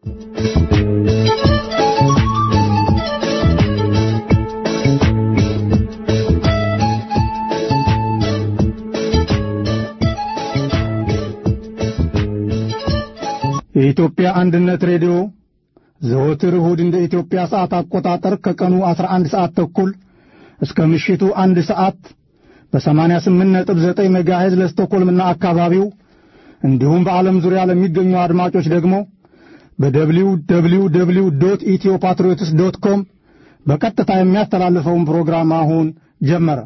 የኢትዮጵያ አንድነት ሬዲዮ ዘወትር እሁድ እንደ ኢትዮጵያ ሰዓት አቆጣጠር ከቀኑ 11 ሰዓት ተኩል እስከ ምሽቱ አንድ ሰዓት በ88.9 ሜጋሄዝ ለስቶኮልምና አካባቢው እንዲሁም በዓለም ዙሪያ ለሚገኙ አድማጮች ደግሞ በደብሊው ደብሊው ደብሊው ዶት ኢትዮ ፓትሪዮትስ ዶት ኮም በቀጥታ የሚያስተላልፈውን ፕሮግራም አሁን ጀመረ።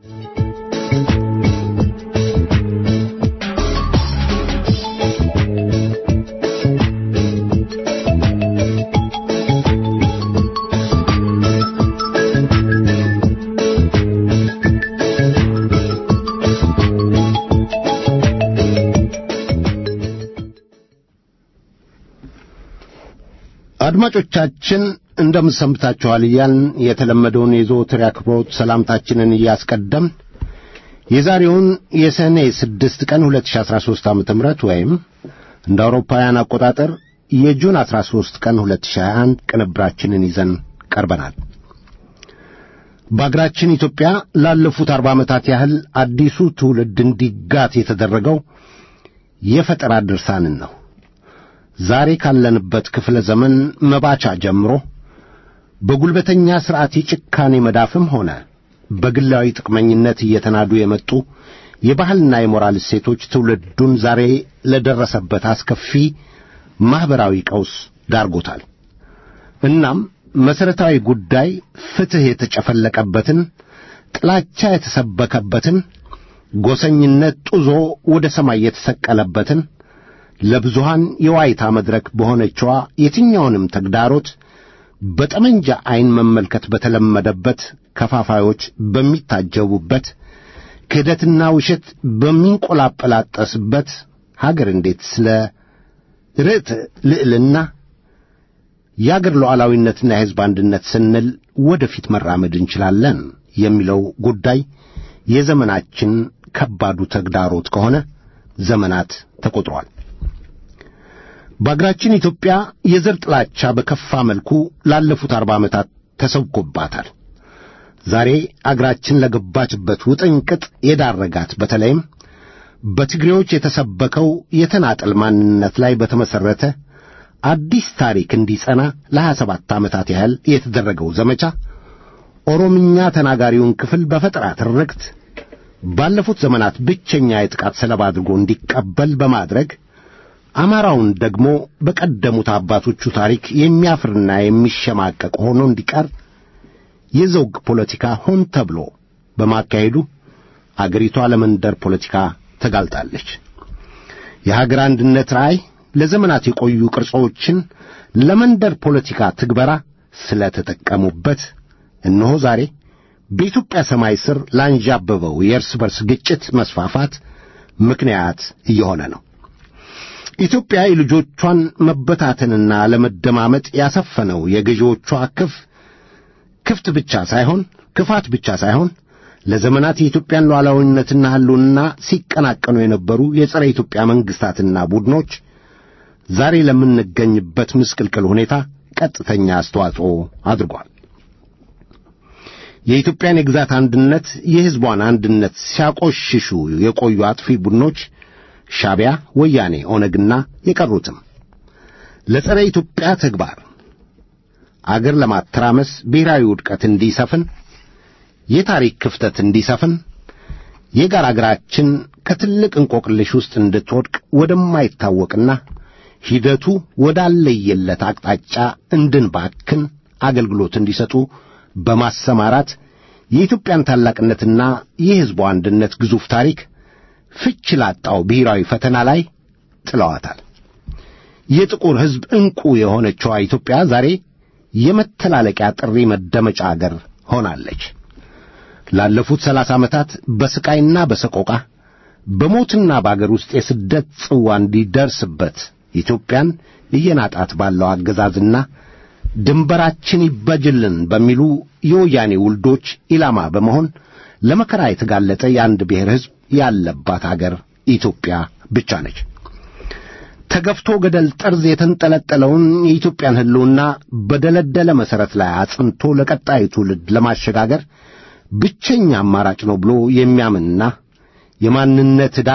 አድማጮቻችን እንደምን ሰንብታችኋል እያልን የተለመደውን የዘወትር አክብሮት ሰላምታችንን እያስቀደም የዛሬውን የሰኔ ስድስት ቀን 2013 ዓ.ም ወይም እንደ አውሮፓውያን አቆጣጠር የጁን 13 ቀን 2021 ቅንብራችንን ይዘን ቀርበናል። በአገራችን ኢትዮጵያ ላለፉት አርባ ዓመታት ያህል አዲሱ ትውልድ እንዲጋት የተደረገው የፈጠራ ድርሳንን ነው። ዛሬ ካለንበት ክፍለ ዘመን መባቻ ጀምሮ በጉልበተኛ ሥርዓት የጭካኔ መዳፍም ሆነ በግላዊ ጥቅመኝነት እየተናዱ የመጡ የባህልና የሞራል እሴቶች ትውልዱን ዛሬ ለደረሰበት አስከፊ ማኅበራዊ ቀውስ ዳርጎታል። እናም መሠረታዊ ጉዳይ ፍትሕ የተጨፈለቀበትን፣ ጥላቻ የተሰበከበትን፣ ጎሰኝነት ጡዞ ወደ ሰማይ የተሰቀለበትን ለብዙሃን የዋይታ መድረክ በሆነችዋ የትኛውንም ተግዳሮት በጠመንጃ ዐይን መመልከት በተለመደበት ከፋፋዮች በሚታጀቡበት ክህደትና ውሸት በሚንቆላጠላጠስበት ሀገር እንዴት ስለ ርዕት ልዕልና የአገር ሉዓላዊነትና የሕዝብ አንድነት ስንል ወደፊት መራመድ እንችላለን የሚለው ጉዳይ የዘመናችን ከባዱ ተግዳሮት ከሆነ ዘመናት ተቆጥሯል። በአገራችን ኢትዮጵያ የዘር ጥላቻ በከፋ መልኩ ላለፉት አርባ ዓመታት ተሰብኮባታል። ዛሬ አገራችን ለገባችበት ውጥንቅጥ የዳረጋት በተለይም በትግሬዎች የተሰበከው የተናጠል ማንነት ላይ በተመሠረተ አዲስ ታሪክ እንዲጸና ለሀያ ሰባት ዓመታት ያህል የተደረገው ዘመቻ ኦሮምኛ ተናጋሪውን ክፍል በፈጠራ ትርክት ባለፉት ዘመናት ብቸኛ የጥቃት ሰለባ አድርጎ እንዲቀበል በማድረግ አማራውን ደግሞ በቀደሙት አባቶቹ ታሪክ የሚያፍርና የሚሸማቀቅ ሆኖ እንዲቀር የዘውግ ፖለቲካ ሆን ተብሎ በማካሄዱ አገሪቷ ለመንደር ፖለቲካ ተጋልጣለች። የሀገር አንድነት ራዕይ ለዘመናት የቆዩ ቅርጾችን ለመንደር ፖለቲካ ትግበራ ስለተጠቀሙበት እነሆ ዛሬ በኢትዮጵያ ሰማይ ስር ላንዣበበው የእርስ በርስ ግጭት መስፋፋት ምክንያት እየሆነ ነው። ኢትዮጵያ የልጆቿን መበታተንና ለመደማመጥ ያሰፈነው የገዢዎቿ ክፍ ክፍት ብቻ ሳይሆን ክፋት ብቻ ሳይሆን ለዘመናት የኢትዮጵያን ሉዓላዊነትና ሕልውና ሲቀናቀኑ የነበሩ የጸረ ኢትዮጵያ መንግሥታትና ቡድኖች ዛሬ ለምንገኝበት ምስቅልቅል ሁኔታ ቀጥተኛ አስተዋጽኦ አድርጓል። የኢትዮጵያን የግዛት አንድነት፣ የሕዝቧን አንድነት ሲያቆሽሹ የቆዩ አጥፊ ቡድኖች ሻዕቢያ፣ ወያኔ፣ ኦነግና የቀሩትም ለጸረ ኢትዮጵያ ተግባር አገር ለማተራመስ ብሔራዊ ውድቀት እንዲሰፍን፣ የታሪክ ክፍተት እንዲሰፍን፣ የጋራ አገራችን ከትልቅ እንቆቅልሽ ውስጥ እንድትወድቅ ወደማይታወቅና ሂደቱ ወዳለየለት አቅጣጫ እንድንባክን አገልግሎት እንዲሰጡ በማሰማራት የኢትዮጵያን ታላቅነትና የሕዝቡ አንድነት ግዙፍ ታሪክ ፍች ላጣው ብሔራዊ ፈተና ላይ ጥለዋታል። የጥቁር ሕዝብ ዕንቁ የሆነችዋ ኢትዮጵያ ዛሬ የመተላለቂያ ጥሪ መደመጫ አገር ሆናለች። ላለፉት ሰላሳ ዓመታት በስቃይና በሰቆቃ በሞትና በአገር ውስጥ የስደት ጽዋ እንዲደርስበት ኢትዮጵያን እየናጣት ባለው አገዛዝና ድንበራችን ይበጅልን በሚሉ የወያኔ ውልዶች ኢላማ በመሆን ለመከራ የተጋለጠ የአንድ ብሔር ሕዝብ ያለባት አገር ኢትዮጵያ ብቻ ነች። ተገፍቶ ገደል ጠርዝ የተንጠለጠለውን የኢትዮጵያን ሕልውና በደለደለ መሠረት ላይ አጽንቶ ለቀጣዩ ትውልድ ለማሸጋገር ብቸኛ አማራጭ ነው ብሎ የሚያምንና የማንነት ዕዳ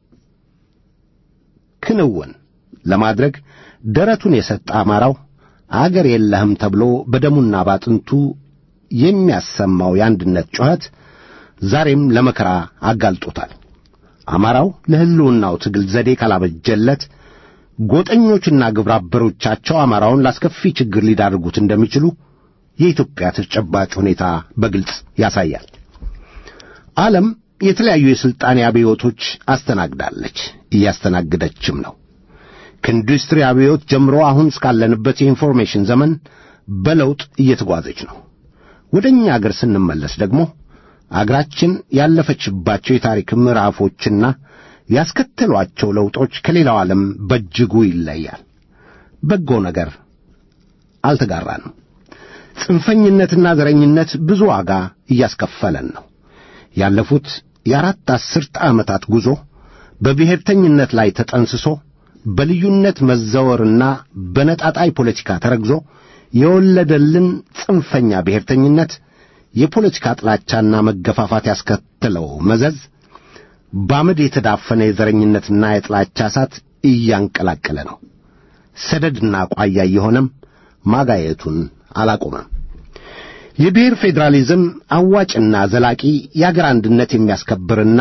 ክንውን ለማድረግ ደረቱን የሰጠ አማራው አገር የለህም ተብሎ በደሙና ባጥንቱ የሚያሰማው የአንድነት ጩኸት ዛሬም ለመከራ አጋልጦታል። አማራው ለሕልውናው ትግል ዘዴ ካላበጀለት ጎጠኞችና ግብረ አበሮቻቸው አማራውን ላስከፊ ችግር ሊዳርጉት እንደሚችሉ የኢትዮጵያ ተጨባጭ ሁኔታ በግልጽ ያሳያል። ዓለም የተለያዩ የሥልጣኔ አብዮቶች አስተናግዳለች፣ እያስተናገደችም ነው። ከኢንዱስትሪ አብዮት ጀምሮ አሁን እስካለንበት የኢንፎርሜሽን ዘመን በለውጥ እየተጓዘች ነው። ወደ እኛ አገር ስንመለስ ደግሞ አገራችን ያለፈችባቸው የታሪክ ምዕራፎችና ያስከተሏቸው ለውጦች ከሌላው ዓለም በእጅጉ ይለያል። በጎ ነገር አልተጋራንም። ጽንፈኝነትና ዘረኝነት ብዙ ዋጋ እያስከፈለን ነው። ያለፉት የአራት አስርተ ዓመታት ጉዞ በብሔርተኝነት ላይ ተጠንስሶ በልዩነት መዘወርና በነጣጣይ ፖለቲካ ተረግዞ የወለደልን ጽንፈኛ ብሔርተኝነት የፖለቲካ ጥላቻና መገፋፋት ያስከተለው መዘዝ በአመድ የተዳፈነ የዘረኝነትና የጥላቻ እሳት እያንቀላቀለ ነው። ሰደድና ቋያ የሆነም ማጋየቱን አላቆመም። የብሔር ፌዴራሊዝም አዋጭና ዘላቂ የአገር አንድነት የሚያስከብርና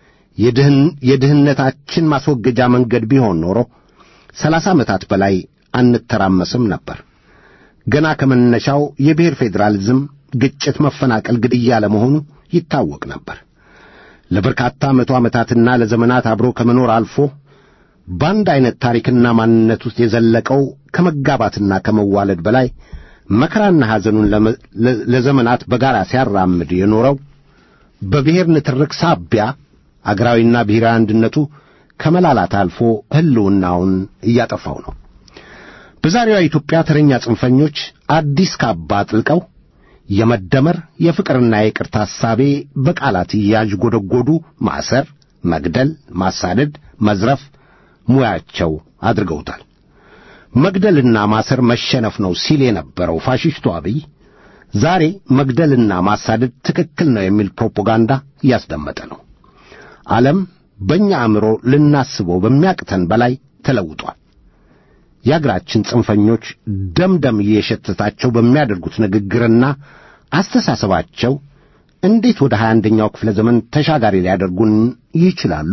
የድህነታችን ማስወገጃ መንገድ ቢሆን ኖሮ ሰላሳ ዓመታት በላይ አንተራመስም ነበር። ገና ከመነሻው የብሔር ፌዴራሊዝም ግጭት፣ መፈናቀል፣ ግድያ ለመሆኑ ይታወቅ ነበር። ለበርካታ መቶ ዓመታትና ለዘመናት አብሮ ከመኖር አልፎ በአንድ ዐይነት ታሪክና ማንነት ውስጥ የዘለቀው ከመጋባትና ከመዋለድ በላይ መከራና ሐዘኑን ለዘመናት በጋራ ሲያራምድ የኖረው በብሔር ንትርክ ሳቢያ አገራዊና ብሔራዊ አንድነቱ ከመላላት አልፎ ሕልውናውን እያጠፋው ነው። በዛሬዋ ኢትዮጵያ ተረኛ ጽንፈኞች አዲስ ካባ አጥልቀው የመደመር የፍቅርና የይቅርታ ሐሳቤ በቃላት እያዥጎደጎዱ ማሰር፣ መግደል፣ ማሳደድ፣ መዝረፍ ሙያቸው አድርገውታል። መግደልና ማሰር መሸነፍ ነው ሲል የነበረው ፋሽስቱ አብይ ዛሬ መግደልና ማሳደድ ትክክል ነው የሚል ፕሮፓጋንዳ እያስደመጠ ነው። ዓለም በእኛ አእምሮ ልናስበው በሚያቅተን በላይ ተለውጧል። የአገራችን ጽንፈኞች ደምደም እየሸተታቸው በሚያደርጉት ንግግርና አስተሳሰባቸው እንዴት ወደ ሀያ አንደኛው ክፍለ ዘመን ተሻጋሪ ሊያደርጉን ይችላሉ?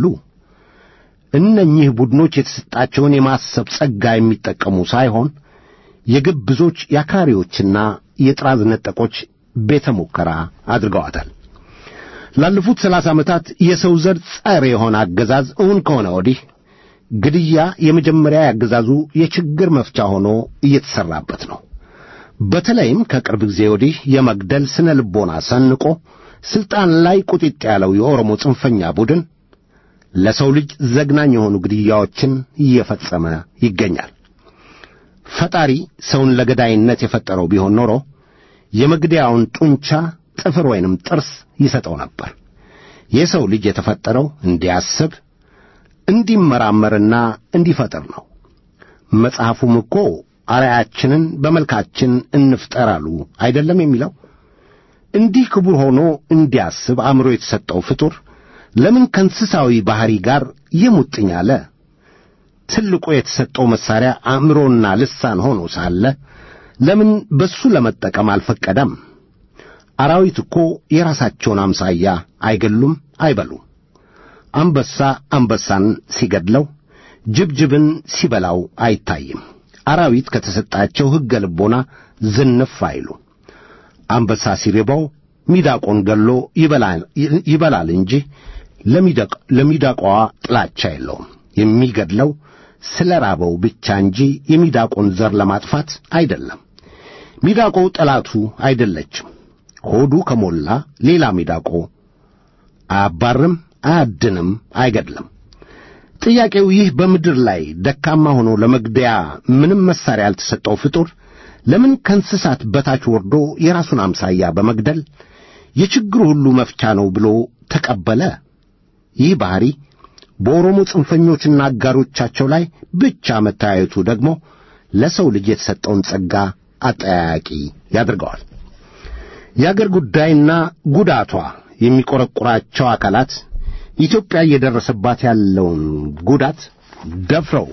እነኚህ ቡድኖች የተሰጣቸውን የማሰብ ጸጋ የሚጠቀሙ ሳይሆን የግብዞች የአክራሪዎችና የጥራዝ ነጠቆች ቤተ ሙከራ አድርገዋታል። ላለፉት ሰላሳ ዓመታት የሰው ዘር ጸር የሆነ አገዛዝ እውን ከሆነ ወዲህ ግድያ የመጀመሪያ ያገዛዙ የችግር መፍቻ ሆኖ እየተሠራበት ነው። በተለይም ከቅርብ ጊዜ ወዲህ የመግደል ስነ ልቦና ሰንቆ ሥልጣን ላይ ቁጢጥ ያለው የኦሮሞ ጽንፈኛ ቡድን ለሰው ልጅ ዘግናኝ የሆኑ ግድያዎችን እየፈጸመ ይገኛል። ፈጣሪ ሰውን ለገዳይነት የፈጠረው ቢሆን ኖሮ የመግደያውን ጡንቻ ጥፍር ወይንም ጥርስ ይሰጠው ነበር። የሰው ልጅ የተፈጠረው እንዲያስብ እንዲመራመርና እንዲፈጥር ነው። መጽሐፉም እኮ አርአያችንን በመልካችን እንፍጠራሉ አይደለም የሚለው። እንዲህ ክቡር ሆኖ እንዲያስብ አእምሮ የተሰጠው ፍጡር ለምን ከእንስሳዊ ባሕሪ ጋር የሙጥኝ አለ? ትልቁ የተሰጠው መሣሪያ አእምሮና ልሳን ሆኖ ሳለ ለምን በሱ ለመጠቀም አልፈቀደም? አራዊት እኮ የራሳቸውን አምሳያ አይገሉም፣ አይበሉም። አንበሳ አንበሳን ሲገድለው፣ ጅብጅብን ሲበላው አይታይም። አራዊት ከተሰጣቸው ሕገ ልቦና ዝንፍ አይሉ። አንበሳ ሲርበው ሚዳቆን ገሎ ይበላል እንጂ ለሚዳቋዋ ጥላቻ የለውም። የሚገድለው ስለ ራበው ብቻ እንጂ የሚዳቆን ዘር ለማጥፋት አይደለም። ሚዳቆ ጠላቱ አይደለችም። ሆዱ ከሞላ ሌላ ሚዳቆ አያባርም፣ አያድንም፣ አይገድልም። ጥያቄው ይህ በምድር ላይ ደካማ ሆኖ ለመግደያ ምንም መሳሪያ ያልተሰጠው ፍጡር ለምን ከእንስሳት በታች ወርዶ የራሱን አምሳያ በመግደል የችግሩ ሁሉ መፍቻ ነው ብሎ ተቀበለ? ይህ ባሕሪ በኦሮሞ ጽንፈኞችና አጋሮቻቸው ላይ ብቻ መታየቱ ደግሞ ለሰው ልጅ የተሰጠውን ጸጋ አጠያያቂ ያደርገዋል። የአገር ጉዳይና ጉዳቷ የሚቆረቁራቸው አካላት ኢትዮጵያ እየደረሰባት ያለውን ጉዳት ደፍረው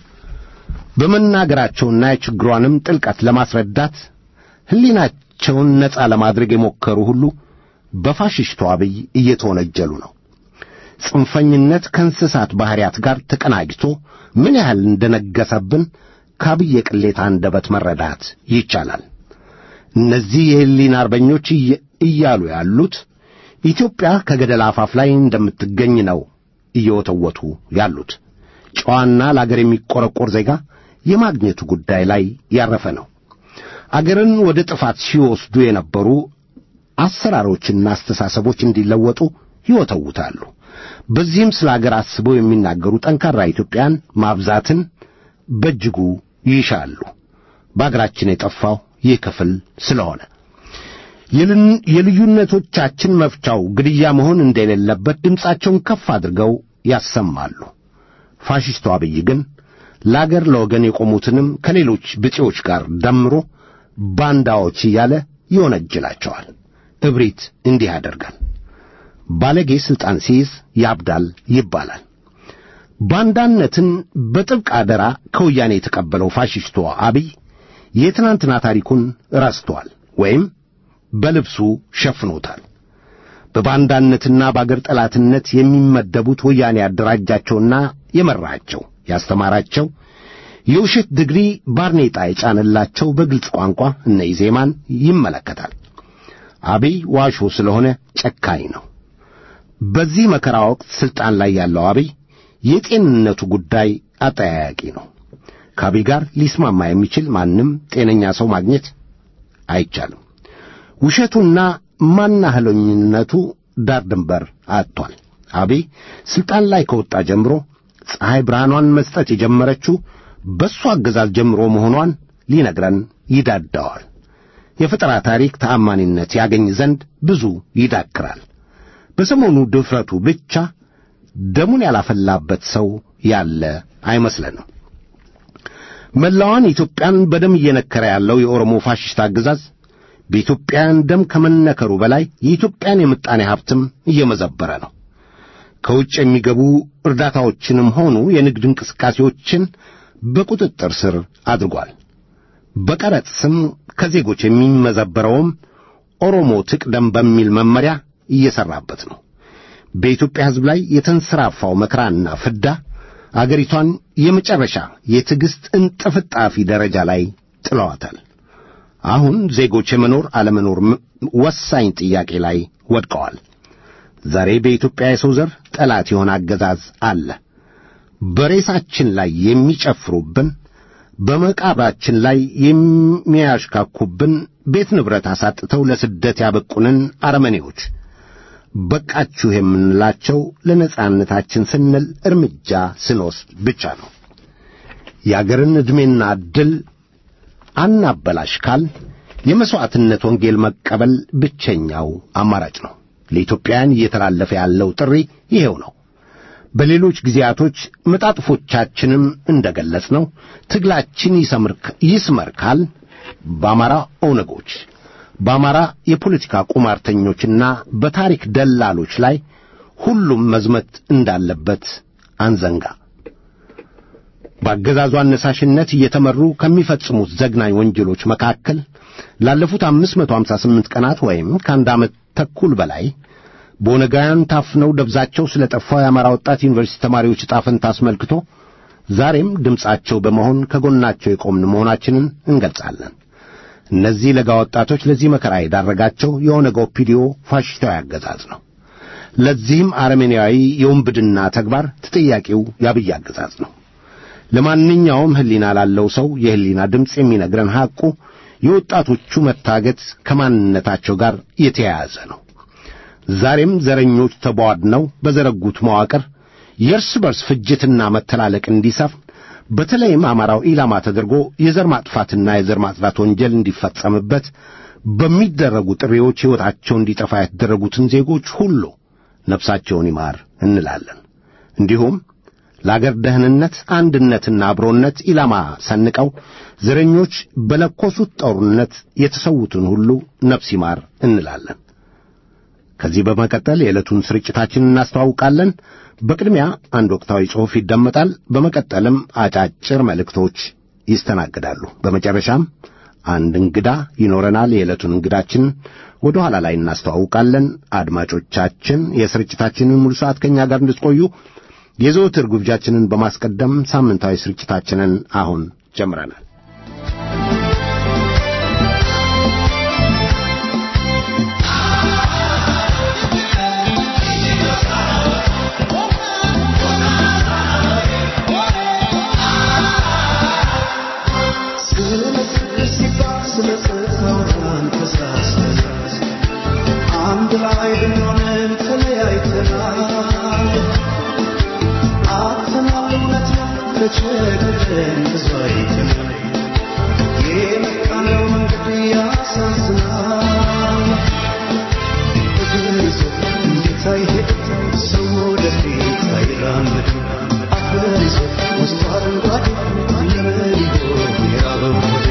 በመናገራቸውና የችግሯንም ጥልቀት ለማስረዳት ሕሊናቸውን ነጻ ለማድረግ የሞከሩ ሁሉ በፋሽስቱ አብይ እየተወነጀሉ ነው። ጽንፈኝነት ከእንስሳት ባሕርያት ጋር ተቀናጅቶ ምን ያህል እንደነገሰብን ከአብይ የቅሌት አንደበት መረዳት ይቻላል። እነዚህ የሕሊና አርበኞች እያሉ ያሉት ኢትዮጵያ ከገደል አፋፍ ላይ እንደምትገኝ ነው እየወተወቱ ያሉት። ጨዋና ለአገር የሚቆረቆር ዜጋ የማግኘቱ ጉዳይ ላይ ያረፈ ነው። አገርን ወደ ጥፋት ሲወስዱ የነበሩ አሰራሮችና አስተሳሰቦች እንዲለወጡ ይወተውታሉ። በዚህም ስለ አገር አስበው የሚናገሩ ጠንካራ ኢትዮጵያን ማብዛትን በእጅጉ ይሻሉ። በአገራችን የጠፋው ይህ ክፍል ስለሆነ የልዩነቶቻችን መፍቻው ግድያ መሆን እንደሌለበት ድምፃቸውን ከፍ አድርገው ያሰማሉ። ፋሽስቱ አብይ ግን ለአገር ለወገን የቆሙትንም ከሌሎች ብጤዎች ጋር ደምሮ ባንዳዎች እያለ ይወነጅላቸዋል። እብሪት እንዲህ ያደርጋል። ባለጌ ሥልጣን ሲይዝ ያብዳል ይባላል። ባንዳነትን በጥብቅ አደራ ከወያኔ የተቀበለው ፋሽስቱ አብይ የትናንትና ታሪኩን ረስቷል ወይም በልብሱ ሸፍኖታል። በባንዳነትና በአገር ጠላትነት የሚመደቡት ወያኔ ያደራጃቸውና የመራቸው ያስተማራቸው የውሸት ድግሪ ባርኔጣ የጫነላቸው በግልጽ ቋንቋ እነ ኢዜማን ይመለከታል። አብይ ዋሾ ስለሆነ ጨካኝ ነው። በዚህ መከራ ወቅት ሥልጣን ላይ ያለው አብይ የጤንነቱ ጉዳይ አጠያያቂ ነው። ከአብይ ጋር ሊስማማ የሚችል ማንም ጤነኛ ሰው ማግኘት አይቻልም። ውሸቱና ማናህለኝነቱ ዳር ድንበር አጥቷል። አብይ ሥልጣን ላይ ከወጣ ጀምሮ ፀሐይ ብርሃኗን መስጠት የጀመረችው በእሱ አገዛዝ ጀምሮ መሆኗን ሊነግረን ይዳዳዋል። የፈጠራ ታሪክ ተአማኒነት ያገኝ ዘንድ ብዙ ይዳክራል። በሰሞኑ ድፍረቱ ብቻ ደሙን ያላፈላበት ሰው ያለ አይመስለንም። መላዋን ኢትዮጵያን በደም እየነከረ ያለው የኦሮሞ ፋሽስት አገዛዝ በኢትዮጵያውያን ደም ከመነከሩ በላይ የኢትዮጵያን የምጣኔ ሀብትም እየመዘበረ ነው። ከውጭ የሚገቡ እርዳታዎችንም ሆኑ የንግድ እንቅስቃሴዎችን በቁጥጥር ስር አድርጓል። በቀረጥ ስም ከዜጎች የሚመዘበረውም ኦሮሞ ትቅደም በሚል መመሪያ እየሠራበት ነው። በኢትዮጵያ ሕዝብ ላይ የተንሰራፋው መከራና ፍዳ አገሪቷን የመጨረሻ የትዕግሥት እንጥፍጣፊ ደረጃ ላይ ጥለዋታል። አሁን ዜጎች የመኖር አለመኖር ወሳኝ ጥያቄ ላይ ወድቀዋል። ዛሬ በኢትዮጵያ የሰው ዘር ጠላት የሆነ አገዛዝ አለ። በሬሳችን ላይ የሚጨፍሩብን፣ በመቃብራችን ላይ የሚያሽካኩብን፣ ቤት ንብረት አሳጥተው ለስደት ያበቁንን አረመኔዎች በቃችሁ የምንላቸው ለነጻነታችን ስንል እርምጃ ስንወስድ ብቻ ነው። የአገርን ዕድሜና ዕድል አናበላሽ ካል የመሥዋዕትነት ወንጌል መቀበል ብቸኛው አማራጭ ነው። ለኢትዮጵያውያን እየተላለፈ ያለው ጥሪ ይሄው ነው። በሌሎች ጊዜያቶች መጣጥፎቻችንም እንደ ገለጽ ነው ትግላችን ይስመር ካል በአማራ ኦነጎች በአማራ የፖለቲካ ቁማርተኞችና በታሪክ ደላሎች ላይ ሁሉም መዝመት እንዳለበት አንዘንጋ። በአገዛዙ አነሳሽነት እየተመሩ ከሚፈጽሙት ዘግናኝ ወንጀሎች መካከል ላለፉት 558 ቀናት ወይም ከአንድ ዓመት ተኩል በላይ በኦነጋውያን ታፍነው ደብዛቸው ስለ ጠፋው የአማራ ወጣት ዩኒቨርሲቲ ተማሪዎች ዕጣ ፈንታ አስመልክቶ ዛሬም ድምፃቸው በመሆን ከጎናቸው የቆምን መሆናችንን እንገልጻለን። እነዚህ ለጋ ወጣቶች ለዚህ መከራ የዳረጋቸው የኦነግ ኦፒዲዮ ፋሽስታዊ አገዛዝ ነው። ለዚህም አረመኔያዊ የውንብድና ተግባር ተጠያቂው የአብይ አገዛዝ ነው። ለማንኛውም ሕሊና ላለው ሰው የሕሊና ድምፅ የሚነግረን ሐቁ የወጣቶቹ መታገት ከማንነታቸው ጋር የተያያዘ ነው። ዛሬም ዘረኞች ተቧድነው በዘረጉት መዋቅር የእርስ በርስ ፍጅትና መተላለቅ እንዲሰፍን በተለይም አማራው ኢላማ ተደርጎ የዘር ማጥፋትና የዘር ማጽዳት ወንጀል እንዲፈጸምበት በሚደረጉ ጥሪዎች ሕይወታቸው እንዲጠፋ የተደረጉትን ዜጎች ሁሉ ነፍሳቸውን ይማር እንላለን። እንዲሁም ለአገር ደህንነት አንድነትና አብሮነት ኢላማ ሰንቀው ዘረኞች በለኮሱት ጦርነት የተሰዉትን ሁሉ ነፍስ ይማር እንላለን። ከዚህ በመቀጠል የዕለቱን ስርጭታችንን እናስተዋውቃለን። በቅድሚያ አንድ ወቅታዊ ጽሑፍ ይደመጣል። በመቀጠልም አጫጭር መልእክቶች ይስተናግዳሉ። በመጨረሻም አንድ እንግዳ ይኖረናል። የዕለቱን እንግዳችን ወደ ኋላ ላይ እናስተዋውቃለን። አድማጮቻችን የስርጭታችንን ሙሉ ሰዓት ከእኛ ጋር እንድትቆዩ የዘወትር ግብዣችንን በማስቀደም ሳምንታዊ ስርጭታችንን አሁን ጀምረናል። አንድ ላይ ብንሆንም ተለያይተናል። አጥተናል እውነት ተቸግረን ብዙ አይተናል። የመጣነው መንገድ ያሳዝናል። እግር ይዞ እንዴት አይሄድም ሰው ወደፊት አይራመድም። አፈር ይዞ ውስጡ አረንጓዴ ለምን ይሆን የራበው ሆዴ?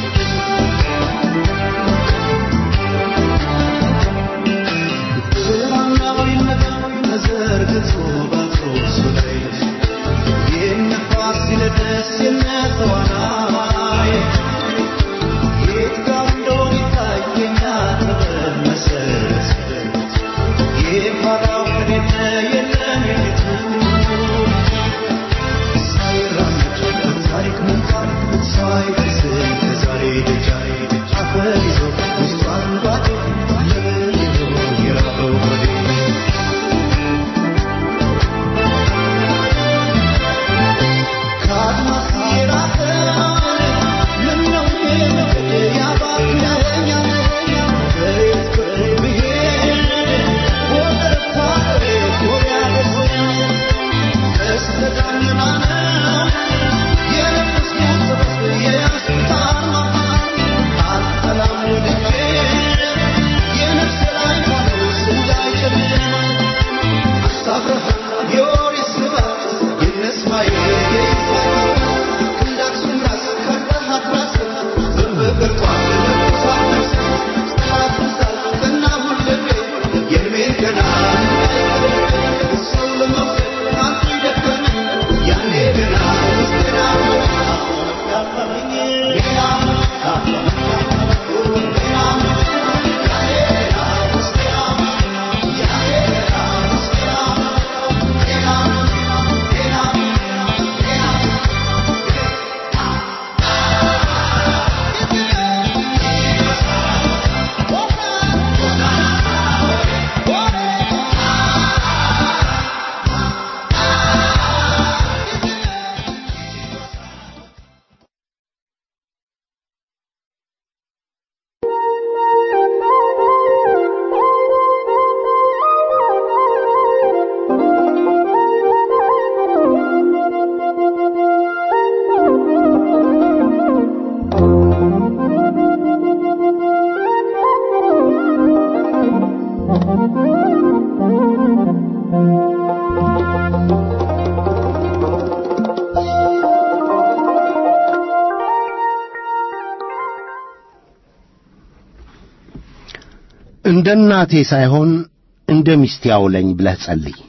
እንደ እናቴ ሳይሆን እንደ ሚስቴ አውለኝ ብለህ ጸልይ።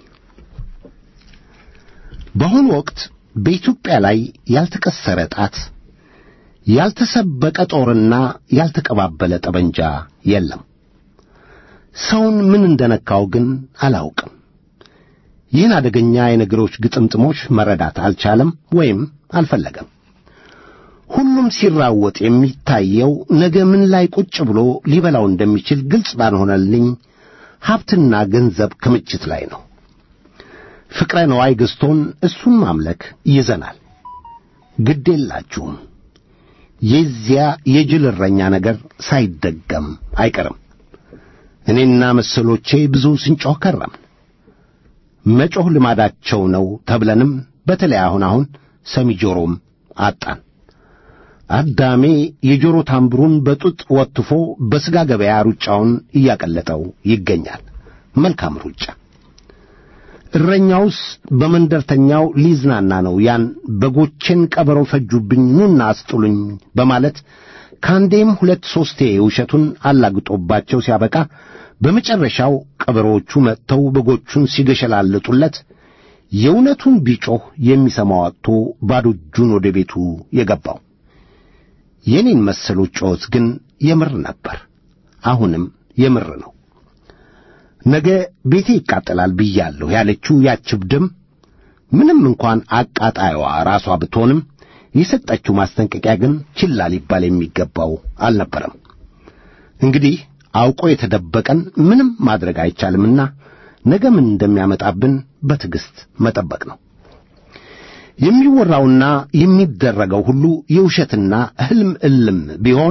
በአሁኑ ወቅት በኢትዮጵያ ላይ ያልተቀሰረ ጣት፣ ያልተሰበቀ ጦርና ያልተቀባበለ ጠበንጃ የለም። ሰውን ምን እንደነካው ግን አላውቅም። ይህን አደገኛ የነገሮች ግጥምጥሞች መረዳት አልቻለም ወይም አልፈለገም። ሁሉም ሲራወጥ የሚታየው ነገ ምን ላይ ቁጭ ብሎ ሊበላው እንደሚችል ግልጽ ባልሆነልኝ ሀብትና ገንዘብ ክምችት ላይ ነው። ፍቅረ ነዋይ ገዝቶን እሱን ማምለክ ይዘናል። ግድ የላችሁም። የዚያ የጅል እረኛ ነገር ሳይደገም አይቀርም። እኔና መሰሎቼ ብዙ ስንጮህ ከረምን። መጮህ ልማዳቸው ነው ተብለንም በተለይ አሁን አሁን ሰሚ ጆሮም አጣን። አዳሜ የጆሮ ታምብሩን በጡጥ ወትፎ በሥጋ ገበያ ሩጫውን እያቀለጠው ይገኛል። መልካም ሩጫ። እረኛውስ በመንደርተኛው ሊዝናና ነው ያን በጎቼን ቀበሮ ፈጁብኝ ኑና አስጥሉኝ በማለት ከአንዴም ሁለት ሦስቴ ውሸቱን አላግጦባቸው ሲያበቃ በመጨረሻው ቀበሮዎቹ መጥተው በጎቹን ሲገሸላልጡለት የእውነቱን ቢጮህ የሚሰማው አጥቶ ባዶ እጁን ወደ ቤቱ የገባው። የኔን መሰሎች ጮኸት ግን የምር ነበር፣ አሁንም የምር ነው። ነገ ቤቴ ይቃጠላል ብያለሁ ያለችው ያችብ ደም ምንም እንኳን አቃጣዩዋ ራሷ ብትሆንም የሰጠችው ማስጠንቀቂያ ግን ችላ ሊባል የሚገባው አልነበረም። እንግዲህ አውቆ የተደበቀን ምንም ማድረግ አይቻልምና ነገ ምን እንደሚያመጣብን በትዕግሥት መጠበቅ ነው። የሚወራውና የሚደረገው ሁሉ የውሸትና ሕልም እልም ቢሆን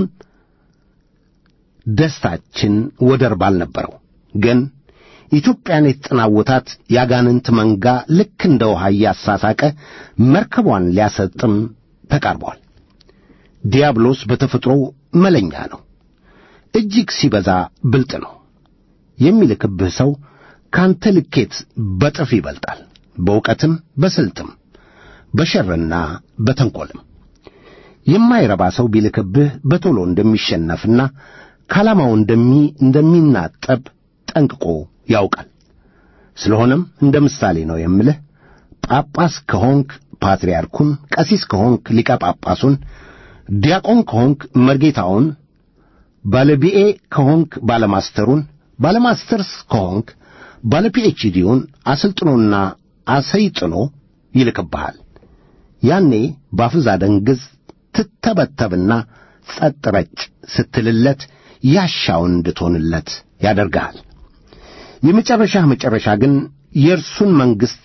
ደስታችን ወደር ባልነበረው ግን ኢትዮጵያን የተጠናወታት ያጋንንት መንጋ ልክ እንደ ውሃ እያሳሳቀ መርከቧን ሊያሰጥም ተቃርቧል። ዲያብሎስ በተፈጥሮው መለኛ ነው። እጅግ ሲበዛ ብልጥ ነው። የሚልክብህ ሰው ካንተ ልኬት በጥፍ ይበልጣል። በእውቀትም በስልትም በሸርና በተንኰልም የማይረባ ሰው ቢልክብህ በቶሎ እንደሚሸነፍና ከዓላማው እንደሚ እንደሚናጠብ ጠንቅቆ ያውቃል። ስለሆነም እንደ ምሳሌ ነው የምልህ። ጳጳስ ከሆንክ ፓትርያርኩን፣ ቀሲስ ከሆንክ ሊቀ ጳጳሱን፣ ዲያቆን ከሆንክ መርጌታውን፣ ባለቢኤ ከሆንክ ባለማስተሩን፣ ባለማስተርስ ከሆንክ ባለ ፒኤችዲውን አሰልጥኖና አሰይጥኖ ይልክብሃል። ያኔ ባፍዛ ደንግዝ ትተበተብና ጸጥ ረጭ ስትልለት ያሻውን እንድትሆንለት ያደርግሃል። የመጨረሻህ መጨረሻ ግን የእርሱን መንግሥት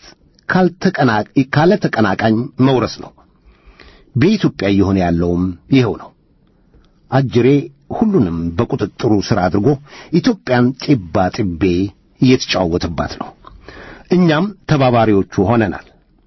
ካለ ተቀናቃኝ መውረስ ነው። በኢትዮጵያ እየሆነ ያለውም ይኸው ነው። አጅሬ ሁሉንም በቁጥጥሩ ሥር አድርጎ ኢትዮጵያን ጢባ ጢቤ እየተጫወተባት ነው። እኛም ተባባሪዎቹ ሆነናል።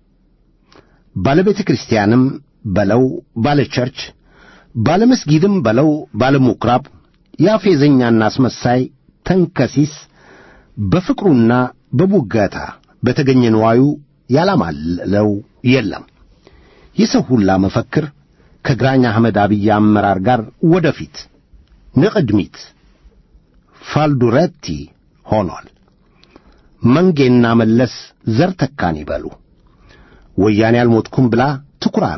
ባለ ቤተ ክርስቲያንም በለው ባለ ቸርች፣ ባለ መስጊድም በለው ባለ ምኵራብ ያፌዘኛና አስመሳይ ተንከሲስ በፍቅሩና በቡጋታ በተገኘ ንዋዩ ያላማለው የለም። የሰው ሁላ መፈክር ከግራኝ አህመድ አብይ አመራር ጋር ወደፊት ንቅድሚት ፋልዱረቲ ሆኗል። መንጌና መለስ ዘር ተካን ይበሉ። ወያኔ አልሞትኩም ብላ ትኩራራ።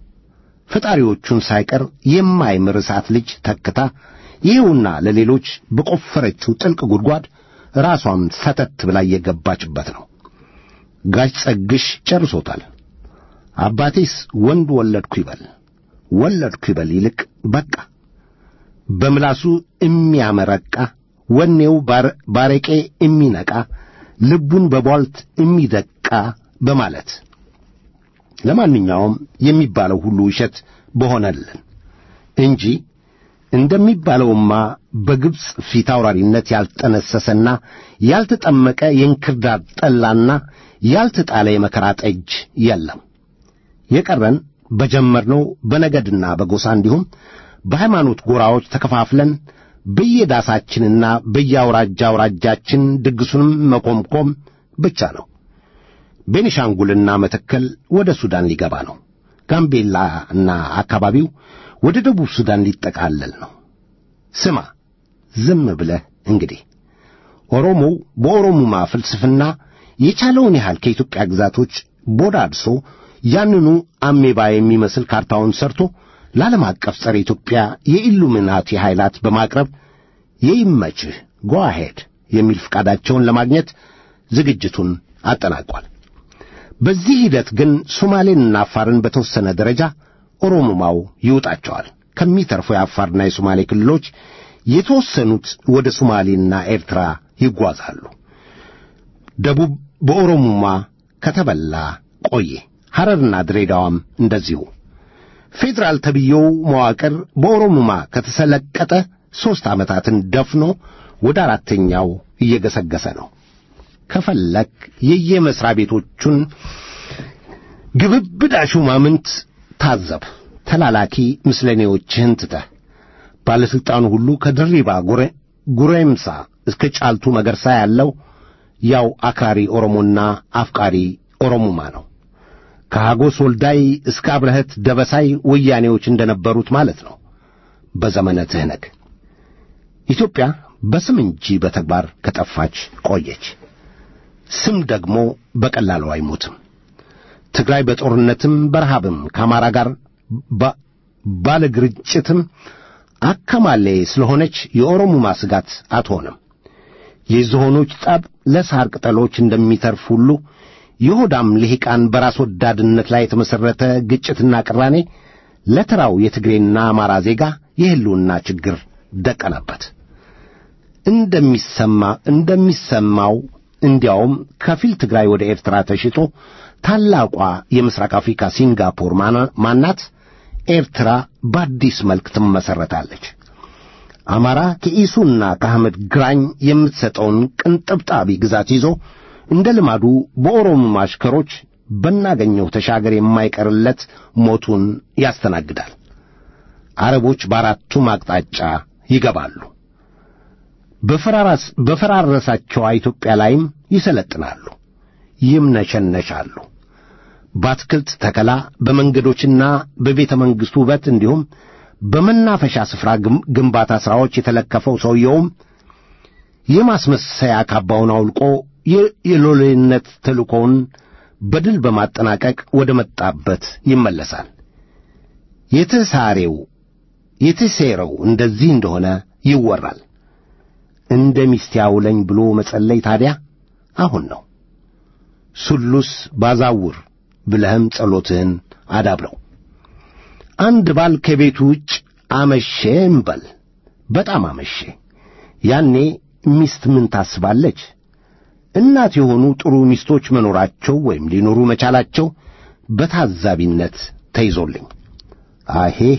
ፈጣሪዎቹን ሳይቀር የማይምር እሳት ልጅ ተክታ ይኸውና ለሌሎች በቆፈረችው ጥልቅ ጉድጓድ ራሷም ሰተት ብላ እየገባችበት ነው። ጋሽ ጸግሽ ጨርሶታል። አባቴስ ወንድ ወለድኩ ይበል ወለድኩ ይበል ይልቅ በቃ በምላሱ የሚያመረቃ ወኔው ባረቄ የሚነቃ ልቡን በቧልት የሚደቃ በማለት ለማንኛውም የሚባለው ሁሉ ውሸት በሆነልን እንጂ እንደሚባለውማ በግብፅ ፊት አውራሪነት ያልጠነሰሰና ያልተጠመቀ የእንክርዳድ ጠላና ያልተጣለ የመከራ ጠጅ የለም። የቀረን በጀመርነው በነገድና በጎሳ እንዲሁም በሃይማኖት ጎራዎች ተከፋፍለን በየዳሳችንና በየአውራጃ አውራጃችን ድግሱንም መኮምኮም ብቻ ነው። ቤኒሻንጉልና መተከል ወደ ሱዳን ሊገባ ነው። ጋምቤላና አካባቢው ወደ ደቡብ ሱዳን ሊጠቃለል ነው። ስማ ዝም ብለህ እንግዲህ ኦሮሞው በኦሮሙማ ፍልስፍና የቻለውን ያህል ከኢትዮጵያ ግዛቶች ቦዳድሶ ያንኑ አሜባ የሚመስል ካርታውን ሰርቶ ለዓለም አቀፍ ጸረ ኢትዮጵያ የኢሉሚናቲ ኃይላት በማቅረብ የይመችህ ጓሄድ የሚል ፍቃዳቸውን ለማግኘት ዝግጅቱን አጠናቋል። በዚህ ሂደት ግን ሶማሌንና አፋርን በተወሰነ ደረጃ ኦሮሞማው ይውጣቸዋል። ከሚተርፉ የአፋርና የሶማሌ ክልሎች የተወሰኑት ወደ ሶማሌና ኤርትራ ይጓዛሉ። ደቡብ በኦሮሞማ ከተበላ ቆየ። ሐረርና ድሬዳዋም እንደዚሁ። ፌዴራል ተብዬው መዋቅር በኦሮሞማ ከተሰለቀጠ ሦስት ዓመታትን ደፍኖ ወደ አራተኛው እየገሰገሰ ነው። ከፈለክ የየመሥሪያ ቤቶቹን ግብብዳ ሹማምንት ታዘብ። ተላላኪ ምስለኔዎችህን ትተህ ባለሥልጣኑ ሁሉ ከድሪባ ጉሬምሳ እስከ ጫልቱ መገርሳ ያለው ያው አክራሪ ኦሮሞና አፍቃሪ ኦሮሙማ ነው። ከሐጎስ ወልዳይ እስከ አብረህት ደበሳይ ወያኔዎች እንደነበሩት ማለት ነው። በዘመነ ትህነግ ኢትዮጵያ በስም እንጂ በተግባር ከጠፋች ቆየች። ስም ደግሞ በቀላሉ አይሞትም። ትግራይ በጦርነትም በረሃብም ከአማራ ጋር ባለ ግርጭትም አከማሌ ስለሆነች የኦሮሙማ ስጋት አትሆንም። የዝሆኖች ጠብ ለሳር ቅጠሎች እንደሚተርፍ ሁሉ የሆዳም ልሂቃን በራስ ወዳድነት ላይ የተመሠረተ ግጭትና ቅራኔ ለተራው የትግሬና አማራ ዜጋ የሕልውና ችግር ደቀነበት። እንደሚሰማ እንደሚሰማው እንዲያውም ከፊል ትግራይ ወደ ኤርትራ ተሽጦ ታላቋ የምስራቅ አፍሪካ ሲንጋፖር ማናት ኤርትራ በአዲስ መልክ ትመሠረታለች። አማራ ከኢሱና ከአህመድ ግራኝ የምትሰጠውን ቅንጥብጣቢ ግዛት ይዞ እንደ ልማዱ በኦሮሞ አሽከሮች በናገኘው ተሻገር የማይቀርለት ሞቱን ያስተናግዳል። አረቦች በአራቱም አቅጣጫ ይገባሉ። በፈራረሳቸዋ ኢትዮጵያ ላይም ይሰለጥናሉ፣ ይምነሸነሻሉ። በአትክልት ተከላ፣ በመንገዶችና በቤተ መንግሥቱ ውበት እንዲሁም በመናፈሻ ስፍራ ግንባታ ሥራዎች የተለከፈው ሰውየውም የማስመሰያ ካባውን አውልቆ የሎሌነት ተልእኮውን በድል በማጠናቀቅ ወደ መጣበት ይመለሳል። የተሳሬው የተሴረው እንደዚህ እንደሆነ ይወራል። እንደ ሚስት ያውለኝ ብሎ መጸለይ ታዲያ አሁን ነው። ሱሉስ ባዛውር ብለህም ጸሎትህን አዳብረው። አንድ ባል ከቤቱ ውጭ አመሼ እምበል፣ በጣም አመሼ። ያኔ ሚስት ምን ታስባለች? እናት የሆኑ ጥሩ ሚስቶች መኖራቸው ወይም ሊኖሩ መቻላቸው በታዛቢነት ተይዞልኝ አሄሄ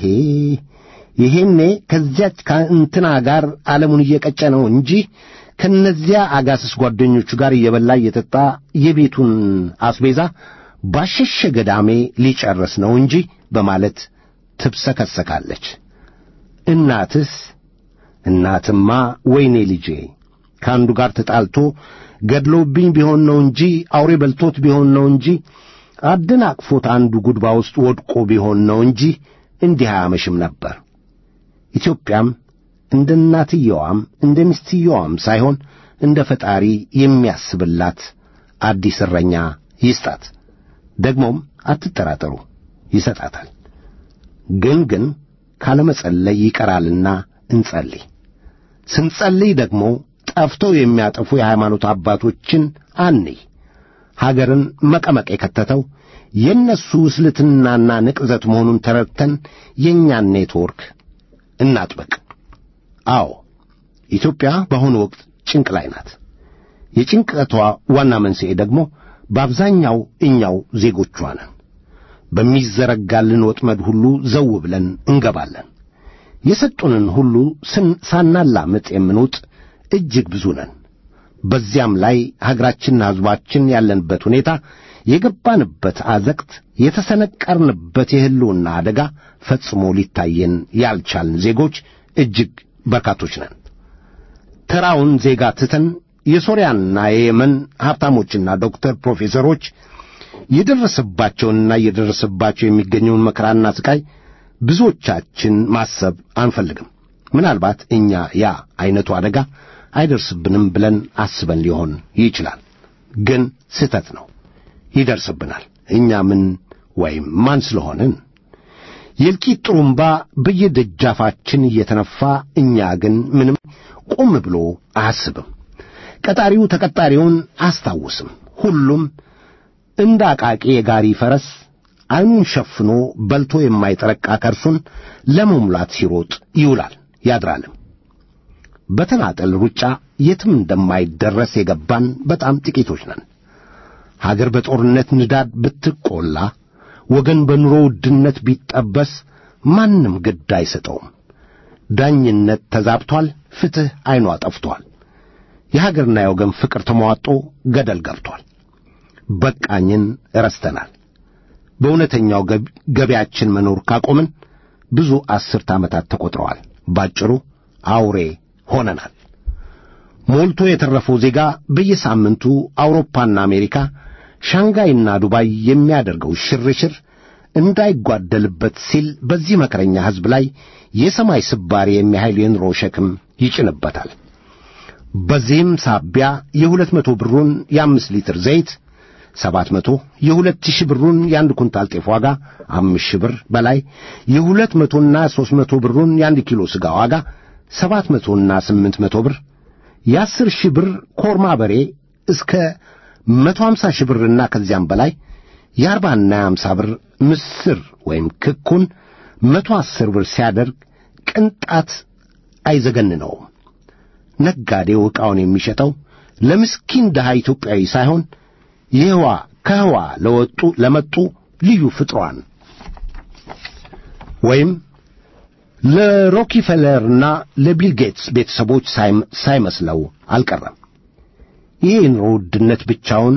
ይሄኔ ከዚያች ከእንትና ጋር ዓለሙን እየቀጨ ነው እንጂ ከነዚያ አጋስስ ጓደኞቹ ጋር እየበላ እየጠጣ የቤቱን አስቤዛ ባሸሸ ገዳሜ ሊጨርስ ነው እንጂ በማለት ትብሰከሰካለች። እናትስ እናትማ ወይኔ ልጄ ከአንዱ ጋር ተጣልቶ ገድሎብኝ ቢሆን ነው እንጂ አውሬ በልቶት ቢሆን ነው እንጂ አደናቅፎት አንዱ ጉድባ ውስጥ ወድቆ ቢሆን ነው እንጂ እንዲህ አያመሽም ነበር። ኢትዮጵያም እንደ እናትየዋም እንደ ሚስትየዋም ሳይሆን እንደ ፈጣሪ የሚያስብላት አዲስ እረኛ ይስጣት። ደግሞም አትጠራጠሩ፣ ይሰጣታል። ግን ግን ካለመጸለይ ይቀራልና እንጸልይ። ስንጸልይ ደግሞ ጠፍተው የሚያጠፉ የሃይማኖት አባቶችን አንይ። ሀገርን መቀመቅ የከተተው የእነሱ ውስልትናና ንቅዘት መሆኑን ተረድተን የእኛን ኔትወርክ እናጥበቅ። አዎ ኢትዮጵያ በአሁኑ ወቅት ጭንቅ ላይ ናት። የጭንቀቷ ዋና መንስኤ ደግሞ በአብዛኛው እኛው ዜጎቿ ነን። በሚዘረጋልን ወጥመድ ሁሉ ዘው ብለን እንገባለን። የሰጡንን ሁሉ ሳናላምጥ የምንውጥ እጅግ ብዙ ነን። በዚያም ላይ ሀገራችንና ሕዝባችን ያለንበት ሁኔታ የገባንበት አዘቅት የተሰነቀርንበት የሕልውና አደጋ ፈጽሞ ሊታየን ያልቻልን ዜጎች እጅግ በርካቶች ነን። ተራውን ዜጋ ትተን የሶርያና የየመን ሀብታሞችና ዶክተር ፕሮፌሰሮች የደረሰባቸውንና እየደረሰባቸው የሚገኘውን መከራና ስቃይ ብዙዎቻችን ማሰብ አንፈልግም። ምናልባት እኛ ያ ዐይነቱ አደጋ አይደርስብንም ብለን አስበን ሊሆን ይችላል። ግን ስህተት ነው። ይደርስብናል። እኛ ምን ወይም ማን ስለሆንን የእልቂት ጥሩምባ በየደጃፋችን እየተነፋ እኛ ግን ምንም ቆም ብሎ አያስብም። ቀጣሪው ተቀጣሪውን አያስታውስም። ሁሉም እንደ አቃቂ የጋሪ ፈረስ ዐይኑን ሸፍኖ በልቶ የማይጠረቃ ከርሱን ለመሙላት ሲሮጥ ይውላል ያድራልም። በተናጠል ሩጫ የትም እንደማይደረስ የገባን በጣም ጥቂቶች ነን። ሀገር በጦርነት ንዳድ ብትቆላ፣ ወገን በኑሮ ውድነት ቢጠበስ ማንም ግድ አይሰጠውም። ዳኝነት ተዛብቷል፣ ፍትሕ ዐይኗ ጠፍቷል። የሀገርና የወገን ፍቅር ተሟጦ ገደል ገብቷል። በቃኝን ረስተናል። በእውነተኛው ገበያችን መኖር ካቆምን ብዙ አስርት ዓመታት ተቈጥረዋል። ባጭሩ አውሬ ሆነናል። ሞልቶ የተረፈው ዜጋ በየሳምንቱ አውሮፓና አሜሪካ፣ ሻንጋይና ዱባይ የሚያደርገው ሽርሽር እንዳይጓደልበት ሲል በዚህ መከረኛ ሕዝብ ላይ የሰማይ ስባሪ የሚያህል የኑሮ ሸክም ይጭንበታል። በዚህም ሳቢያ የሁለት መቶ ብሩን የአምስት ሊትር ዘይት ሰባት መቶ የሁለት ሺህ ብሩን የአንድ ኩንታል ጤፍ ዋጋ አምስት ሺህ ብር በላይ የሁለት መቶና ሦስት መቶ ብሩን የአንድ ኪሎ ሥጋ ዋጋ ሰባት መቶና ስምንት መቶ ብር የአስር ሺህ ብር ኮርማ በሬ እስከ መቶ ሀምሳ ሺህ ብርና ከዚያም በላይ የአርባና የአምሳ ብር ምስር ወይም ክኩን መቶ አስር ብር ሲያደርግ ቅንጣት አይዘገንነውም። ነጋዴው ዕቃውን የሚሸጠው ለምስኪን ድሃ ኢትዮጵያዊ ሳይሆን የህዋ ከህዋ ለወጡ ለመጡ ልዩ ፍጥሯን ወይም ለሮኪፌለርና ለቢል ጌትስ ቤተሰቦች ሳይመስለው አልቀረም። ይህ የኑሮ ውድነት ብቻውን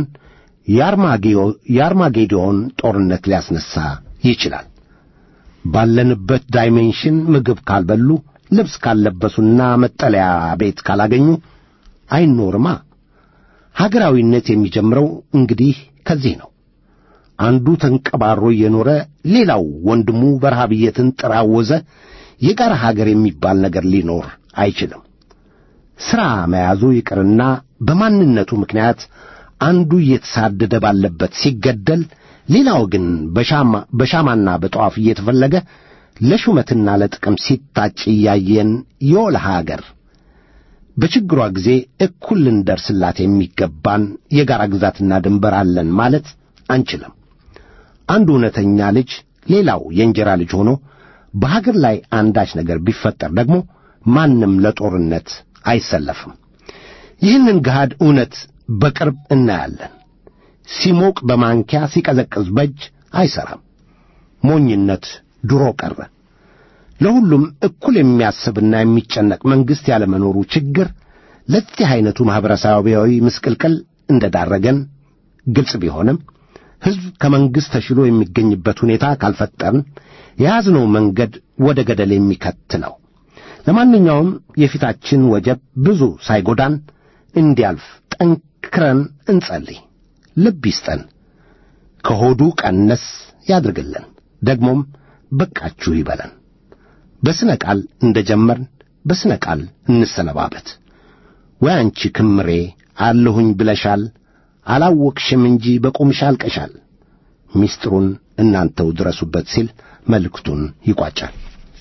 የአርማጌዶን ጦርነት ሊያስነሳ ይችላል። ባለንበት ዳይሜንሽን ምግብ ካልበሉ፣ ልብስ ካልለበሱና መጠለያ ቤት ካላገኙ አይኖርማ። ሀገራዊነት የሚጀምረው እንግዲህ ከዚህ ነው። አንዱ ተንቀባሮ እየኖረ ሌላው ወንድሙ በረሃብ እየተንጠራወዘ የጋራ ሀገር የሚባል ነገር ሊኖር አይችልም። ሥራ መያዙ ይቅርና በማንነቱ ምክንያት አንዱ እየተሳደደ ባለበት ሲገደል፣ ሌላው ግን በሻማና በጠዋፍ እየተፈለገ ለሹመትና ለጥቅም ሲታጭ እያየን የወለ ሀገር በችግሯ ጊዜ እኩል ልንደርስላት የሚገባን የጋራ ግዛትና ድንበር አለን ማለት አንችልም። አንዱ እውነተኛ ልጅ ሌላው የእንጀራ ልጅ ሆኖ በሀገር ላይ አንዳች ነገር ቢፈጠር ደግሞ ማንም ለጦርነት አይሰለፍም። ይህንን ገሃድ እውነት በቅርብ እናያለን። ሲሞቅ በማንኪያ ሲቀዘቅዝ በእጅ አይሠራም። ሞኝነት ድሮ ቀረ። ለሁሉም እኩል የሚያስብና የሚጨነቅ መንግሥት ያለመኖሩ ችግር ለዚህ ዐይነቱ ማኅበረሰባዊ ምስቅልቅል እንደ ዳረገን ግልጽ ቢሆንም ሕዝብ ከመንግሥት ተሽሎ የሚገኝበት ሁኔታ ካልፈጠርን የያዝነው መንገድ ወደ ገደል የሚከት ነው። ለማንኛውም የፊታችን ወጀብ ብዙ ሳይጎዳን እንዲያልፍ ጠንክረን እንጸልይ። ልብ ይስጠን፣ ከሆዱ ቀነስ ያድርግልን፣ ደግሞም በቃችሁ ይበለን። በስነ ቃል እንደ ጀመርን በስነ ቃል እንሰነባበት። ወይ አንቺ ክምሬ አለሁኝ ብለሻል፣ አላወቅሽም እንጂ በቁምሽ አልቀሻል። ሚስጥሩን እናንተው ድረሱበት ሲል መልእክቱን ይቋጫል።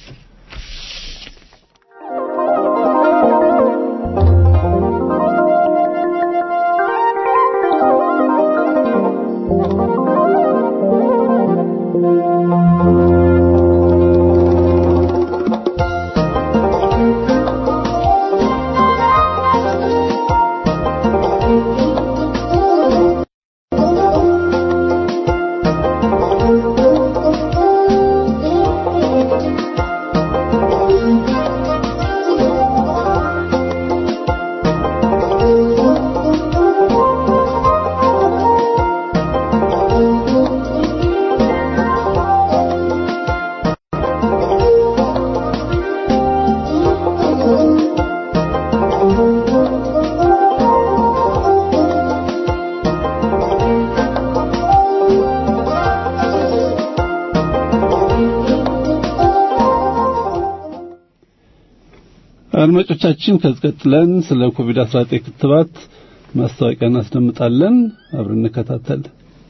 አድማጮቻችን ከዚህ ቀጥለን ስለ ኮቪድ-19 ክትባት ማስታወቂያ እናስደምጣለን። አብረን እንከታተል።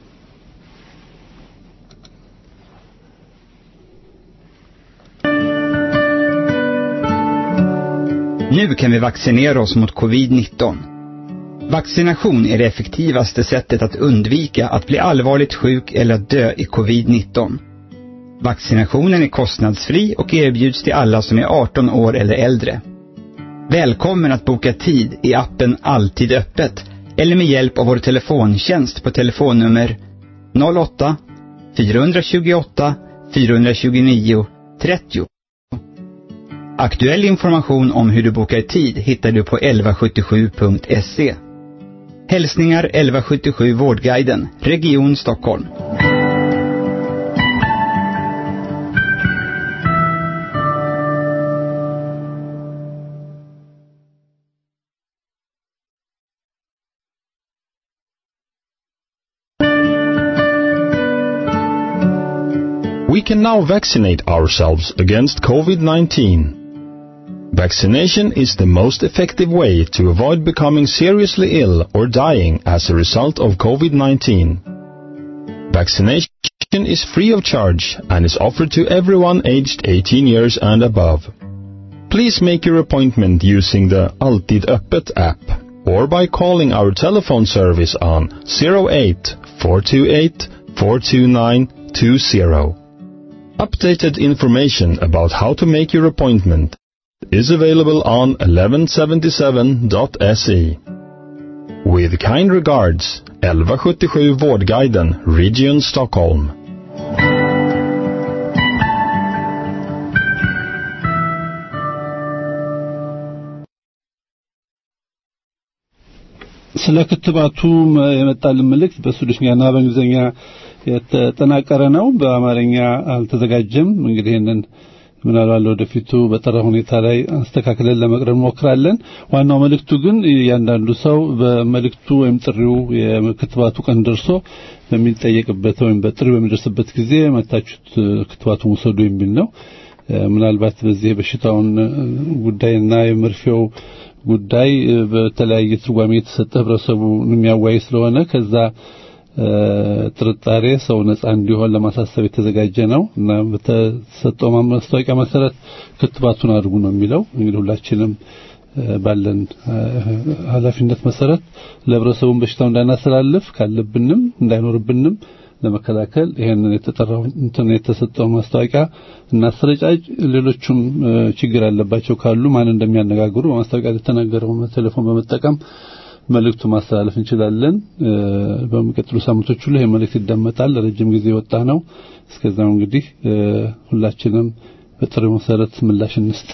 Nu kan vi vaccinera oss mot covid-19. Vaccination är det effektivaste sättet att undvika att bli allvarligt sjuk eller att dö i covid-19. Vaccinationen är kostnadsfri och erbjuds till alla som är 18 år eller äldre. Välkommen att boka tid i appen Alltid öppet eller med hjälp av vår telefontjänst på telefonnummer 08 428 429 30. Aktuell information om hur du bokar tid hittar du på 1177.se. Hälsningar 1177 Vårdguiden, Region Stockholm. can now vaccinate ourselves against COVID-19. Vaccination is the most effective way to avoid becoming seriously ill or dying as a result of COVID-19. Vaccination is free of charge and is offered to everyone aged 18 years and above. Please make your appointment using the Alltid Öppet app or by calling our telephone service on 08 428 42920. Updated information about how to make your appointment is available on 1177.se. With kind regards, 1177 Vårdguiden, Region Stockholm. ስለ ክትባቱ የመጣልን መልእክት በስዊድሽኛና በእንግሊዝኛ የተጠናቀረ ነው። በአማርኛ አልተዘጋጀም። እንግዲህ ይህንን ምናልባት ለወደፊቱ በጠራ ሁኔታ ላይ አስተካክለን ለመቅረብ እንሞክራለን። ዋናው መልእክቱ ግን እያንዳንዱ ሰው በመልእክቱ ወይም ጥሪው የክትባቱ ቀን ደርሶ በሚጠየቅበት ወይም በጥሪው በሚደርስበት ጊዜ መታችሁት ክትባቱን ውሰዱ የሚል ነው። ምናልባት በዚህ በሽታውን ጉዳይና የመርፌው ጉዳይ በተለያየ ትርጓሜ የተሰጠ ህብረተሰቡ የሚያዋይ ስለሆነ ከዛ ጥርጣሬ ሰው ነጻ እንዲሆን ለማሳሰብ የተዘጋጀ ነው እና በተሰጠው ማስታወቂያ መሰረት ክትባቱን አድርጉ ነው የሚለው። እንግዲህ ሁላችንም ባለን ኃላፊነት መሰረት ለህብረተሰቡን በሽታው እንዳናስተላልፍ ካለብንም እንዳይኖርብንም ለመከላከል ይሄንን የተጠራው እንትን የተሰጠው ማስታወቂያ እናስረጫጭ። ሌሎቹም ችግር ያለባቸው ካሉ ማን እንደሚያነጋግሩ በማስታወቂያ የተነገረው ቴሌፎን በመጠቀም መልእክቱ ማስተላለፍ እንችላለን። በሚቀጥሉ ሳምንቶች ሁሉ ይሄ መልእክት ይደመጣል። ለረጅም ጊዜ የወጣ ነው። እስከዛው እንግዲህ ሁላችንም በጥሪው መሰረት ምላሽ እንስጥ።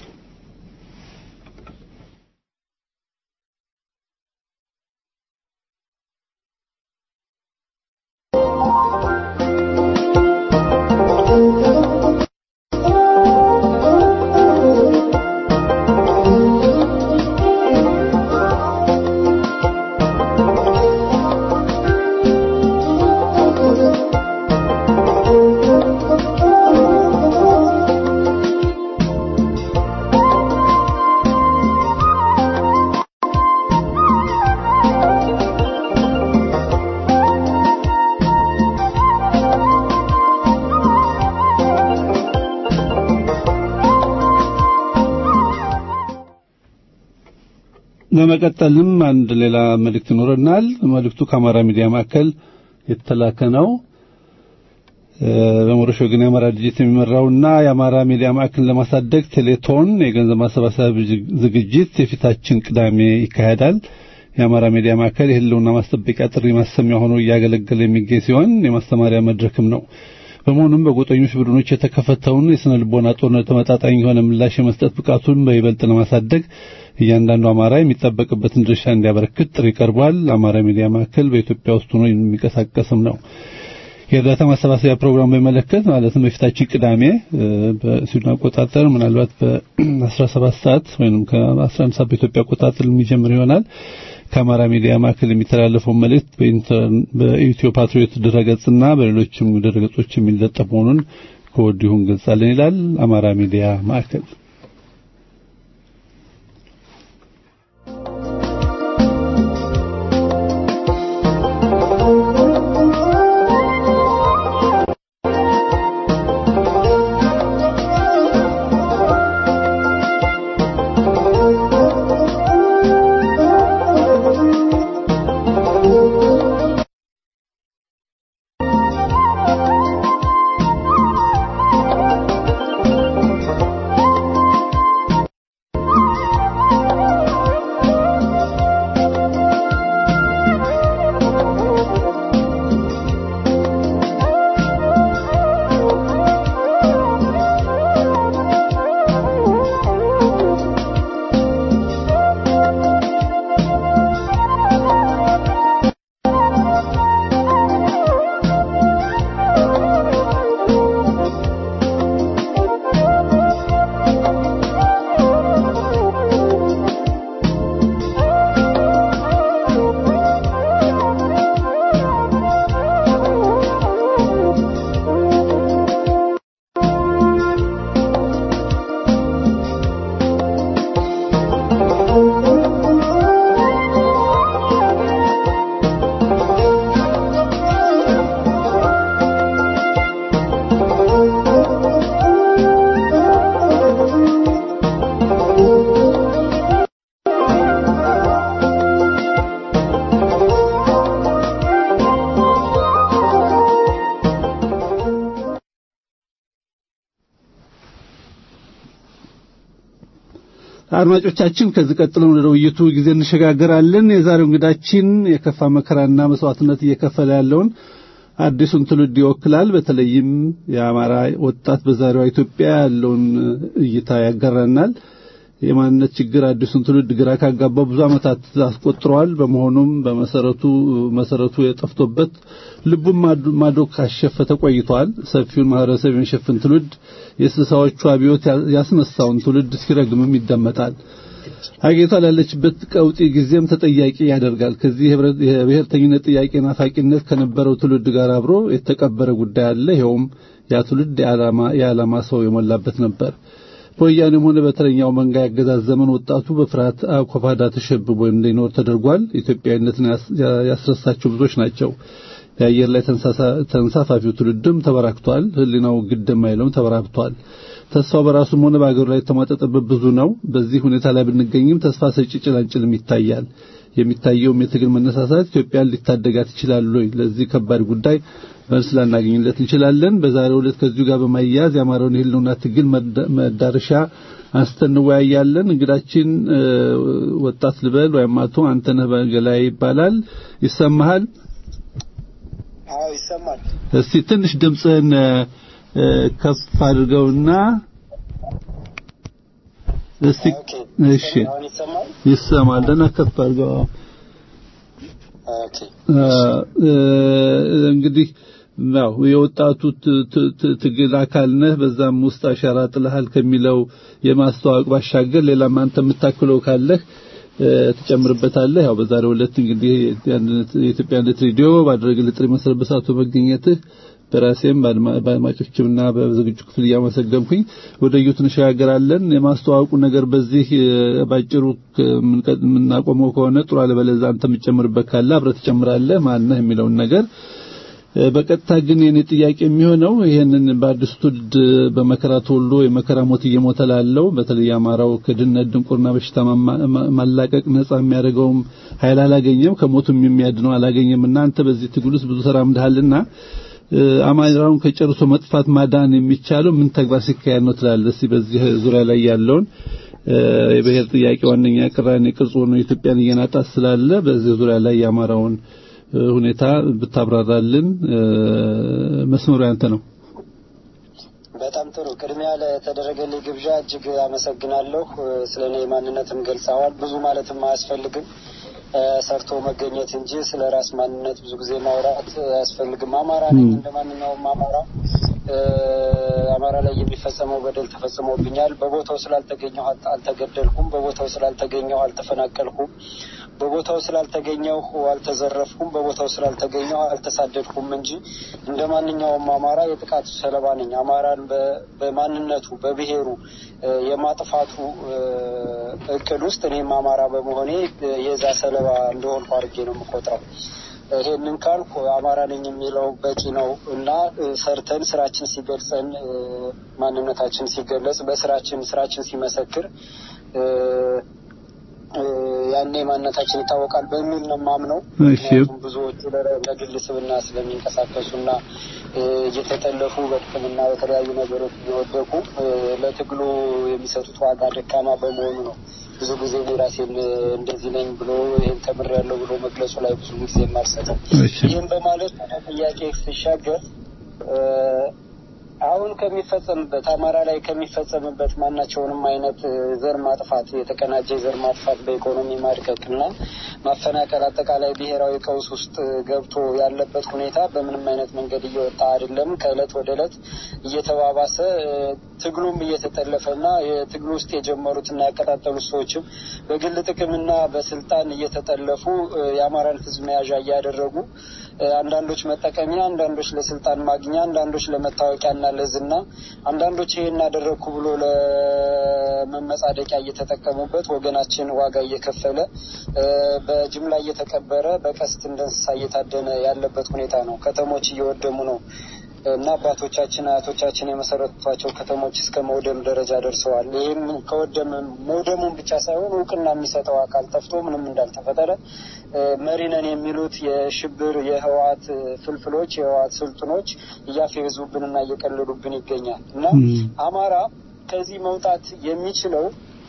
በመቀጠልም አንድ ሌላ መልእክት ይኖረናል። መልእክቱ ከአማራ ሚዲያ ማዕከል የተላከ ነው። በሞረሽ ወገን የአማራ ድርጅት የሚመራውና የአማራ ሚዲያ ማዕከልን ለማሳደግ ቴሌቶን የገንዘብ ማሰባሰብ ዝግጅት የፊታችን ቅዳሜ ይካሄዳል። የአማራ ሚዲያ ማዕከል የህልውና ማስጠበቂያ ጥሪ ማሰሚያ ሆኖ እያገለገለ የሚገኝ ሲሆን የማስተማሪያ መድረክም ነው። በመሆኑም በጎጠኞች ቡድኖች የተከፈተውን የስነ ልቦና ጦርነት ተመጣጣኝ የሆነ ምላሽ የመስጠት ብቃቱን በይበልጥ ለማሳደግ እያንዳንዱ አማራ የሚጠበቅበትን ድርሻ እንዲያበረክት ጥሪ ቀርቧል። አማራ ሚዲያ ማዕከል በኢትዮጵያ ውስጥ ሆኖ የሚንቀሳቀስም ነው። የእርዳታ ማሰባሰቢያ ፕሮግራም በሚመለከት ማለትም በፊታችን ቅዳሜ በስዊድን አቆጣጠር ምናልባት በ17 ሰዓት ወይም ከ11 ሰዓት በኢትዮጵያ አቆጣጠር የሚጀምር ይሆናል። ከአማራ ሚዲያ ማዕከል የሚተላለፈው መልእክት በኢትዮ ፓትሪዮት ድረገጽና በሌሎችም ድረገጾች የሚለጠፍ መሆኑን ከወዲሁ እንገልጻለን ይላል አማራ ሚዲያ ማዕከል። አድማጮቻችን ከዚህ ቀጥለን ወደ ውይይቱ ጊዜ እንሸጋገራለን። የዛሬው እንግዳችን የከፋ መከራና መስዋዕትነት እየከፈለ ያለውን አዲሱን ትውልድ ይወክላል። በተለይም የአማራ ወጣት በዛሬዋ ኢትዮጵያ ያለውን እይታ ያጋራናል። የማንነት ችግር አዲሱን ትውልድ ግራ ካጋባው ብዙ ዓመታት አስቆጥረዋል። በመሆኑም በመሰረቱ መሰረቱ የጠፍቶበት ልቡን ማዶ ካሸፈተ ቆይቷል። ሰፊውን ማህበረሰብ የሚሸፍን ትውልድ የስልሳዎቹ አብዮት ያስነሳውን ትውልድ ሲረግምም ይደመጣል። ሀገሪቷ ላለችበት ቀውጢ ጊዜም ተጠያቂ ያደርጋል። ከዚህ የብሔርተኝነት ጥያቄ ናፋቂነት ከነበረው ትውልድ ጋር አብሮ የተቀበረ ጉዳይ አለ። ይኸውም ያ ትውልድ የዓላማ ሰው የሞላበት ነበር። በወያኔም ሆነ በተረኛው መንጋ ያገዛዝ ዘመን ወጣቱ በፍርሃት አኮፋዳ ተሸብቦ እንዲኖር ተደርጓል። ኢትዮጵያዊነትን ያስረሳቸው ብዙዎች ናቸው። የአየር ላይ ተንሳፋፊው ትውልድም ተበራክቷል። ሕሊናው ግድም አይለውም ተበራክቷል። ተስፋው በራሱም ሆነ በአገሩ ላይ የተሟጠጠበት ብዙ ነው። በዚህ ሁኔታ ላይ ብንገኝም ተስፋ ሰጪ ጭላንጭልም ይታያል። የሚታየውም የትግል መነሳሳት ኢትዮጵያን ሊታደጋት ይችላል ወይ? ለዚህ ከባድ ጉዳይ መልስ ላናገኝለት እንችላለን። በዛሬው ዕለት ከዚሁ ጋር በማያያዝ የአማራውን የህልውና ትግል መዳረሻ አንስተን እንወያያለን። እንግዳችን ወጣት ልበል ወይም አቶ አንተነህ በገላይ ይባላል። ይሰማሃል? አዎ ይሰማል። እስቲ ትንሽ ድምፅህን ከፍ አድርገውና እስቲ እሺ፣ ይሰማል። ደህና ከፍ አድርገው። ኦኬ እንግዲህ ያው የወጣቱ ትግል አካል ነህ፣ በዛም ውስጥ አሻራ ጥለሃል ከሚለው የማስተዋወቅ ባሻገር ሌላም አንተ የምታክለው ካለህ ትጨምርበታለህ። ያው በዛሬው ዕለት እንግዲህ የኢትዮጵያ አንድነት ሬዲዮ ባደረገልን ጥሪ መሰረት በሰዓቱ መገኘትህ በራሴም በአድማጮችምና በዝግጁ ክፍል እያመሰገንኩኝ ወደ እዩት እንሸጋገራለን። የማስተዋወቁ ነገር በዚህ ባጭሩ የምናቆመው ከሆነ ጥሩ፣ አለበለዚያ አንተ የምትጨምርበት ካለ አብረህ ትጨምራለህ። ማነህ የሚለውን ነገር በቀጥታ ግን የኔ ጥያቄ የሚሆነው ይሄንን በአዲሱ ትውልድ በመከራ ተወልዶ የመከራ ሞት እየሞተ ላለው በተለይ አማራው ከድህነት ድንቁርና በሽታ ማላቀቅ ነጻ የሚያደርገውም ኃይል አላገኘም፣ ከሞቱም የሚያድነው አላገኘም እና አንተ በዚህ ትግል ውስጥ ብዙ ተራምደሃልና አማራውን ከጨርሶ መጥፋት ማዳን የሚቻለው ምን ተግባር ሲካሄድ ነው ትላለህ? እስቲ በዚህ ዙሪያ ላይ ያለውን የብሔር ጥያቄ ዋነኛ ቅራኔ ቅርጽ ሆኖ ኢትዮጵያን እየናጣት ስላለ በዚህ ዙሪያ ላይ የአማራውን ሁኔታ ብታብራራልን። መስመሩ ያንተ ነው። በጣም ጥሩ። ቅድሚያ ለተደረገልኝ ግብዣ እጅግ አመሰግናለሁ። ስለ እኔ ማንነትም ገልጸዋል። ብዙ ማለትም አያስፈልግም ሰርቶ መገኘት እንጂ ስለ ራስ ማንነት ብዙ ጊዜ ማውራት አያስፈልግም። አማራ ነኝ እንደ ማንኛውም አማራ። አማራ ላይ የሚፈጸመው በደል ተፈጽሞብኛል። በቦታው ስላልተገኘሁ አልተገደልኩም። በቦታው ስላልተገኘሁ አልተፈናቀልኩም። በቦታው ስላልተገኘሁ አልተዘረፍኩም። በቦታው ስላልተገኘሁ አልተሳደድኩም እንጂ እንደ ማንኛውም አማራ የጥቃቱ ሰለባ ነኝ። አማራን በማንነቱ በብሔሩ የማጥፋቱ እቅድ ውስጥ እኔም አማራ በመሆኔ የዛ ሰለባ እንደሆንኩ አድርጌ ነው የምቆጥረው። ይሄንን ካልኩ አማራ ነኝ የሚለው በቂ ነው እና ሰርተን ስራችን ሲገልጸን ማንነታችን ሲገለጽ በስራችን ስራችን ሲመሰክር ያኔ ማንነታችን ይታወቃል በሚል ነው የማምነው። ምክንያቱም ብዙዎቹ ለግል ስብና ስለሚንቀሳቀሱና እየተጠለፉ በጥቅምና በተለያዩ ነገሮች እየወደቁ ለትግሉ የሚሰጡት ዋጋ ደካማ በመሆኑ ነው። ብዙ ጊዜ እኔ ራሴን እንደዚህ ነኝ ብሎ ይህን ተምሬያለሁ ብሎ መግለጹ ላይ ብዙ ጊዜ የማልሰጠው። ይህም በማለት ወደ ጥያቄ ሲሻገር አሁን ከሚፈጸምበት አማራ ላይ ከሚፈጸምበት ማናቸውንም አይነት ዘር ማጥፋት የተቀናጀ ዘር ማጥፋት በኢኮኖሚ ማድቀቅ እና ማፈናቀል አጠቃላይ ብሔራዊ ቀውስ ውስጥ ገብቶ ያለበት ሁኔታ በምንም አይነት መንገድ እየወጣ አይደለም። ከእለት ወደ እለት እየተባባሰ ትግሉም እየተጠለፈና የትግሉ ውስጥ የጀመሩትና ያቀጣጠሉት ሰዎችም በግል ጥቅምና በስልጣን እየተጠለፉ የአማራን ሕዝብ መያዣ እያደረጉ አንዳንዶች መጠቀሚያ፣ አንዳንዶች ለስልጣን ማግኛ፣ አንዳንዶች ለመታወቂያና ለዝና፣ አንዳንዶች ይሄን አደረግኩ ብሎ ለመመጻደቂያ እየተጠቀሙበት ወገናችን ዋጋ እየከፈለ በጅምላ እየተቀበረ በቀስት እንደ እንስሳ እየታደነ ያለበት ሁኔታ ነው። ከተሞች እየወደሙ ነው እና አባቶቻችን አያቶቻችን የመሰረቷቸው ከተሞች እስከ መውደም ደረጃ ደርሰዋል። ይህም ከወደም መውደሙን ብቻ ሳይሆን እውቅና የሚሰጠው አካል ጠፍቶ ምንም እንዳልተፈጠረ መሪ ነን የሚሉት የሽብር የህወሓት ፍልፍሎች የህወሓት ስልጡኖች እያፌዙብንና እየቀለዱብን ይገኛል እና አማራ ከዚህ መውጣት የሚችለው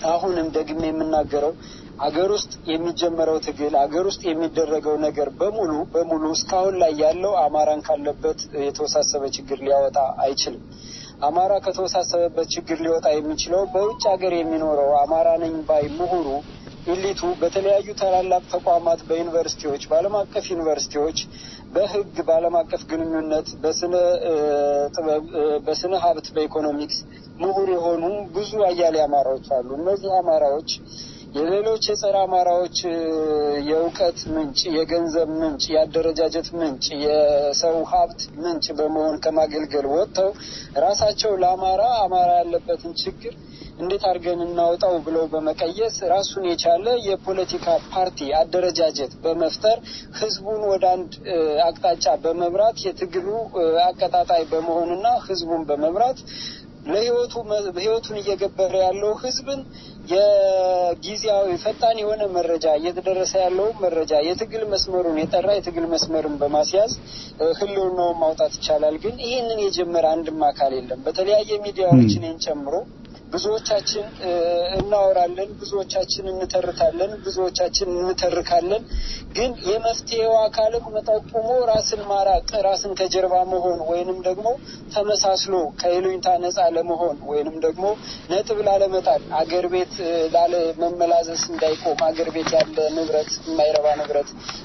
አሁንም ደግሜ የምናገረው አገር ውስጥ የሚጀመረው ትግል አገር ውስጥ የሚደረገው ነገር በሙሉ በሙሉ እስካሁን ላይ ያለው አማራን ካለበት የተወሳሰበ ችግር ሊያወጣ አይችልም። አማራ ከተወሳሰበበት ችግር ሊወጣ የሚችለው በውጭ ሀገር የሚኖረው አማራ ነኝ ባይ ምሁሩ ኢሊቱ በተለያዩ ታላላቅ ተቋማት በዩኒቨርሲቲዎች፣ በዓለም አቀፍ ዩኒቨርሲቲዎች፣ በሕግ፣ በዓለም አቀፍ ግንኙነት፣ በስነ ጥበብ፣ በስነ ሀብት፣ በኢኮኖሚክስ ምሁር የሆኑ ብዙ አያሌ አማራዎች አሉ። እነዚህ አማራዎች የሌሎች የጸረ አማራዎች የእውቀት ምንጭ፣ የገንዘብ ምንጭ፣ የአደረጃጀት ምንጭ፣ የሰው ሀብት ምንጭ በመሆን ከማገልገል ወጥተው ራሳቸው ለአማራ አማራ ያለበትን ችግር እንዴት አድርገን እናውጣው ብለው በመቀየስ ራሱን የቻለ የፖለቲካ ፓርቲ አደረጃጀት በመፍጠር ህዝቡን ወደ አንድ አቅጣጫ በመምራት የትግሉ አቀጣጣይ በመሆንና ህዝቡን በመምራት ለህይወቱ ህይወቱን እየገበረ ያለው ህዝብን የጊዜያዊ ፈጣን የሆነ መረጃ እየተደረሰ ያለውን መረጃ የትግል መስመሩን የጠራ የትግል መስመርን በማስያዝ ህልውናውን ማውጣት ይቻላል። ግን ይህንን የጀመረ አንድም አካል የለም። በተለያየ ሚዲያዎች እኔን ጨምሮ ብዙዎቻችን እናወራለን፣ ብዙዎቻችን እንተርታለን፣ ብዙዎቻችን እንተርካለን። ግን የመፍትሄው አካልም መጠቁሞ ራስን ማራቅ፣ ራስን ከጀርባ መሆን ወይንም ደግሞ ተመሳስሎ ከይሉኝታ ነጻ ለመሆን ወይንም ደግሞ ነጥብ ላለመጣል አገር ቤት ላለ መመላዘስ እንዳይቆም አገር ቤት ያለ ንብረት የማይረባ ንብረት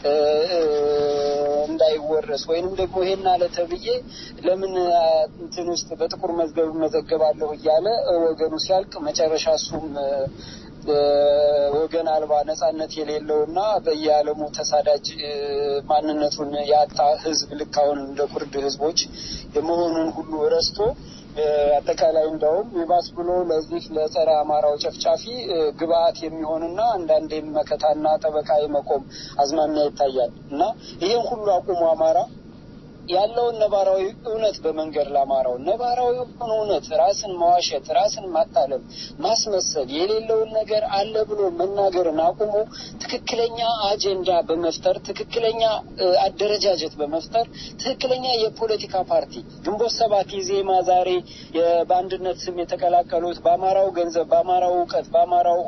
እንዳይወረስ ወይንም ደግሞ ይሄን አለ ተብዬ ለምን እንትን ውስጥ በጥቁር መዝገብ መዘገባለሁ እያለ ወገኑ ሲያልቅ መጨረሻ እሱም ወገን አልባ ነጻነት የሌለውና በየዓለሙ ተሳዳጅ ማንነቱን ያጣ ህዝብ ልክ አሁን እንደ ኩርድ ህዝቦች የመሆኑን ሁሉ ረስቶ አጠቃላይ እንደውም ይባስ ብሎ ለዚህ ለጸረ አማራው ጨፍጫፊ ግብአት የሚሆንና አንዳንዴም መከታና ጠበቃ የመቆም አዝማሚያ ይታያል እና ይህን ሁሉ አቁሞ አማራ ያለውን ነባራዊ እውነት በመንገድ ለአማራው ነባራዊ እውነት ራስን መዋሸት፣ ራስን ማታለል፣ ማስመሰል የሌለውን ነገር አለ ብሎ መናገርን አቁሞ ትክክለኛ አጀንዳ በመፍጠር ትክክለኛ አደረጃጀት በመፍጠር ትክክለኛ የፖለቲካ ፓርቲ ግንቦት ሰባት ኢዜማ ዛሬ በአንድነት ስም የተቀላቀሉት በአማራው ገንዘብ፣ በአማራው እውቀት፣ በአማራው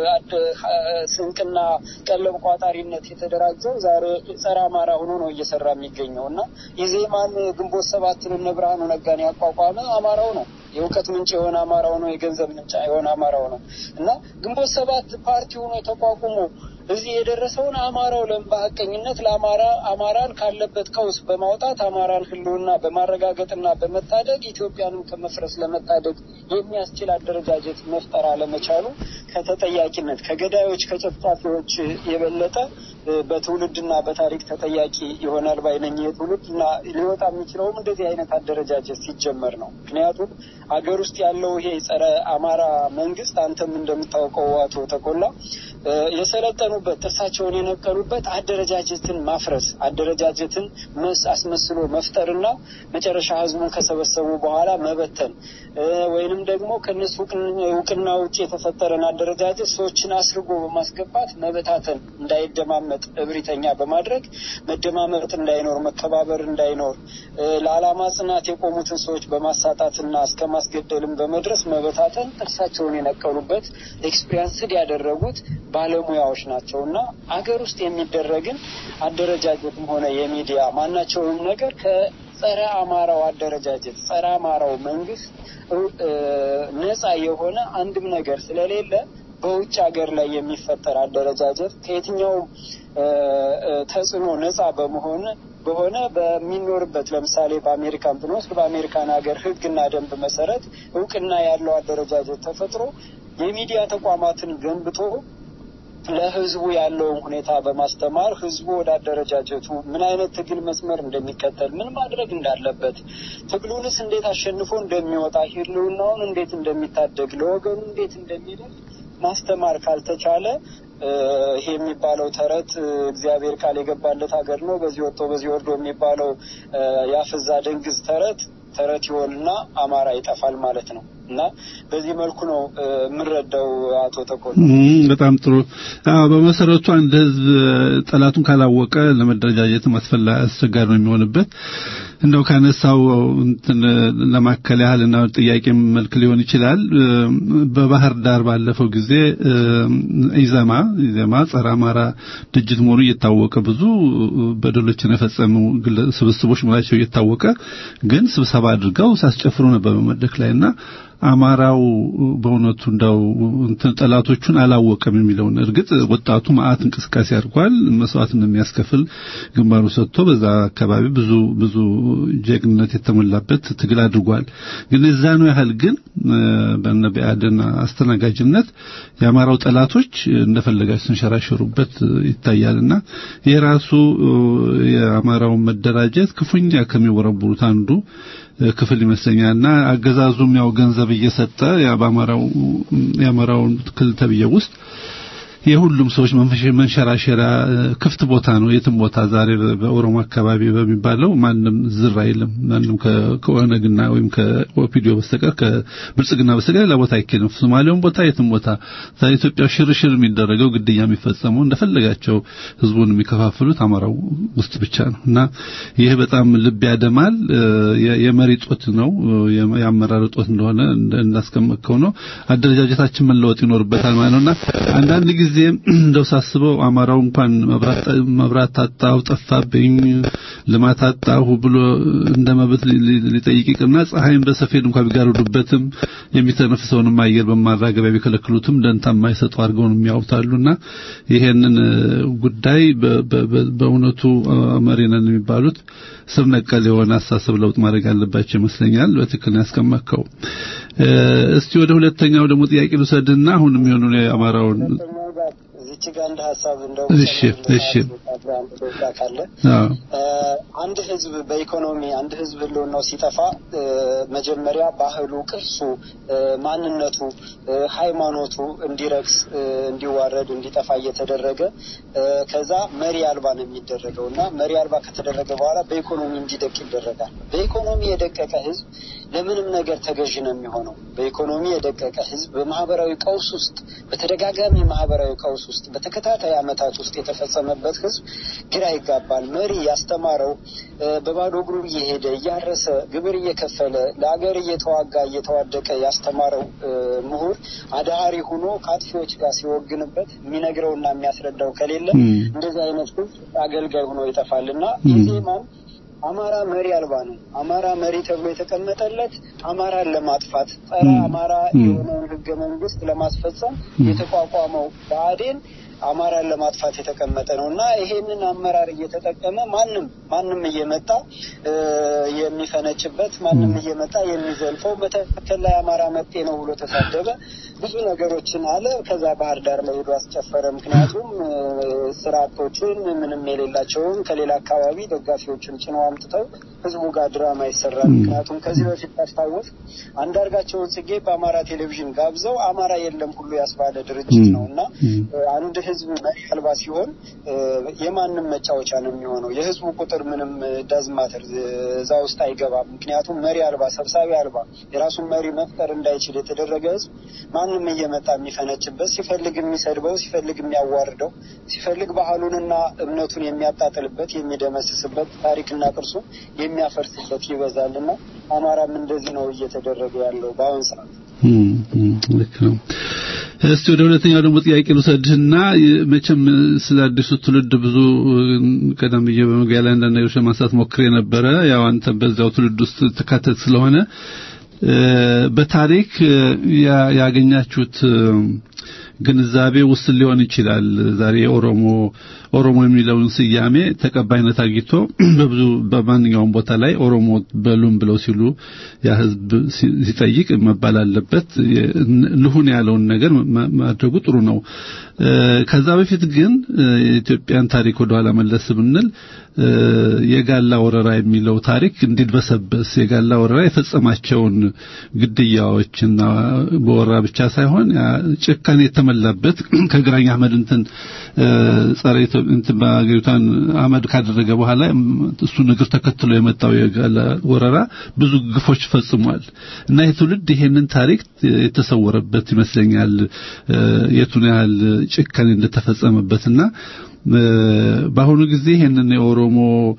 ስንቅና ቀለብ ቋጣሪነት የተደራጀው ዛሬ ጸረ አማራ ሆኖ ነው እየሰራ የሚገኘው እና ኢዜማን ግንቦት ሰባትን እነ ብርሃኑ ነጋን ያቋቋመ አማራው ነው። የእውቀት ምንጭ የሆነ አማራው ነው። የገንዘብ ምንጭ የሆነ አማራው ነው እና ግንቦት ሰባት ፓርቲ ሆኖ ተቋቁሞ እዚህ የደረሰውን አማራው ለም በሀቀኝነት ለአማራ አማራን ካለበት ቀውስ በማውጣት አማራን ሕልውና በማረጋገጥና በመታደግ ኢትዮጵያንም ከመፍረስ ለመታደግ የሚያስችል አደረጃጀት መፍጠር አለመቻሉ ከተጠያቂነት ከገዳዮች ከጨፍጫፊዎች የበለጠ በትውልድና በታሪክ ተጠያቂ ይሆናል ባይነኝ ትውልድ እና ሊወጣ የሚችለውም እንደዚህ አይነት አደረጃጀት ሲጀመር ነው። ምክንያቱም አገር ውስጥ ያለው ይሄ ጸረ አማራ መንግስት አንተም እንደምታውቀው አቶ ተኮላ የሰለጠኑበት ጥርሳቸውን የነቀሉበት አደረጃጀትን ማፍረስ አደረጃጀትን አስመስሎ መፍጠርና መጨረሻ ህዝቡን ከሰበሰቡ በኋላ መበተን ወይንም ደግሞ ከነሱ እውቅና ውጭ የተፈጠረን አደረጃጀት ሰዎችን አስርጎ በማስገባት መበታተን እንዳይደማመጥ እብሪተኛ በማድረግ መደማመጥ እንዳይኖር፣ መከባበር እንዳይኖር ለዓላማ ጽናት የቆሙትን ሰዎች በማሳጣትና እስከ ማስገደልም በመድረስ መበታተን ጥርሳቸውን የነቀሉበት ኤክስፒሪንስድ ያደረጉት ባለሙያዎች ናቸው እና አገር ውስጥ የሚደረግን አደረጃጀትም ሆነ የሚዲያ ማናቸውም ነገር ከጸረ አማራው አደረጃጀት ጸረ አማራው መንግስት ነጻ የሆነ አንድም ነገር ስለሌለ በውጭ ሀገር ላይ የሚፈጠር አደረጃጀት ከየትኛውም ተጽዕኖ ነጻ በመሆን በሆነ በሚኖርበት ለምሳሌ በአሜሪካን ብንወስድ በአሜሪካን ሀገር ሕግና ደንብ መሰረት እውቅና ያለው አደረጃጀት ተፈጥሮ የሚዲያ ተቋማትን ገንብቶ ለህዝቡ ያለውን ሁኔታ በማስተማር ህዝቡ ወደ አደረጃጀቱ ምን አይነት ትግል መስመር እንደሚከተል ምን ማድረግ እንዳለበት ትግሉንስ እንዴት አሸንፎ እንደሚወጣ ህልውናውን እንዴት እንደሚታደግ ለወገኑ እንዴት እንደሚደርስ ማስተማር ካልተቻለ ይሄ የሚባለው ተረት እግዚአብሔር ቃል የገባለት ሀገር ነው፣ በዚህ ወጥቶ በዚህ ወርዶ የሚባለው ያፍዛ ደንግዝ ተረት ተረት ይሆንና አማራ ይጠፋል ማለት ነው። እና በዚህ መልኩ ነው የምንረዳው። አቶ ተኮል በጣም ጥሩ። በመሰረቱ አንድ ህዝብ ጠላቱን ካላወቀ ለመደረጃጀት አስፈላጊ አስቸጋሪ ነው የሚሆንበት። እንደው ካነሳው እንትን ለማከል ያህልና ጥያቄ መልክ ሊሆን ይችላል። በባህር ዳር ባለፈው ጊዜ ኢዘማ ኢዘማ ጸረ አማራ ድርጅት መሆኑ እየታወቀ ብዙ በደሎችን የፈጸሙ ስብስቦች መሆናቸው እየታወቀ ግን ስብሰባ አድርገው ሲያስጨፍሩ ነበር በመድረክ ላይና አማራው በእውነቱ እንደው እንትን ጠላቶቹን አላወቀም የሚለውን እርግጥ ወጣቱ ማአት እንቅስቃሴ አድርጓል። መስዋዕት እንደሚያስከፍል ግንባሩ ሰጥቶ በዛ አካባቢ ብዙ ብዙ ጀግንነት የተሞላበት ትግል አድርጓል። ግን እዛ ነው ያህል ግን በነ ቢአድን አስተናጋጅነት የአማራው ጠላቶች እንደፈለጋቸው ሲንሸራሸሩበት ይታያልና የራሱ የአማራውን መደራጀት ክፉኛ ከሚወረብሩት አንዱ ክፍል ይመስለኛልና አገዛዙም ያው ገንዘብ እየሰጠ በአማራው የአማራውን ክልል ተብዬ ውስጥ የሁሉም ሰዎች መንሸራሸሪያ ክፍት ቦታ ነው። የትም ቦታ ዛሬ በኦሮሞ አካባቢ በሚባለው ማንም ዝር አይልም። ማንም ከኦነግና ወይም ከኦፒዲዮ በስተቀር ከብልጽግና በስተቀር ሌላ ቦታ አይኬድም። ሶማሌውን ቦታ የትም ቦታ ዛሬ ኢትዮጵያ ሽርሽር የሚደረገው ግድያ የሚፈጸመው እንደፈለጋቸው ህዝቡን የሚከፋፍሉት አማራው ውስጥ ብቻ ነው እና ይህ በጣም ልብ ያደማል። የመሪ ጦት ነው፣ የአመራር ጦት እንደሆነ እንዳስቀመጥከው ነው። አደረጃጀታችን መለወጥ ይኖርበታል ማለት ነውና አንዳንድ ጊዜ እንደው ሳስበው አማራው እንኳን መብራት ታጣው ጠፋብኝ ልማት አጣሁ ብሎ እንደ መብት ሊጠይቅ ይቅርና ፀሐይን በሰፌድ እንኳን ቢጋርዱበትም የሚተነፍሰውንም አየር በማራገቢያ ቢከለክሉትም ደንታ የማይሰጡ አድርገው ነው የሚያውታሉና ይሄንን ጉዳይ በእውነቱ መሪ ነን የሚባሉት ስር ነቀል የሆነ አስተሳሰብ ለውጥ ማድረግ ያለባቸው ይመስለኛል። በትክክል ያስቀመጥከው። እስቲ ወደ ሁለተኛው ደግሞ ጥያቄ ልውሰድና አሁን የሚሆኑ የአማራውን እዚች ጋር አንድ ሀሳብ እንደው እሺ እሺ ካለ አንድ ህዝብ በኢኮኖሚ አንድ ህዝብ ህልውናው ሲጠፋ መጀመሪያ ባህሉ፣ ቅርሱ፣ ማንነቱ፣ ሃይማኖቱ እንዲረክስ፣ እንዲዋረድ፣ እንዲጠፋ እየተደረገ ከዛ መሪ አልባ ነው የሚደረገው እና መሪ አልባ ከተደረገ በኋላ በኢኮኖሚ እንዲደቅ ይደረጋል። በኢኮኖሚ የደቀቀ ህዝብ ለምንም ነገር ተገዥ ነው የሚሆነው። በኢኮኖሚ የደቀቀ ህዝብ በማህበራዊ ቀውስ ውስጥ በተደጋጋሚ ማህበራዊ ቀውስ ውስጥ በተከታታይ ዓመታት ውስጥ የተፈጸመበት ህዝብ ግራ ይጋባል። መሪ ያስተማረው በባዶ እግሩ እየሄደ እያረሰ ግብር እየከፈለ ለአገር እየተዋጋ እየተዋደቀ ያስተማረው ምሁር አዳሃሪ ሆኖ ከአጥፊዎች ጋር ሲወግንበት የሚነግረውና የሚያስረዳው ከሌለ እንደዚህ አይነት ህዝብ አገልጋይ ሆኖ ይጠፋል እና ኢዜማም አማራ መሪ አልባ ነው። አማራ መሪ ተብሎ የተቀመጠለት አማራን ለማጥፋት ጸረ አማራ የሆነውን ህገ መንግስት ለማስፈጸም የተቋቋመው ብአዴን አማራን ለማጥፋት የተቀመጠ ነው እና ይሄንን አመራር እየተጠቀመ ማንም ማንም እየመጣ የሚፈነጭበት ማንም እየመጣ የሚዘልፈው መተከል ላይ አማራ መጤ ነው ብሎ ተሳደበ፣ ብዙ ነገሮችን አለ። ከዛ ባህር ዳር ላይ ሄዶ አስጨፈረ። ምክንያቱም ስራ አጦችን ምንም የሌላቸውን ከሌላ አካባቢ ደጋፊዎችን ጭነው አምጥተው ህዝቡ ጋር ድራማ ይሰራል። ምክንያቱም ከዚህ በፊት ታስታውስ አንዳርጋቸውን ጽጌ በአማራ ቴሌቪዥን ጋብዘው አማራ የለም ሁሉ ያስባለ ድርጅት ነው እና አንድ ህዝብ መሪ አልባ ሲሆን የማንም መጫወቻ ነው የሚሆነው። የህዝቡ ቁጥር ምንም ዳዝማተር እዛ ውስጥ አይገባም። ምክንያቱም መሪ አልባ፣ ሰብሳቢ አልባ የራሱን መሪ መፍጠር እንዳይችል የተደረገ ህዝብ ማንም እየመጣ የሚፈነጭበት፣ ሲፈልግ የሚሰድበው፣ ሲፈልግ የሚያዋርደው፣ ሲፈልግ ባህሉንና እምነቱን የሚያጣጥልበት፣ የሚደመስስበት፣ ታሪክና ቅርሱን የሚያፈርስበት ይበዛል እና አማራም እንደዚህ ነው እየተደረገ ያለው በአሁን ሰዓት። ልክ ነው። እስቲ ወደ ሁለተኛው ደግሞ ጥያቄ ልውሰድህና መቼም ስለ አዲሱ ትውልድ ብዙ ቀደም ብዬ በመግቢያ ላይ አንዳንድ ነገሮች ለማንሳት ሞክሬ ነበረ። ያው አንተ በዛው ትውልድ ውስጥ ተካተት ስለሆነ በታሪክ ያገኛችሁት ግንዛቤ ውስን ሊሆን ይችላል። ዛሬ ኦሮሞ ኦሮሞ የሚለውን ስያሜ ተቀባይነት አግኝቶ በብዙ በማንኛውም ቦታ ላይ ኦሮሞ በሉም ብለው ሲሉ ያ ህዝብ ሲጠይቅ መባል አለበት። ልሁን ያለውን ነገር ማድረጉ ጥሩ ነው። ከዛ በፊት ግን የኢትዮጵያን ታሪክ ወደኋላ መለስ ብንል የጋላ ወረራ የሚለው ታሪክ እንዲድበሰበስ የጋላ ወረራ የፈጸማቸውን ግድያዎችና በወረራ ብቻ ሳይሆን ጭካኔ የተመላበት ከግራኝ አህመድ እንትን ጸረ እንትን በአገሪቷን አመድ ካደረገ በኋላ እሱ እግር ተከትሎ የመጣው የጋላ ወረራ ብዙ ግፎች ፈጽሟል እና ይህ ትውልድ ይሄንን ታሪክ የተሰወረበት ይመስለኛል የቱን ያህል ጭካኔ እንደተፈጸመበትና በአሁኑ ጊዜ ይህንን የኦሮሞ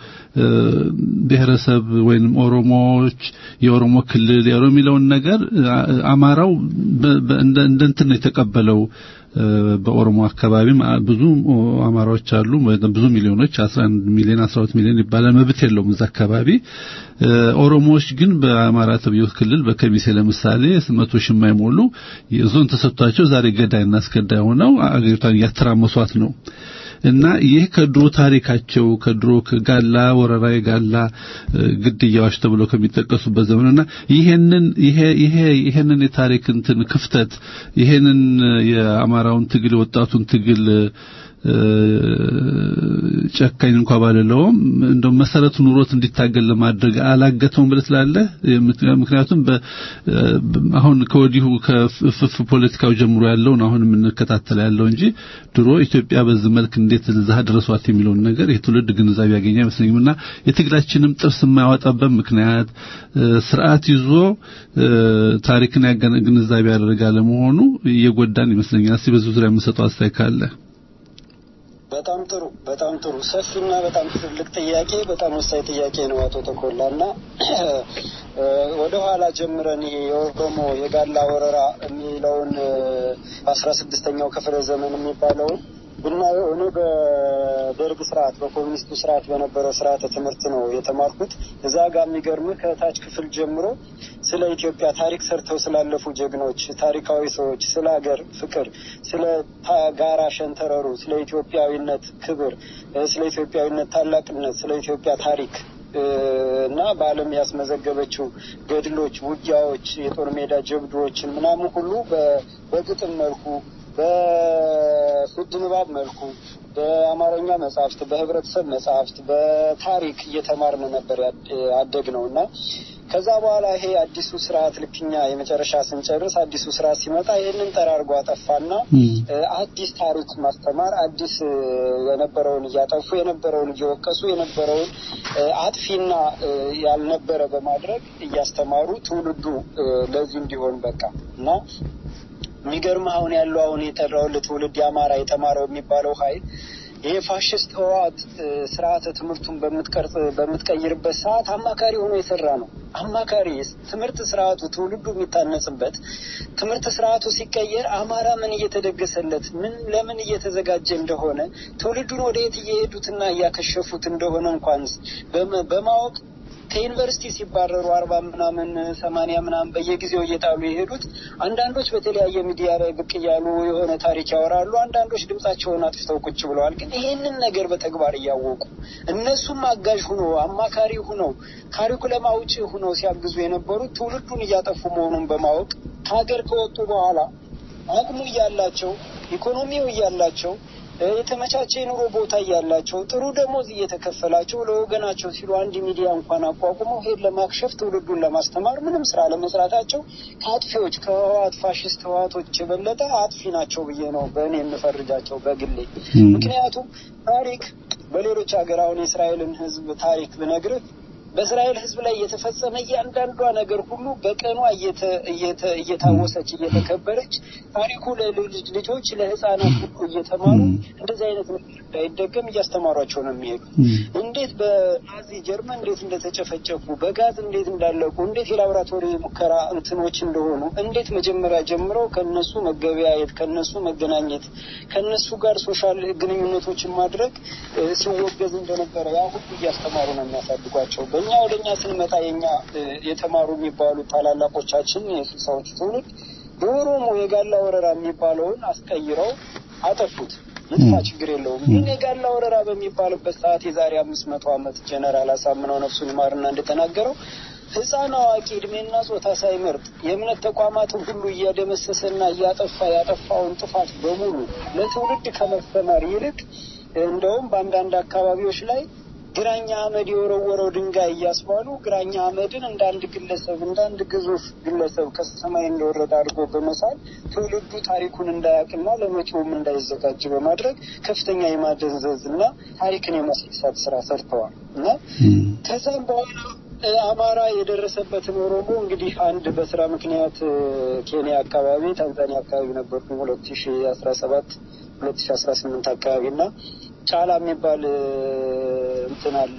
ብሔረሰብ ወይም ኦሮሞዎች የኦሮሞ ክልል የኦሮሞ የሚለውን ነገር አማራው እንደ እንትን ነው የተቀበለው። በኦሮሞ አካባቢ ብዙ አማራዎች አሉ፣ ብዙ ሚሊዮኖች 11 ሚሊዮን 12 ሚሊዮን ይባላል። መብት የለውም እዛ አካባቢ። ኦሮሞዎች ግን በአማራ ተብዮ ክልል በከሚሴ ለምሳሌ መቶ ሺህ የማይሞሉ ዞን ተሰጥቷቸው ዛሬ ገዳይና አስገዳይ ሆነው አገሪቷን እያተራመሷት ነው። እና ይህ ከድሮ ታሪካቸው ከድሮ ከጋላ ወረራ የጋላ ግድያዎች ተብሎ ከሚጠቀሱበት ዘመንና ይሄንን ይሄ ይሄ ይሄንን የታሪክ እንትን ክፍተት ይሄንን የአማራውን ትግል ወጣቱን ትግል ጨካኝ እንኳ ባልለውም እንደው መሰረቱ ኑሮት እንዲታገል ለማድረግ አላገተውም ብለህ ትላለህ። ምክንያቱም አሁን ከወዲሁ ከፍፍ ፖለቲካው ጀምሮ ያለውን አሁን የምንከታተል ያለው እንጂ ድሮ ኢትዮጵያ በዚህ መልክ እንዴት እዛ ድረሷት የሚለውን ነገር የትውልድ ግንዛቤ ያገኘ አይመስለኝም እና የትግላችንም ጥርስ የማያወጣበት ምክንያት ስርዓት ይዞ ታሪክን ግንዛቤ ያደረገ አለመሆኑ እየጎዳን ይመስለኛል። እስቲ በዚህ ዙሪያ የምሰጠው አስተያየት ካለ በጣም ጥሩ በጣም ጥሩ ሰፊና በጣም ትልቅ ጥያቄ በጣም ወሳኝ ጥያቄ ነው አቶ ተኮላ እና ወደ ኋላ ጀምረን ይሄ የኦሮሞ የጋላ ወረራ የሚለውን በአስራ ስድስተኛው ክፍለ ዘመን የሚባለውን ብናየው እኔ በደርግ ስርዓት በኮሚኒስቱ ስርዓት በነበረው ስርዓተ ትምህርት ነው የተማርኩት። እዛ ጋር የሚገርምህ ከታች ክፍል ጀምሮ ስለ ኢትዮጵያ ታሪክ ሰርተው ስላለፉ ጀግኖች፣ ታሪካዊ ሰዎች፣ ስለ ሀገር ፍቅር፣ ስለ ጋራ ሸንተረሩ፣ ስለ ኢትዮጵያዊነት ክብር፣ ስለ ኢትዮጵያዊነት ታላቅነት፣ ስለ ኢትዮጵያ ታሪክ እና በዓለም ያስመዘገበችው ገድሎች፣ ውጊያዎች፣ የጦር ሜዳ ጀብዶዎችን ምናምን ሁሉ በግጥም መልኩ በፍድ ንባብ መልኩ በአማርኛ መጽሐፍት፣ በህብረተሰብ መጽሐፍት፣ በታሪክ እየተማርን ነበር ያደግ ነው እና ከዛ በኋላ ይሄ አዲሱ ስርዓት ልክኛ የመጨረሻ ስንጨርስ አዲሱ ስርዓት ሲመጣ ይህንን ጠራርጎ አጠፋና አዲስ ታሪክ ማስተማር አዲስ የነበረውን እያጠፉ የነበረውን እየወቀሱ የነበረውን አጥፊና ያልነበረ በማድረግ እያስተማሩ ትውልዱ ለዚህ እንዲሆን በቃ እና የሚገርም አሁን ያለው አሁን የጠራውን ትውልድ የአማራ የተማረው የሚባለው ኃይል ይሄ ፋሽስት ህወሓት ስርዓተ ትምህርቱን በምትቀርጽ በምትቀይርበት ሰዓት አማካሪ ሆኖ የሰራ ነው። አማካሪ ትምህርት ስርዓቱ ትውልዱ የሚታነጽበት ትምህርት ስርዓቱ ሲቀየር አማራ ምን እየተደገሰለት ምን ለምን እየተዘጋጀ እንደሆነ ትውልዱን ወደ የት እየሄዱትና እያከሸፉት እንደሆነ እንኳን በማወቅ ከዩኒቨርሲቲ ሲባረሩ አርባ ምናምን ሰማንያ ምናምን በየጊዜው እየጣሉ የሄዱት አንዳንዶች በተለያየ ሚዲያ ላይ ብቅ እያሉ የሆነ ታሪክ ያወራሉ። አንዳንዶች ድምጻቸውን አጥፍተው ቁጭ ብለዋል። ግን ይህንን ነገር በተግባር እያወቁ እነሱም አጋዥ ሁኖ አማካሪ ሁነው ካሪኩለም አውጪ ሁነው ሲያግዙ የነበሩት ትውልዱን እያጠፉ መሆኑን በማወቅ ከሀገር ከወጡ በኋላ አቅሙ እያላቸው ኢኮኖሚው እያላቸው የተመቻቸ የኑሮ ቦታ እያላቸው ጥሩ ደሞዝ እየተከፈላቸው ለወገናቸው ሲሉ አንድ ሚዲያ እንኳን አቋቁመው ሄድ ለማክሸፍ ትውልዱን ለማስተማር ምንም ስራ ለመስራታቸው ከአጥፊዎች ከህወሓት ፋሽስት ህወሓቶች የበለጠ አጥፊ ናቸው ብዬ ነው በእኔ የምፈርጃቸው በግሌ። ምክንያቱም ታሪክ በሌሎች ሀገር አሁን የእስራኤልን ህዝብ ታሪክ ብነግርህ በእስራኤል ህዝብ ላይ የተፈጸመ እያንዳንዷ ነገር ሁሉ በቀኗ እየታወሰች እየተከበረች ታሪኩ ለልጅ ልጆች ለህፃናት ሁሉ እየተማሩ እንደዚህ አይነት ነገር እንዳይደገም እያስተማሯቸው ነው የሚሄዱ። እንዴት በናዚ ጀርመን እንዴት እንደተጨፈጨፉ፣ በጋዝ እንዴት እንዳለቁ፣ እንዴት የላቦራቶሪ ሙከራ እንትኖች እንደሆኑ፣ እንዴት መጀመሪያ ጀምረው ከነሱ መገበያየት፣ ከነሱ መገናኘት፣ ከነሱ ጋር ሶሻል ግንኙነቶችን ማድረግ ሲወገዝ እንደነበረ ያ ሁሉ እያስተማሩ ነው የሚያሳድጓቸው። በእኛ ወደ እኛ ስንመጣ የኛ የተማሩ የሚባሉ ታላላቆቻችን የስልሳዎቹ ትውልድ የኦሮሞ የጋላ ወረራ የሚባለውን አስቀይረው አጠፉት። ይጥፋ ችግር የለውም። ግን የጋላ ወረራ በሚባልበት ሰዓት የዛሬ አምስት መቶ ዓመት ጀነራል አሳምነው ነፍሱን ይማርና እንደተናገረው ህፃን አዋቂ እድሜና ጾታ ሳይመርጥ የእምነት ተቋማትን ሁሉ እያደመሰሰና እያጠፋ ያጠፋውን ጥፋት በሙሉ ለትውልድ ከመስተማር ይልቅ እንደውም በአንዳንድ አካባቢዎች ላይ ግራኛ አመድ የወረወረው ድንጋይ እያስባሉ ግራኛ አመድን እንደ አንድ ግለሰብ እንደ አንድ ግዙፍ ግለሰብ ከሰማይ እንደወረደ አድርጎ በመሳል ትውልዱ ታሪኩን እንዳያውቅና ለመጪውም እንዳይዘጋጅ በማድረግ ከፍተኛ የማደንዘዝ እና ታሪክን የማስረሳት ስራ ሰርተዋል እና ከዛም በኋላ አማራ የደረሰበትን ኦሮሞ እንግዲህ አንድ በስራ ምክንያት ኬንያ አካባቢ ታንዛኒያ አካባቢ ነበርኩ ሁለት ሺ አስራ ሰባት ሁለት ሺ አስራ ስምንት አካባቢ እና ጫላ የሚባል እንትን አለ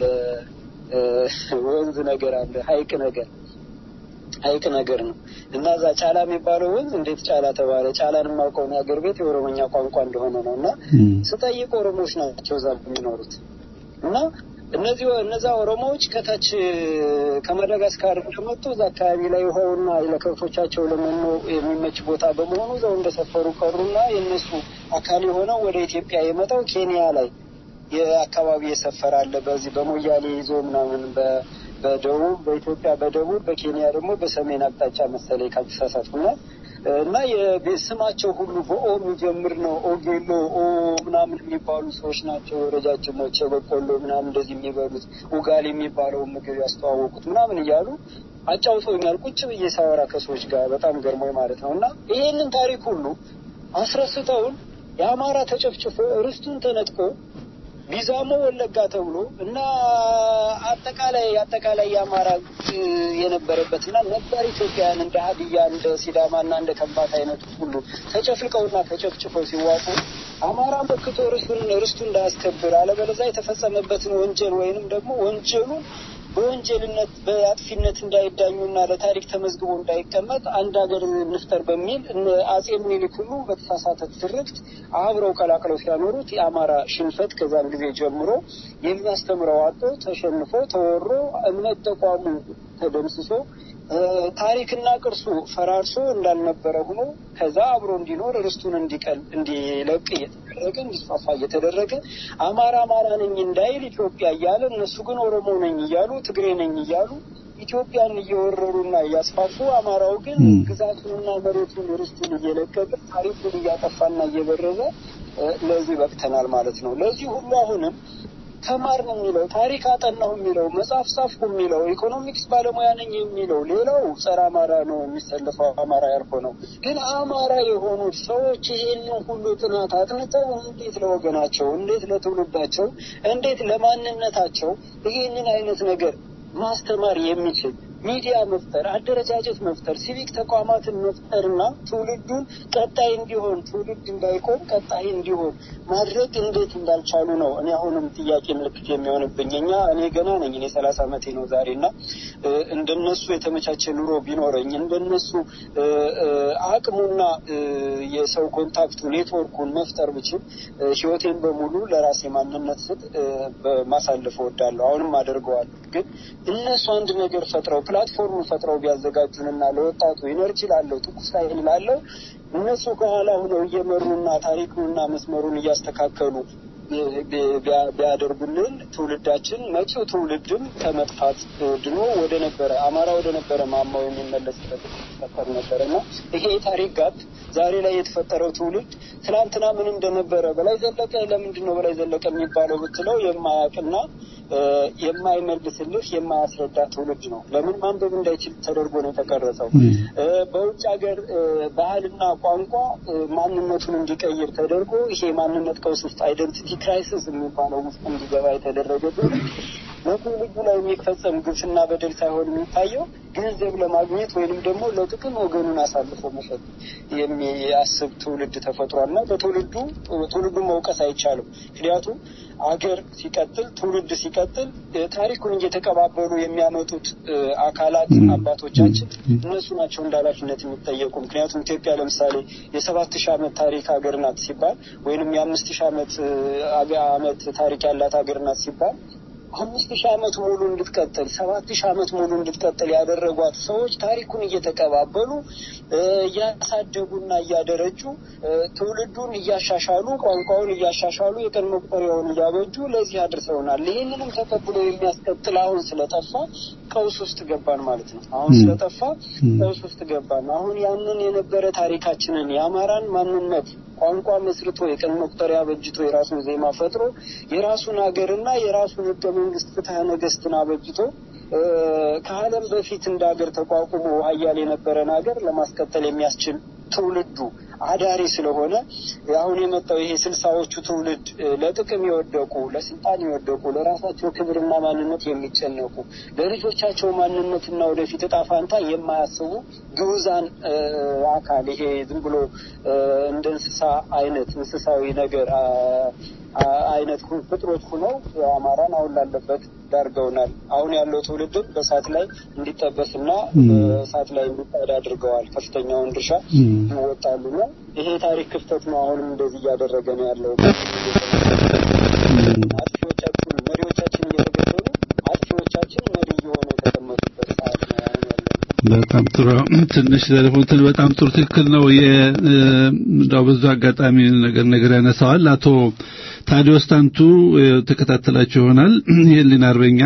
ወንዝ ነገር አለ ሀይቅ ነገር ሀይቅ ነገር ነው እና እዛ ጫላ የሚባለው ወንዝ እንዴት ጫላ ተባለ? ጫላን የማውቀው የሀገር ቤት የኦሮሞኛ ቋንቋ እንደሆነ ነው እና ስጠይቅ ኦሮሞዎች ናቸው እዛ የሚኖሩት እና እነዚህ እነዛ ኦሮሞዎች ከታች ከማዳጋስካር እንደመጡ እዛ አካባቢ ላይ ውሃውና ለከብቶቻቸው ለመኖ የሚመች ቦታ በመሆኑ እዛው እንደሰፈሩ ቀሩና የእነሱ አካል የሆነው ወደ ኢትዮጵያ የመጣው ኬንያ ላይ የአካባቢ የሰፈረ አለ። በዚህ በሞያሌ ይዞ ምናምን በደቡብ በኢትዮጵያ በደቡብ በኬንያ ደግሞ በሰሜን አቅጣጫ መሰለኝ ካልተሳሳትኩና እና ስማቸው ሁሉ በኦ የሚጀምር ነው። ኦጌሎ ኦ ምናምን የሚባሉ ሰዎች ናቸው። ረጃጅሞች የበቆሎ ምናምን እንደዚህ የሚበሉት ኡጋሊ የሚባለው ምግብ ያስተዋወቁት ምናምን እያሉ አጫውተውኛል። ቁጭ ብዬ ሳወራ ከሰዎች ጋር በጣም ገርሞኝ ማለት ነው። እና ይሄንን ታሪክ ሁሉ አስረስተውን የአማራ ተጨፍጭፎ ርስቱን ተነጥቆ ቢዛሞ ወለጋ ተብሎ እና አጠቃላይ አጠቃላይ የአማራ የነበረበትና ነባር ኢትዮጵያውያን እንደ ሀዲያ እንደ ሲዳማና እንደ ከምባታ አይነቱ ሁሉ ተጨፍልቀውና ተጨፍጭፈው ሲዋጡ አማራ መክቶ ርስቱን ርስቱ እንዳያስከብር አለበለዚያ የተፈጸመበትን ወንጀል ወይንም ደግሞ ወንጀሉን በወንጀልነት በአጥፊነት እንዳይዳኙና ለታሪክ ተመዝግቦ እንዳይቀመጥ አንድ ሀገር እንፍጠር በሚል አጼ ምኒልክ ሁሉ በተሳሳተ ትርክት አብረው ቀላቅለው ሲያኖሩት የአማራ ሽንፈት ከዛን ጊዜ ጀምሮ የሚያስተምረው አጦ ተሸንፎ ተወሮ እምነት ተቋሙ ተደምስሶ ታሪክና ቅርሱ ፈራርሶ እንዳልነበረ ሆኖ ከዛ አብሮ እንዲኖር ርስቱን እንዲቀል እንዲለቅ እየተደረገ እንዲስፋፋ እየተደረገ አማራ አማራ ነኝ እንዳይል ኢትዮጵያ እያለ እነሱ ግን ኦሮሞ ነኝ እያሉ ትግሬ ነኝ እያሉ ኢትዮጵያን እየወረሩና እያስፋፉ አማራው ግን ግዛቱንና መሬቱን ርስቱን እየለቀቀ ታሪኩን እያጠፋና እየበረዘ ለዚህ በቅተናል ማለት ነው። ለዚህ ሁሉ አሁንም ተማር ነው የሚለው ታሪክ አጠናሁ የሚለው መጽሐፍ ጻፍኩ የሚለው ኢኮኖሚክስ ባለሙያ ነኝ የሚለው ሌላው ጸረ አማራ ነው የሚሰልፈው አማራ ያልሆነው ግን አማራ የሆኑት ሰዎች ይሄንን ሁሉ ጥናት አጥንተው እንዴት ለወገናቸው እንዴት ለትውልዳቸው እንዴት ለማንነታቸው ይሄንን አይነት ነገር ማስተማር የሚችል ሚዲያ መፍጠር፣ አደረጃጀት መፍጠር፣ ሲቪክ ተቋማትን መፍጠርና ትውልዱን ቀጣይ እንዲሆን ትውልድ እንዳይቆም ቀጣይ እንዲሆን ማድረግ እንዴት እንዳልቻሉ ነው እኔ አሁንም ጥያቄ ምልክት የሚሆንብኝ። እኛ እኔ ገና ነኝ፣ እኔ ሰላሳ ዓመቴ ነው ዛሬ እና እንደነሱ የተመቻቸ ኑሮ ቢኖረኝ እንደነሱ አቅሙና የሰው ኮንታክቱ ኔትወርኩን መፍጠር ብችል ህይወቴን በሙሉ ለራሴ ማንነት ስጥ ማሳለፍ እወዳለሁ። አሁንም አደርገዋለሁ። ግን እነሱ አንድ ነገር ፈጥረው ፕላትፎርም ፈጥረው ቢያዘጋጁንና ለወጣቱ ኢነርጂ ላለው ትኩስ ኃይል ላለው እነሱ ከኋላ ሆነው እየመሩና ታሪኩንና መስመሩን እያስተካከሉ ቢያደርጉልን ትውልዳችን መጪው ትውልድም ከመጥፋት ድኖ ወደ ነበረ አማራ ወደ ነበረ ማማው የሚመለስበት ይፈጠር ነበረ እና ይሄ የታሪክ ጋፕ ዛሬ ላይ የተፈጠረው ትውልድ ትናንትና ምን እንደነበረ በላይ ዘለቀ ለምንድን ነው በላይ ዘለቀ የሚባለው ብትለው የማያውቅና የማይመልስልህ የማያስረዳ ትውልድ ነው። ለምን ማንበብ እንዳይችል ተደርጎ ነው የተቀረጸው። በውጭ ሀገር ባህልና ቋንቋ ማንነቱን እንዲቀይር ተደርጎ ይሄ ማንነት ቀውስ ውስጥ አይደንቲቲ ክራይሲስ የሚባለው ውስጥ እንዲገባ የተደረገ ትውልድ በትውልዱ ላይ የሚፈጸም ግፍና በደል ሳይሆን የሚታየው ገንዘብ ለማግኘት ወይንም ደግሞ ለጥቅም ወገኑን አሳልፎ መሸጥ የሚያስብ ትውልድ ተፈጥሯል እና በትውልዱ ትውልዱን መውቀስ አይቻልም። ምክንያቱም አገር ሲቀጥል ትውልድ ሲቀጥል ታሪኩን እየተቀባበሉ የሚያመጡት አካላት አባቶቻችን እነሱ ናቸው እንደ ኃላፊነት የሚጠየቁ። ምክንያቱም ኢትዮጵያ ለምሳሌ የሰባት ሺህ ዓመት ታሪክ ሀገር ናት ሲባል ወይንም የአምስት ሺህ ዓመት ዓመት ታሪክ ያላት ሀገር ናት ሲባል አምስት ሺህ ዓመት ሙሉ እንድትቀጥል ሰባት ሺህ ዓመት ሙሉ እንድትቀጥል ያደረጓት ሰዎች ታሪኩን እየተቀባበሉ እያሳደጉና እያደረጁ ትውልዱን እያሻሻሉ ቋንቋውን እያሻሻሉ የቀን መቁጠሪያውን እያበጁ ለዚህ አድርሰውናል። ይህንንም ተቀብሎ የሚያስቀጥል አሁን ስለጠፋ ቀውስ ውስጥ ገባን ማለት ነው። አሁን ስለጠፋ ቀውስ ውስጥ ገባን። አሁን ያንን የነበረ ታሪካችንን የአማራን ማንነት ቋንቋ መስርቶ የቀን መቁጠሪያ በጅቶ የራሱን ዜማ ፈጥሮ የራሱን ሀገርና የራሱን ህገ መንግስት ፍትሐ ነገስትን አበጅቶ ከዓለም በፊት እንደ ሀገር ተቋቁሞ ሀያል የነበረን ሀገር ለማስቀጠል የሚያስችል ትውልዱ አዳሪ ስለሆነ አሁን የመጣው ይሄ ስልሳዎቹ ትውልድ ለጥቅም የወደቁ ለስልጣን የወደቁ ለራሳቸው ክብርና ማንነት የሚጨነቁ ለልጆቻቸው ማንነትና ወደፊት እጣ ፋንታ የማያስቡ ግዑዛን አካል ይሄ ዝም ብሎ እንደ እንስሳ አይነት እንስሳዊ ነገር አይነት ፍጥሮች ሁነው አማራን አሁን ላለበት ዳርገውናል። አሁን ያለው ትውልድም በእሳት ላይ እንዲጠበስና በእሳት ላይ እንዲጣድ አድርገዋል። ከፍተኛውን ድርሻ ይወጣሉና ይሄ ታሪክ ክፍተት ነው። አሁንም እንደዚህ እያደረገ ነው ያለው። አጥፊዎቻችን መሪዎቻችን እየተገደሉ አጥፊዎቻችን መሪ እየሆኑ የተቀመጡበት ሰዓት ነው አሁን ያለው። በጣም ጥሩ ትንሽ ዘርፉትን በጣም ጥሩ ትክክል ነው። እንዳው ብዙ አጋጣሚ ነገር ነገር ያነሳዋል አቶ ታዲዮስ ታንቱ ተከታተላችሁ ይሆናል። የህሊና አርበኛ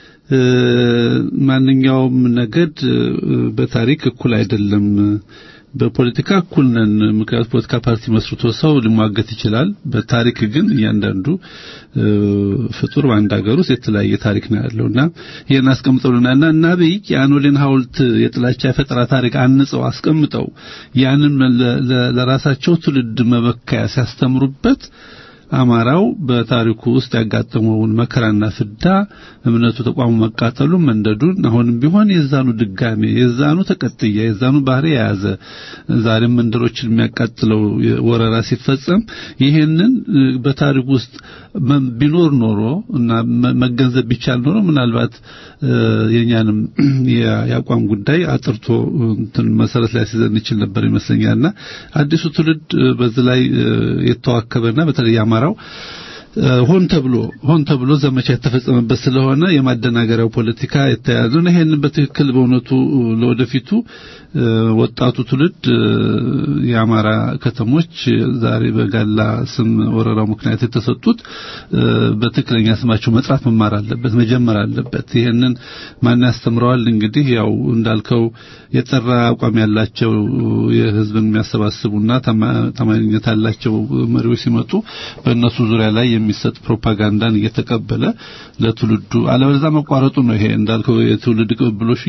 ማንኛውም ነገድ በታሪክ እኩል አይደለም። በፖለቲካ እኩል ነን። ምክንያቱም ፖለቲካ ፓርቲ መስርቶ ሰው ሊሟገት ይችላል። በታሪክ ግን እያንዳንዱ ፍጡር በአንድ ሀገር ውስጥ የተለያየ ታሪክ ነው ያለውና ይሄን አስቀምጠውልናልና እና አብይ የአኖሌን ሐውልት የጥላቻ የፈጠራ ታሪክ አንጸው አስቀምጠው ያንን ለራሳቸው ትውልድ መበከያ ሲያስተምሩበት አማራው በታሪኩ ውስጥ ያጋጠመውን መከራና ፍዳ እምነቱ ተቋሙ መቃጠሉን መንደዱን አሁንም ቢሆን የዛኑ ድጋሜ የዛኑ ተቀጥያ የዛኑ ባህሪ የያዘ ዛሬም መንደሮችን የሚያቃጥለው ወረራ ሲፈጸም ይሄንን በታሪኩ ውስጥ ቢኖር ኖሮ እና መገንዘብ ቢቻል ኖሮ ምናልባት የኛንም የአቋም ጉዳይ አጥርቶ እንትን መሰረት ላይ ሲዘን ይችል ነበር ይመስለኛልና አዲሱ ትውልድ በዚህ ላይ የተዋከበና በተለይ አማራው ሆን ተብሎ ሆን ተብሎ ዘመቻ የተፈጸመበት ስለሆነ የማደናገሪያው ፖለቲካ የተያዘ ነው። ይሄንን በትክክል በእውነቱ ለወደፊቱ ወጣቱ ትውልድ የአማራ ከተሞች ዛሬ በጋላ ስም ወረራው ምክንያት የተሰጡት በትክክለኛ ስማቸው መጥራት መማር አለበት፣ መጀመር አለበት። ይሄንን ማን ያስተምረዋል? እንግዲህ ያው እንዳልከው የጠራ አቋም ያላቸው የህዝብን የሚያሰባስቡና ታማኝነት ያላቸው መሪዎች ሲመጡ በእነሱ ዙሪያ ላይ የሚሰጥ ፕሮፓጋንዳን እየተቀበለ ለትውልዱ አለበለዚያ መቋረጡ ነው። ይሄ እንዳልከው የትውልድ ቅብብሎሽ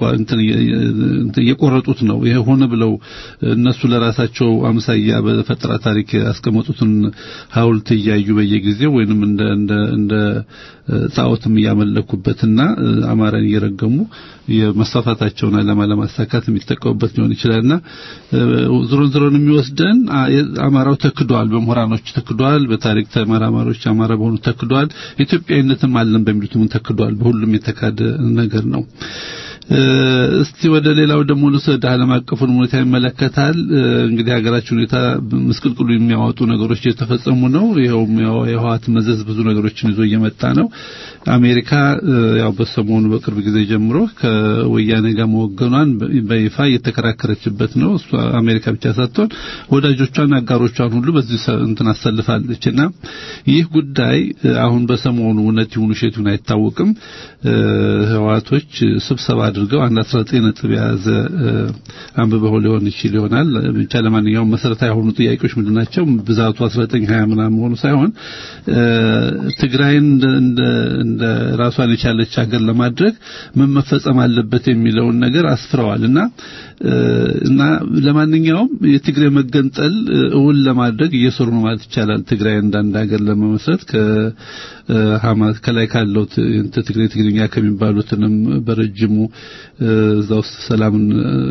እየቆረጡት ነው። ይሄ ሆነ ብለው እነሱ ለራሳቸው አምሳያ በፈጠራ ታሪክ ያስቀመጡትን ሐውልት እያዩ በየጊዜው ወይንም እንደ እንደ እንደ ጣዖትም እያመለኩበትና አማራን እየረገሙ የመስፋፋታቸውን ዓላማ ለማሳካት የሚጠቀሙበት ሊሆን ይችላልና ዞሮን ዞሮን የሚወስደን አማራው ተክዷል፣ በምሁራኖች ተክዷል፣ በታሪክ ተመራማሪዎች አማራ በሆኑ ተክዷል፣ ኢትዮጵያዊነትም አለን በሚሉትም ተክዷል። በሁሉም የተካደ ነገር ነው። እስቲ ወደ ሌላው ደግሞ ልውሰድ። ዓለም አቀፉን ሁኔታ ይመለከታል። እንግዲህ ሀገራችን ሁኔታ ምስቅልቅሉ የሚያወጡ ነገሮች እየተፈጸሙ ነው። ይኸውም የህወሓት መዘዝ ብዙ ነገሮችን ይዞ እየመጣ ነው። አሜሪካ ያው በሰሞኑ በቅርብ ጊዜ ጀምሮ ከወያኔ ጋር መወገኗን በይፋ እየተከራከረችበት ነው። እሷ አሜሪካ ብቻ ሳትሆን ወዳጆቿን፣ አጋሮቿን ሁሉ በዚህ እንትን አሰልፋለችና ይህ ጉዳይ አሁን በሰሞኑ እውነት ይሁን ውሸት ይሁን አይታወቅም። ህወሓቶች ስብሰባ አድርገው አንድ 19 ነጥብ የያዘ አንብበው ሊሆን ይችል ይሆናል። ብቻ ለማንኛውም መሰረታዊ የሆኑ ጥያቄዎች ምንድን ናቸው? ብዛቱ 19 20 ምናምን መሆኑ ሳይሆን ትግራይን እንደ እንደ ራሷን የቻለች ሀገር ለማድረግ ምን መፈጸም አለበት የሚለውን ነገር አስፍረዋል እና እና ለማንኛውም የትግራይ መገንጠል እውን ለማድረግ እየሰሩ ነው ማለት ይቻላል። ትግራይ እንዳንድ ሀገር ለመመስረት ከሐማስ ከላይ ካለው ትግሬ ትግርኛ ከሚባሉትንም በረጅሙ እዛ ውስጥ ሰላምን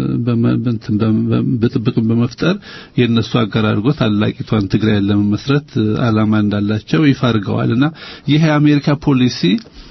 ብጥብጡን በመፍጠር የእነሱ አጋር አድርጎ ታላቂቷን ትግራይን ለመመስረት ዓላማ እንዳላቸው ይፋ አድርገዋል እና ይህ የአሜሪካ ፖሊሲ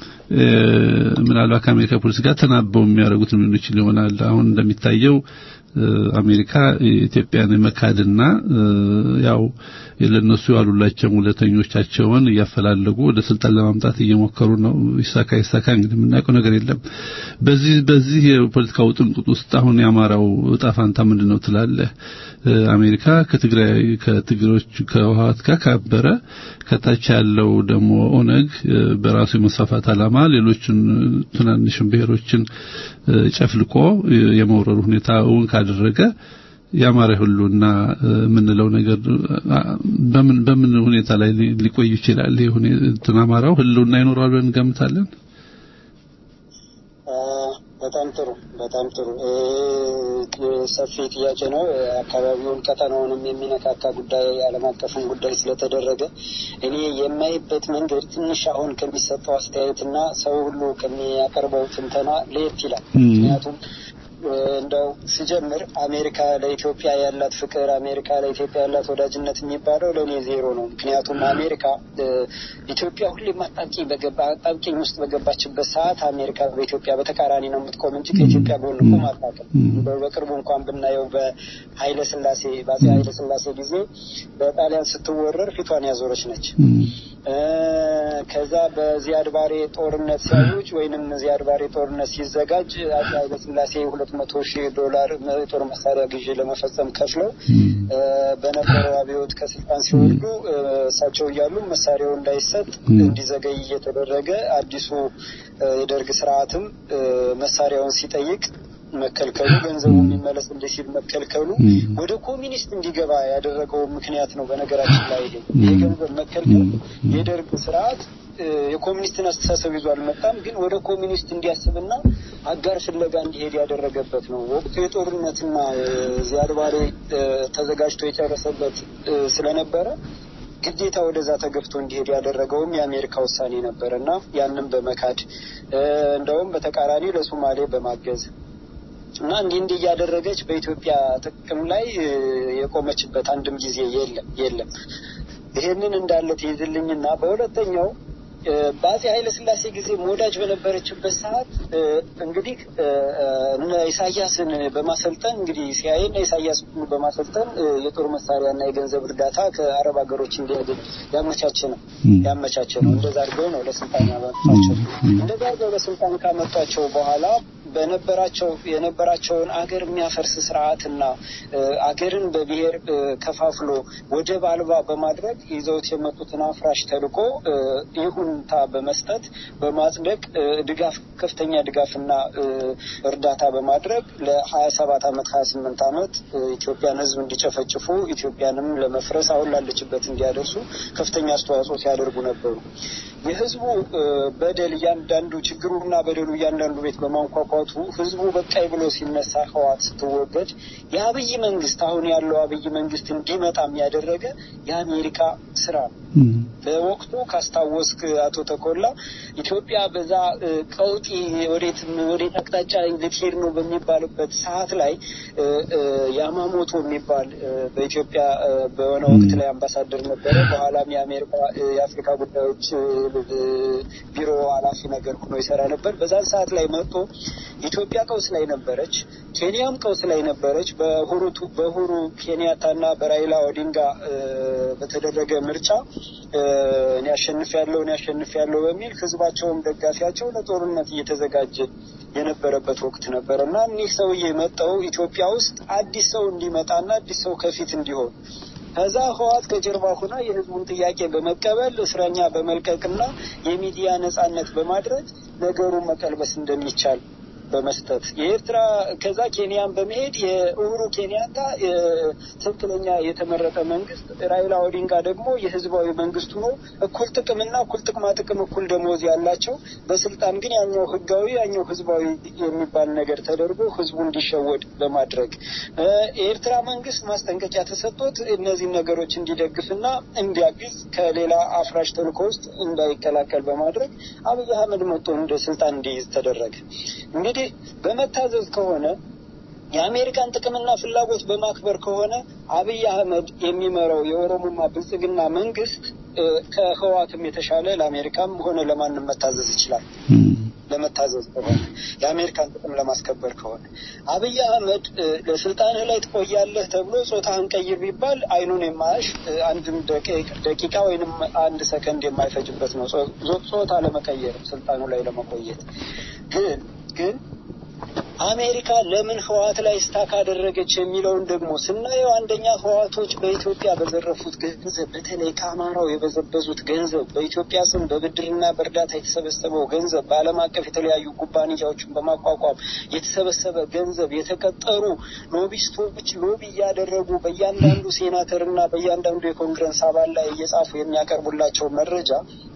ምናልባት ከአሜሪካ ፖሊሲ ጋር ተናበው የሚያደርጉት ምን ይችል ይሆናል። አሁን እንደሚታየው አሜሪካ ኢትዮጵያን መካድና ያው ለነሱ ያሉላቸው ውለተኞቻቸውን እያፈላለጉ ወደ ስልጣን ለማምጣት እየሞከሩ ነው። ይሳካ ይሳካ እንግዲህ የምናውቀው ነገር የለም። በዚህ በዚህ የፖለቲካ ውጥንቅጥ ውስጥ አሁን የአማራው እጣ ፋንታ ምንድን ነው ትላለህ? አሜሪካ ከትግራይ ከትግሮች ከህወሓት ጋር ካበረ ከታች ያለው ደግሞ ኦነግ በራሱ የመስፋፋት ዓላማ ሌሎችን ትናንሽን ብሔሮችን ጨፍልቆ የመውረር ሁኔታ እውን ካደረገ የአማራ ሁሉና የምንለው ነገር በምን በምን ሁኔታ ላይ ሊቆይ ይችላል? ይሄ ሁኔታ አማራው ህልውና ይኖረዋል ብለን እንገምታለን። በጣም ጥሩ በጣም ጥሩ ሰፊ ጥያቄ ነው። አካባቢውን ቀጠናውንም የሚነካካ ጉዳይ ዓለም አቀፍን ጉዳይ ስለተደረገ እኔ የማይበት መንገድ ትንሽ አሁን ከሚሰጠው አስተያየትና ሰው ሁሉ ከሚያቀርበው ትንተና ለየት ይላል። ምክንያቱም እንደው ስጀምር አሜሪካ ለኢትዮጵያ ያላት ፍቅር፣ አሜሪካ ለኢትዮጵያ ያላት ወዳጅነት የሚባለው ለእኔ ዜሮ ነው። ምክንያቱም አሜሪካ ኢትዮጵያ ሁሌም አጣብቂኝ በገባ አጣብቂኝ ውስጥ በገባችበት ሰዓት አሜሪካ በኢትዮጵያ በተቃራኒ ነው የምትቆም እንጂ ከኢትዮጵያ ጎን ቆም አታውቅም። በቅርቡ እንኳን ብናየው በኃይለ ስላሴ በአፄ ኃይለ ስላሴ ጊዜ በጣሊያን ስትወረር ፊቷን ያዞረች ነች። ከዛ በዚያድ ባሬ ጦርነት ሲያውጅ ወይንም ዚያድ ባሬ ጦርነት ሲዘጋጅ አፄ ኃይለ ስላሴ ሁለት መቶ ሺህ ዶላር የጦር መሳሪያ ግዢ ለመፈጸም ከፍለው በነበረው አብዮት ከስልጣን ሲወርዱ እሳቸው እያሉ መሳሪያው እንዳይሰጥ እንዲዘገይ እየተደረገ አዲሱ የደርግ ስርዓትም መሳሪያውን ሲጠይቅ መከልከሉ ገንዘቡ የሚመለስ እንደ ሲል መከልከሉ ወደ ኮሚኒስት እንዲገባ ያደረገው ምክንያት ነው። በነገራችን ላይ ይሄ ገንዘብ መከልከል የደርግ ስርዓት የኮሚኒስትን አስተሳሰብ ይዞ አልመጣም፣ ግን ወደ ኮሚኒስት እንዲያስብና አጋር ፍለጋ እንዲሄድ ያደረገበት ነው። ወቅቱ የጦርነትና ዚያድ ባሬ ተዘጋጅቶ የጨረሰበት ስለነበረ ግዴታ ወደዛ ተገፍቶ እንዲሄድ ያደረገውም የአሜሪካ ውሳኔ ነበር እና ያንም በመካድ እንደውም በተቃራኒ ለሶማሌ በማገዝ እና እንዲህ እንዲህ እያደረገች በኢትዮጵያ ጥቅም ላይ የቆመችበት አንድም ጊዜ የለም የለም። ይሄንን እንዳለ ትይዝልኝና በሁለተኛው በአፄ ኃይለ ስላሴ ጊዜ ወዳጅ በነበረችበት ሰዓት እንግዲህ እነ ኢሳያስን በማሰልጠን እንግዲህ ሲያይ እና ኢሳያስ በማሰልጠን የጦር መሳሪያና የገንዘብ እርዳታ ከአረብ ሀገሮች እንዲያገኝ ያመቻቸ ነው ያመቻቸ ነው። እንደዛ አድርገው ነው ለስልጣን ያመጧቸው። እንደዛ አድርገው ለስልጣን ካመጧቸው በኋላ በነበራቸው የነበራቸውን አገር የሚያፈርስ ስርዓትና አገርን በብሔር ከፋፍሎ ወደብ አልባ በማድረግ ይዘውት የመጡትን አፍራሽ ተልዕኮ ይሁንታ በመስጠት በማጽደቅ ድጋፍ ከፍተኛ ድጋፍና እርዳታ በማድረግ ለሀያ ሰባት አመት ሀያ ስምንት አመት ኢትዮጵያን ህዝብ እንዲጨፈጭፉ ኢትዮጵያንም ለመፍረስ አሁን ላለችበት እንዲያደርሱ ከፍተኛ አስተዋጽኦ ሲያደርጉ ነበሩ። የህዝቡ በደል እያንዳንዱ ችግሩና በደሉ እያንዳንዱ ቤት በማንኳኳቱ ህዝቡ በቃይ ብሎ ሲነሳ ህዋት ስትወገድ የአብይ መንግስት አሁን ያለው አብይ መንግስት እንዲመጣም ያደረገ የአሜሪካ ስራ ነው። በወቅቱ ካስታወስክ አቶ ተኮላ ኢትዮጵያ በዛ ቀውጢ ወዴት ወዴት አቅጣጫ ልትሄድ ነው በሚባልበት ሰዓት ላይ ያማሞቶ የሚባል በኢትዮጵያ በሆነ ወቅት ላይ አምባሳደር ነበረ። በኋላም የአሜሪካ የአፍሪካ ጉዳዮች ቢሮ ኃላፊ ነገር ሆኖ ይሰራ ነበር። በዛን ሰዓት ላይ መጥቶ ኢትዮጵያ ቀውስ ላይ ነበረች፣ ኬንያም ቀውስ ላይ ነበረች። በሁሩ በሁሩ ኬንያታና በራይላ ኦዲንጋ በተደረገ ምርጫ እኔ አሸንፍ ያለው እኔ አሸንፍ ያለው በሚል ህዝባቸውም ደጋፊያቸው ለጦርነት እየተዘጋጀ የነበረበት ወቅት ነበር እና እኒህ ሰውዬ መጠው ኢትዮጵያ ውስጥ አዲስ ሰው እንዲመጣና አዲስ ሰው ከፊት እንዲሆን ከዛ ህዋት ከጀርባ ሆና የህዝቡን ጥያቄ በመቀበል እስረኛ በመልቀቅና የሚዲያ ነጻነት በማድረግ ነገሩን መቀልበስ እንደሚቻል በመስጠት የኤርትራ ከዛ ኬንያን በመሄድ የኡሁሩ ኬንያታ ትክክለኛ የተመረጠ መንግስት ራይላ ኦዲንጋ ደግሞ የህዝባዊ መንግስቱ ነው። እኩል ጥቅምና እኩል ጥቅማ ጥቅም እኩል ደሞዝ ያላቸው በስልጣን ግን ያኛው ህጋዊ ያኛው ህዝባዊ የሚባል ነገር ተደርጎ ህዝቡ እንዲሸወድ በማድረግ የኤርትራ መንግስት ማስጠንቀቂያ ተሰጥቶት እነዚህን ነገሮች እንዲደግፍና እንዲያግዝ ከሌላ አፍራሽ ተልእኮ ውስጥ እንዳይቀላቀል በማድረግ አብይ አህመድ መጥቶ እንደ ስልጣን እንዲይዝ ተደረገ። እንግዲህ በመታዘዝ ከሆነ የአሜሪካን ጥቅምና ፍላጎት በማክበር ከሆነ አብይ አህመድ የሚመራው የኦሮሞማ ብልጽግና መንግስት ከህዋትም የተሻለ ለአሜሪካም ሆነ ለማንም መታዘዝ ይችላል። ለመታዘዝ ከሆነ የአሜሪካን ጥቅም ለማስከበር ከሆነ አብይ አህመድ እ፣ ለስልጣንህ ላይ ትቆያለህ ተብሎ ጾታህን ቀይር ቢባል አይኑን የማያሽ እ፣ አንድም ደቂ- ደቂቃ ወይንም አንድ ሰከንድ የማይፈጅበት ነው ጾ- ጾ- ጾታ ለመቀየር ስልጣኑ ላይ ለመቆየት ግን ግን አሜሪካ ለምን ህወሓት ላይ ስታክ አደረገች የሚለውን ደግሞ ስናየው አንደኛ ህወሓቶች በኢትዮጵያ በዘረፉት ገንዘብ በተለይ ከአማራው የበዘበዙት ገንዘብ በኢትዮጵያ ስም በብድርና በእርዳታ የተሰበሰበው ገንዘብ በዓለም አቀፍ የተለያዩ ኩባንያዎችን በማቋቋም የተሰበሰበ ገንዘብ የተቀጠሩ ሎቢስቶች ሎቢ እያደረጉ በእያንዳንዱ ሴናተርና በእያንዳንዱ የኮንግረስ አባል ላይ እየጻፉ የሚያቀርቡላቸው መረጃ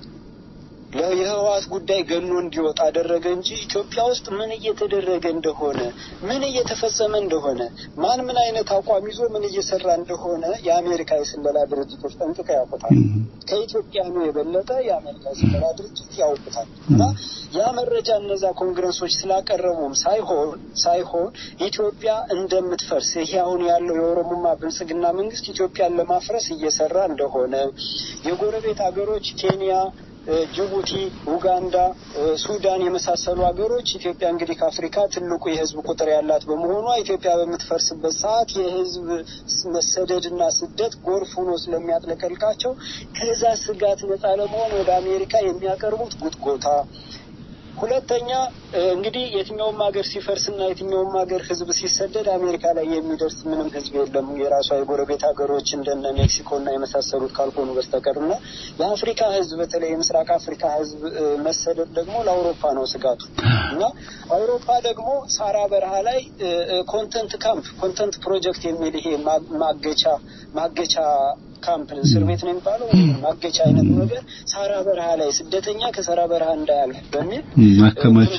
የህወሓት ጉዳይ ገኖ እንዲወጣ አደረገ እንጂ ኢትዮጵያ ውስጥ ምን እየተደረገ እንደሆነ ምን እየተፈጸመ እንደሆነ ማን ምን አይነት አቋም ይዞ ምን እየሰራ እንደሆነ የአሜሪካ የስለላ ድርጅቶች ጠንቅቀው ያውቁታል። ከኢትዮጵያኑ የበለጠ የአሜሪካ የስለላ ድርጅት ያውቁታል። እና ያ መረጃ እነዛ ኮንግረሶች ስላቀረቡም ሳይሆን ሳይሆን ኢትዮጵያ እንደምትፈርስ ይሄ አሁን ያለው የኦሮሞማ ብልጽግና መንግስት ኢትዮጵያን ለማፍረስ እየሰራ እንደሆነ የጎረቤት ሀገሮች ኬንያ ጅቡቲ፣ ኡጋንዳ፣ ሱዳን የመሳሰሉ ሀገሮች ኢትዮጵያ እንግዲህ ከአፍሪካ ትልቁ የህዝብ ቁጥር ያላት በመሆኗ ኢትዮጵያ በምትፈርስበት ሰዓት የህዝብ መሰደድና ስደት ጎርፍ ሆኖ ስለሚያጥለቀልቃቸው ከዛ ስጋት ነጻ ለመሆን ወደ አሜሪካ የሚያቀርቡት ጉትጎታ ሁለተኛ እንግዲህ የትኛውም ሀገር ሲፈርስና የትኛውም ሀገር ህዝብ ሲሰደድ አሜሪካ ላይ የሚደርስ ምንም ህዝብ የለም የራሷ የጎረቤት ሀገሮች እንደነ ሜክሲኮና የመሳሰሉት ካልሆኑ በስተቀር እና የአፍሪካ ህዝብ በተለይ የምስራቅ አፍሪካ ህዝብ መሰደድ ደግሞ ለአውሮፓ ነው ስጋቱ እና አውሮፓ ደግሞ ሳራ በረሃ ላይ ኮንተንት ካምፕ ኮንተንት ፕሮጀክት የሚል ይሄ ማገቻ ማገቻ ካምፕ እስር ቤት ነው የሚባለው ማገቻ አይነት ነገር ሳራ በረሃ ላይ ስደተኛ ከሳራ በረሃ እንዳያልፍ በሚል ማከማቻ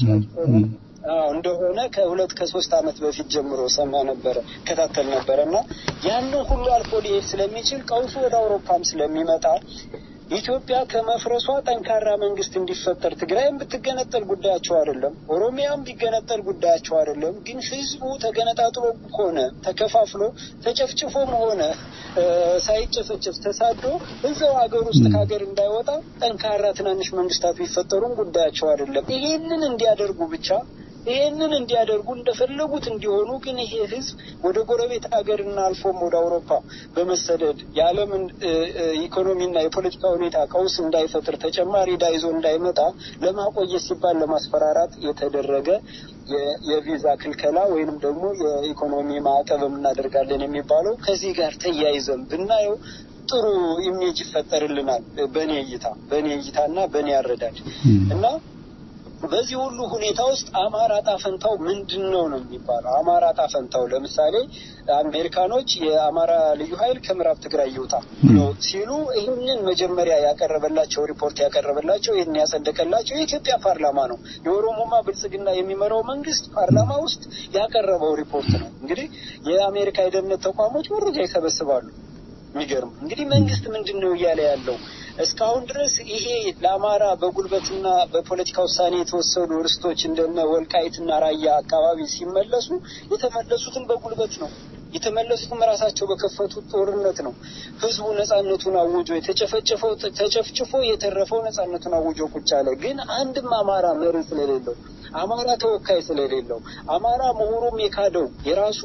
እንደሆነ ከሁለት ከሶስት አመት በፊት ጀምሮ ሰማ ነበረ ከታተል ነበረ እና ያንን ሁሉ አልፎ ሊሄድ ስለሚችል ቀውሱ ወደ አውሮፓም ስለሚመጣ ኢትዮጵያ ከመፍረሷ ጠንካራ መንግስት እንዲፈጠር ትግራይም ብትገነጠል ጉዳያቸው አይደለም፣ ኦሮሚያም ቢገነጠል ጉዳያቸው አይደለም። ግን ህዝቡ ተገነጣጥሎ ሆነ ተከፋፍሎ ተጨፍጭፎም ሆነ ሳይጨፈጨፍ ተሳዶ እዛው ሀገር ውስጥ ከሀገር እንዳይወጣ ጠንካራ ትናንሽ መንግስታት ቢፈጠሩም ጉዳያቸው አይደለም። ይሄንን እንዲያደርጉ ብቻ ይሄንን እንዲያደርጉ እንደፈለጉት እንዲሆኑ ግን ይሄ ህዝብ ወደ ጎረቤት ሀገርና አልፎም ወደ አውሮፓ በመሰደድ የዓለምን ኢኮኖሚና የፖለቲካ ሁኔታ ቀውስ እንዳይፈጥር ተጨማሪ ዕዳ ይዞ እንዳይመጣ ለማቆየት ሲባል ለማስፈራራት የተደረገ የቪዛ ክልከላ ወይንም ደግሞ የኢኮኖሚ ማዕቀብ እናደርጋለን የሚባለው ከዚህ ጋር ተያይዘን ብናየው ጥሩ ኢሜጅ ይፈጠርልናል። በእኔ እይታ በእኔ እይታና በእኔ አረዳድ እና በዚህ ሁሉ ሁኔታ ውስጥ አማራ ጣፈንታው ምንድን ነው ነው የሚባለው። አማራ ጣፈንታው ለምሳሌ አሜሪካኖች የአማራ ልዩ ኃይል ከምዕራብ ትግራይ ይውጣ ነው ሲሉ ይህንን መጀመሪያ ያቀረበላቸው ሪፖርት ያቀረበላቸው ይህን ያጸደቀላቸው የኢትዮጵያ ፓርላማ ነው። የኦሮሞማ ብልጽግና የሚመራው መንግስት ፓርላማ ውስጥ ያቀረበው ሪፖርት ነው። እንግዲህ የአሜሪካ የደህንነት ተቋሞች መረጃ ይሰበስባሉ። የሚገርም እንግዲህ መንግስት ምንድን ነው እያለ ያለው እስካሁን ድረስ ይሄ ለአማራ በጉልበትና በፖለቲካ ውሳኔ የተወሰኑ ርስቶች እንደነ ወልቃይትና ራያ አካባቢ ሲመለሱ የተመለሱትን በጉልበት ነው። የተመለሱትም ራሳቸው በከፈቱት ጦርነት ነው። ህዝቡ ነጻነቱን አውጆ የተጨፈጨፈው ተጨፍጭፎ የተረፈው ነጻነቱን አውጆ ቁጭ አለ። ግን አንድም አማራ መሪ ስለሌለው አማራ ተወካይ ስለሌለው አማራ ምሁሩም የካደው የራሱ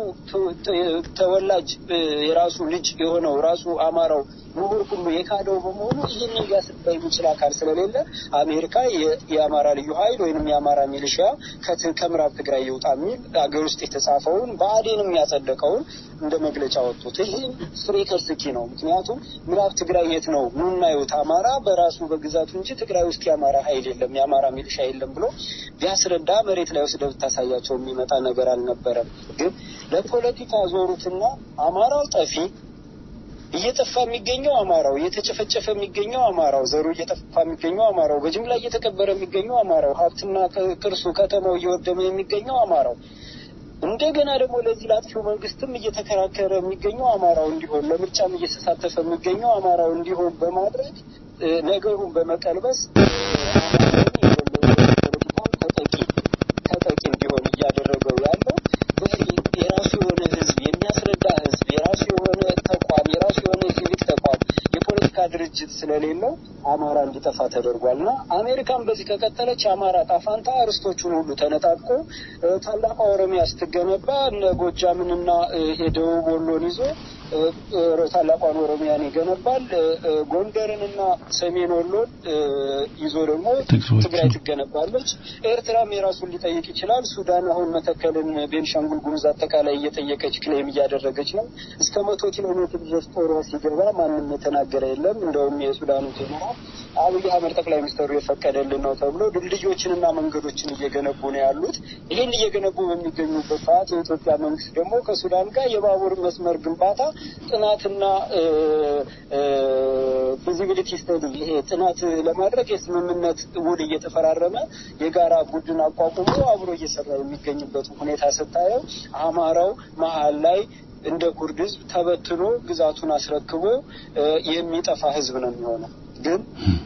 ተወላጅ የራሱ ልጅ የሆነው ራሱ አማራው ምሁር ሁሉ የካደው በመሆኑ ይህንን ሊያስባ የሚችል አካል ስለሌለ አሜሪካ የአማራ ልዩ ኃይል ወይንም የአማራ ሚሊሺያ ከምዕራብ ትግራይ ይውጣ የሚል ሀገር ውስጥ የተጻፈውን ብአዴንም ያጸደቀውን እንደ መግለጫ ወጡት። ይህም ፍሬ ከርስኪ ነው። ምክንያቱም ምዕራብ ትግራይ የት ነው ኑና ይውት አማራ በራሱ በግዛቱ እንጂ ትግራይ ውስጥ የአማራ ኃይል የለም የአማራ ሚሊሻ የለም ብሎ ቢያስረዳ መሬት ላይ ወስደህ ብታሳያቸው የሚመጣ ነገር አልነበረም። ግን ለፖለቲካ ዞሩትና አማራው ጠፊ እየጠፋ የሚገኘው አማራው፣ እየተጨፈጨፈ የሚገኘው አማራው፣ ዘሩ እየጠፋ የሚገኘው አማራው፣ በጅምላ እየተቀበረ የሚገኘው አማራው፣ ሀብትና ቅርሱ ከተማው እየወደመ የሚገኘው አማራው እንደገና ደግሞ ለዚህ ላጥፊው መንግስትም እየተከራከረ የሚገኘው አማራው እንዲሆን ለምርጫም እየተሳተፈ የሚገኘው አማራው እንዲሆን በማድረግ ነገሩን በመቀልበስ ተጠቂ ተጠቂ እንዲሆን እያደረገው ያለው የራሱ የሆነ ህዝብ የሚያስረዳ ህዝብ የራሱ የሆነ ተቋም የራሱ የሆነ ሲቪክ ተቋም የፖለቲካ ድርጅት ስለሌለው አማራ እንዲጠፋ ተደርጓል እና አሜሪካን በዚህ ከቀጠለች የአማራ ጣፋንታ ርስቶቹን ሁሉ ተነጣቆ እ፣ ታላቋ ኦሮሚያ ስትገነባ እነ ጎጃምንና እ፣ የደቡብ ወሎን ይዞ እ፣ እ፣ ታላቋን ኦሮሚያን ይገነባል። እ፣ እ፣ ጎንደርንና ሰሜን ወሎን እ፣ ይዞ ደግሞ ትግሮችን። ትግራይ ትገነባለች። ኤርትራም የራሱን ሊጠይቅ ይችላል። ሱዳን አሁን መተከልን፣ ቤንሻንጉል ጉሙዝ አጠቃላይ እየጠየቀች ክሌም እያደረገች ነው። እስከ መቶ ኪሎ ሜትር ድረስ ጦሯ ሲገባ ማንም የተናገረ የለም። እንደውም የሱዳኑ ጀነራል አብይ አህመድ ጠቅላይ ሚኒስትሩ የፈቀደልን ነው ተብሎ ድልድዮችንና መንገዶችን እየገነቡ ነው ያሉት። ይህን እየገነቡ በሚገኙበት ሰዓት የኢትዮጵያ መንግስት ደግሞ ከሱዳን ጋር የባቡር መስመር ግንባታ ጥናትና ፊዚቢሊቲ ስተዲ ይሄ ጥናት ለማድረግ የስምምነት ውል እየተፈራረመ የጋራ ቡድን አቋቁሞ አብሮ እየሰራ የሚገኝበት ሁኔታ ስታየው አማራው መሀል ላይ እንደ ኩርድ ህዝብ ተበትኖ ግዛቱን አስረክቦ እ፣ የሚጠፋ ህዝብ ነው የሚሆነው ግን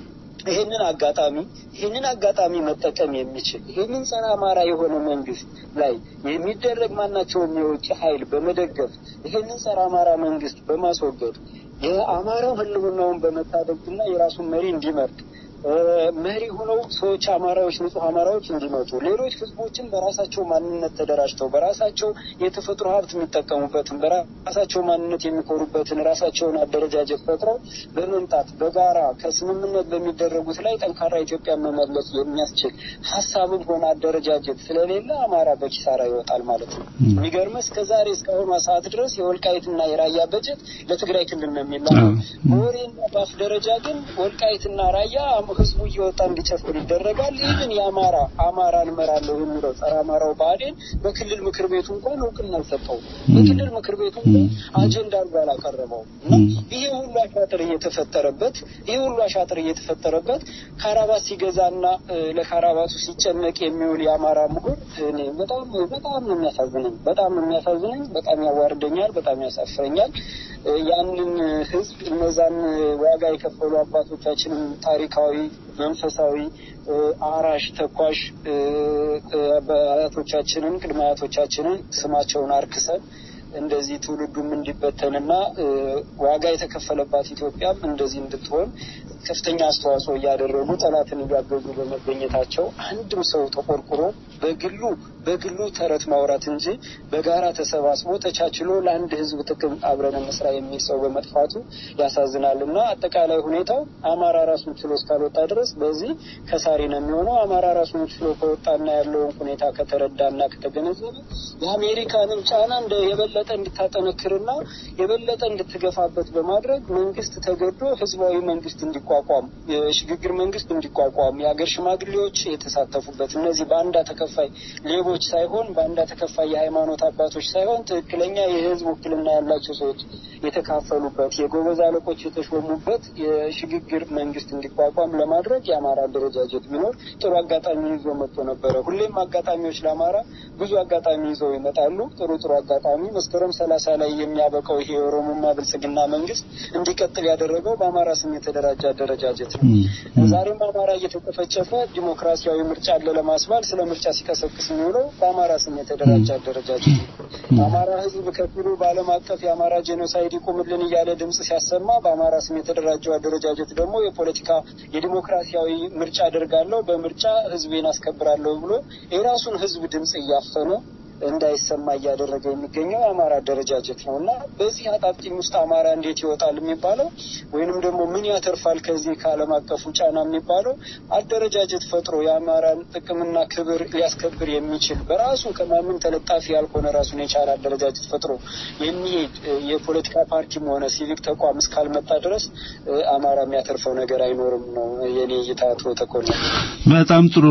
ይህንን አጋጣሚ ይህንን አጋጣሚ መጠቀም የሚችል ይህንን ጸረ አማራ የሆነ መንግስት ላይ የሚደረግ ማናቸውም የውጭ ኃይል በመደገፍ ይህንን ጸረ አማራ መንግስት በማስወገድ የአማራው ህልውናውን በመታደግና የራሱን መሪ እንዲመርጥ እ፣ መሪ ሆነው ሰዎች አማራዎች ንጹህ አማራዎች እንዲመጡ ሌሎች ህዝቦችን በራሳቸው ማንነት ተደራጅተው በራሳቸው የተፈጥሮ ሀብት የሚጠቀሙበትን በራሳቸው ማንነት የሚኮሩበትን ራሳቸውን አደረጃጀት ፈጥረው በመምጣት በጋራ ከስምምነት በሚደረጉት ላይ ጠንካራ ኢትዮጵያን መመለስ የሚያስችል ሀሳብም ሆነ አደረጃጀት ስለሌለ አማራ በኪሳራ ይወጣል ማለት ነው። የሚገርመህ እስከ ዛሬ እስካሁኗ ሰዓት ድረስ የወልቃይትና የራያ በጀት ለትግራይ ክልል ነው የሚላከው። በወሬና በአፍ ደረጃ ግን ወልቃይትና ራያ ህዝቡ እየወጣ እንዲጨፍር ይደረጋል። ይህን የአማራ አማራ እንመራለሁ የሚለው ጸረ አማራው ብአዴን በክልል ምክር ቤቱ እንኳን እውቅና አልሰጠውም። በክልል ምክር ቤቱ እንኳን አጀንዳ አድርጎ አላቀረበውም እና ይሄ ሁሉ አሻጥር እየተፈጠረበት ይሄ ሁሉ አሻጥር እየተፈጠረበት ካራባት ሲገዛና እ፣ ለካራባቱ ሲጨነቅ የሚውል የአማራ ምሁር እኔ በጣም በጣም ነው የሚያሳዝነኝ። በጣም ነው የሚያሳዝነኝ። በጣም ያዋርደኛል። በጣም ያሳፍረኛል። እ፣ ያንን ህዝብ እነዛን ዋጋ የከፈሉ አባቶቻችንን ታሪካዊ መንፈሳዊ እ፣ አራሽ ተኳሽ እ፣ እ፣ አያቶቻችንን ቅድመ አያቶቻችንን ስማቸውን አርክሰን እንደዚህ ትውልዱም እንዲበተንና እ፣ ዋጋ የተከፈለባት ኢትዮጵያም እንደዚህ እንድትሆን ከፍተኛ አስተዋጽኦ እያደረጉ ጠላትን እያገዙ በመገኘታቸው አንድም ሰው ተቆርቁሮ በግሉ በግሉ ተረት ማውራት እንጂ በጋራ ተሰባስቦ ተቻችሎ ለአንድ ህዝብ ጥቅም አብረን እንስራ የሚል ሰው በመጥፋቱ ያሳዝናል እና አጠቃላይ ሁኔታው አማራ ራሱን ችሎ እስካልወጣ ድረስ በዚህ ከሳሪ ነው የሚሆነው። አማራ ራሱን ችሎ ከወጣና ያለውን ሁኔታ ከተረዳና ከተገነዘበ የአሜሪካንን ጫና እንደ የበለጠ እንድታጠነክርና የበለጠ እንድትገፋበት በማድረግ መንግስት ተገዶ ህዝባዊ መንግስት እንዲቋቋም የሽግግር መንግስት እንዲቋቋም የሀገር ሽማግሌዎች የተሳተፉበት እነዚህ በአንዳ ተከፋይ ሌቦች ሳይሆን በአንዳ ተከፋይ የሃይማኖት አባቶች ሳይሆን ትክክለኛ የህዝብ ውክልና ያላቸው ሰዎች የተካፈሉበት የጎበዝ አለቆች የተሾሙበት የሽግግር መንግስት እንዲቋቋም ለማድረግ የአማራ አደረጃጀት ቢኖር ጥሩ አጋጣሚ ይዞ መጥቶ ነበረ። ሁሌም አጋጣሚዎች ለአማራ ብዙ አጋጣሚ ይዘው ይመጣሉ። ጥሩ ጥሩ አጋጣሚ መስከረም ሰላሳ ላይ የሚያበቃው ይሄ የኦሮሞማ ብልጽግና መንግስት እንዲቀጥል ያደረገው በአማራ ስም የተደራጀ አደረጃጀት ነው። ዛሬም አማራ እየተጨፈጨፈ ዲሞክራሲያዊ ምርጫ አለ ለማስባል ስለ ምርጫ ሲቀሰቅስ የሚውለው በአማራ ስም የተደራጀ አደረጃጀት ነው። አማራ ህዝብ ከፊሉ በዓለም አቀፍ የአማራ ጄኖሳይድ ይቁምልን እያለ ድምጽ ሲያሰማ በአማራ ስም የተደራጀው አደረጃጀት ደግሞ የፖለቲካ የዲሞክራሲያዊ ምርጫ አደርጋለሁ በምርጫ ህዝቤን አስከብራለሁ ብሎ የራሱን ህዝብ ድምጽ እያፈነ እንዳይሰማ እያደረገ የሚገኘው የአማራ አደረጃጀት ነው እና በዚህ አጣብቂኝ ውስጥ አማራ እንዴት ይወጣል የሚባለው ወይንም ደግሞ ምን ያተርፋል ከዚህ ከዓለም አቀፉ ጫና የሚባለው አደረጃጀት ፈጥሮ የአማራን ጥቅምና ክብር ሊያስከብር የሚችል በራሱ ከማንም ተለጣፊ ያልሆነ ራሱን የቻለ አደረጃጀት ፈጥሮ የሚሄድ እ፣ የፖለቲካ ፓርቲም ሆነ ሲቪክ ተቋም እስካልመጣ ድረስ እ፣ አማራ የሚያተርፈው ነገር አይኖርም ነው የኔ እይታ። አቶ ተኮነ በጣም ጥሩ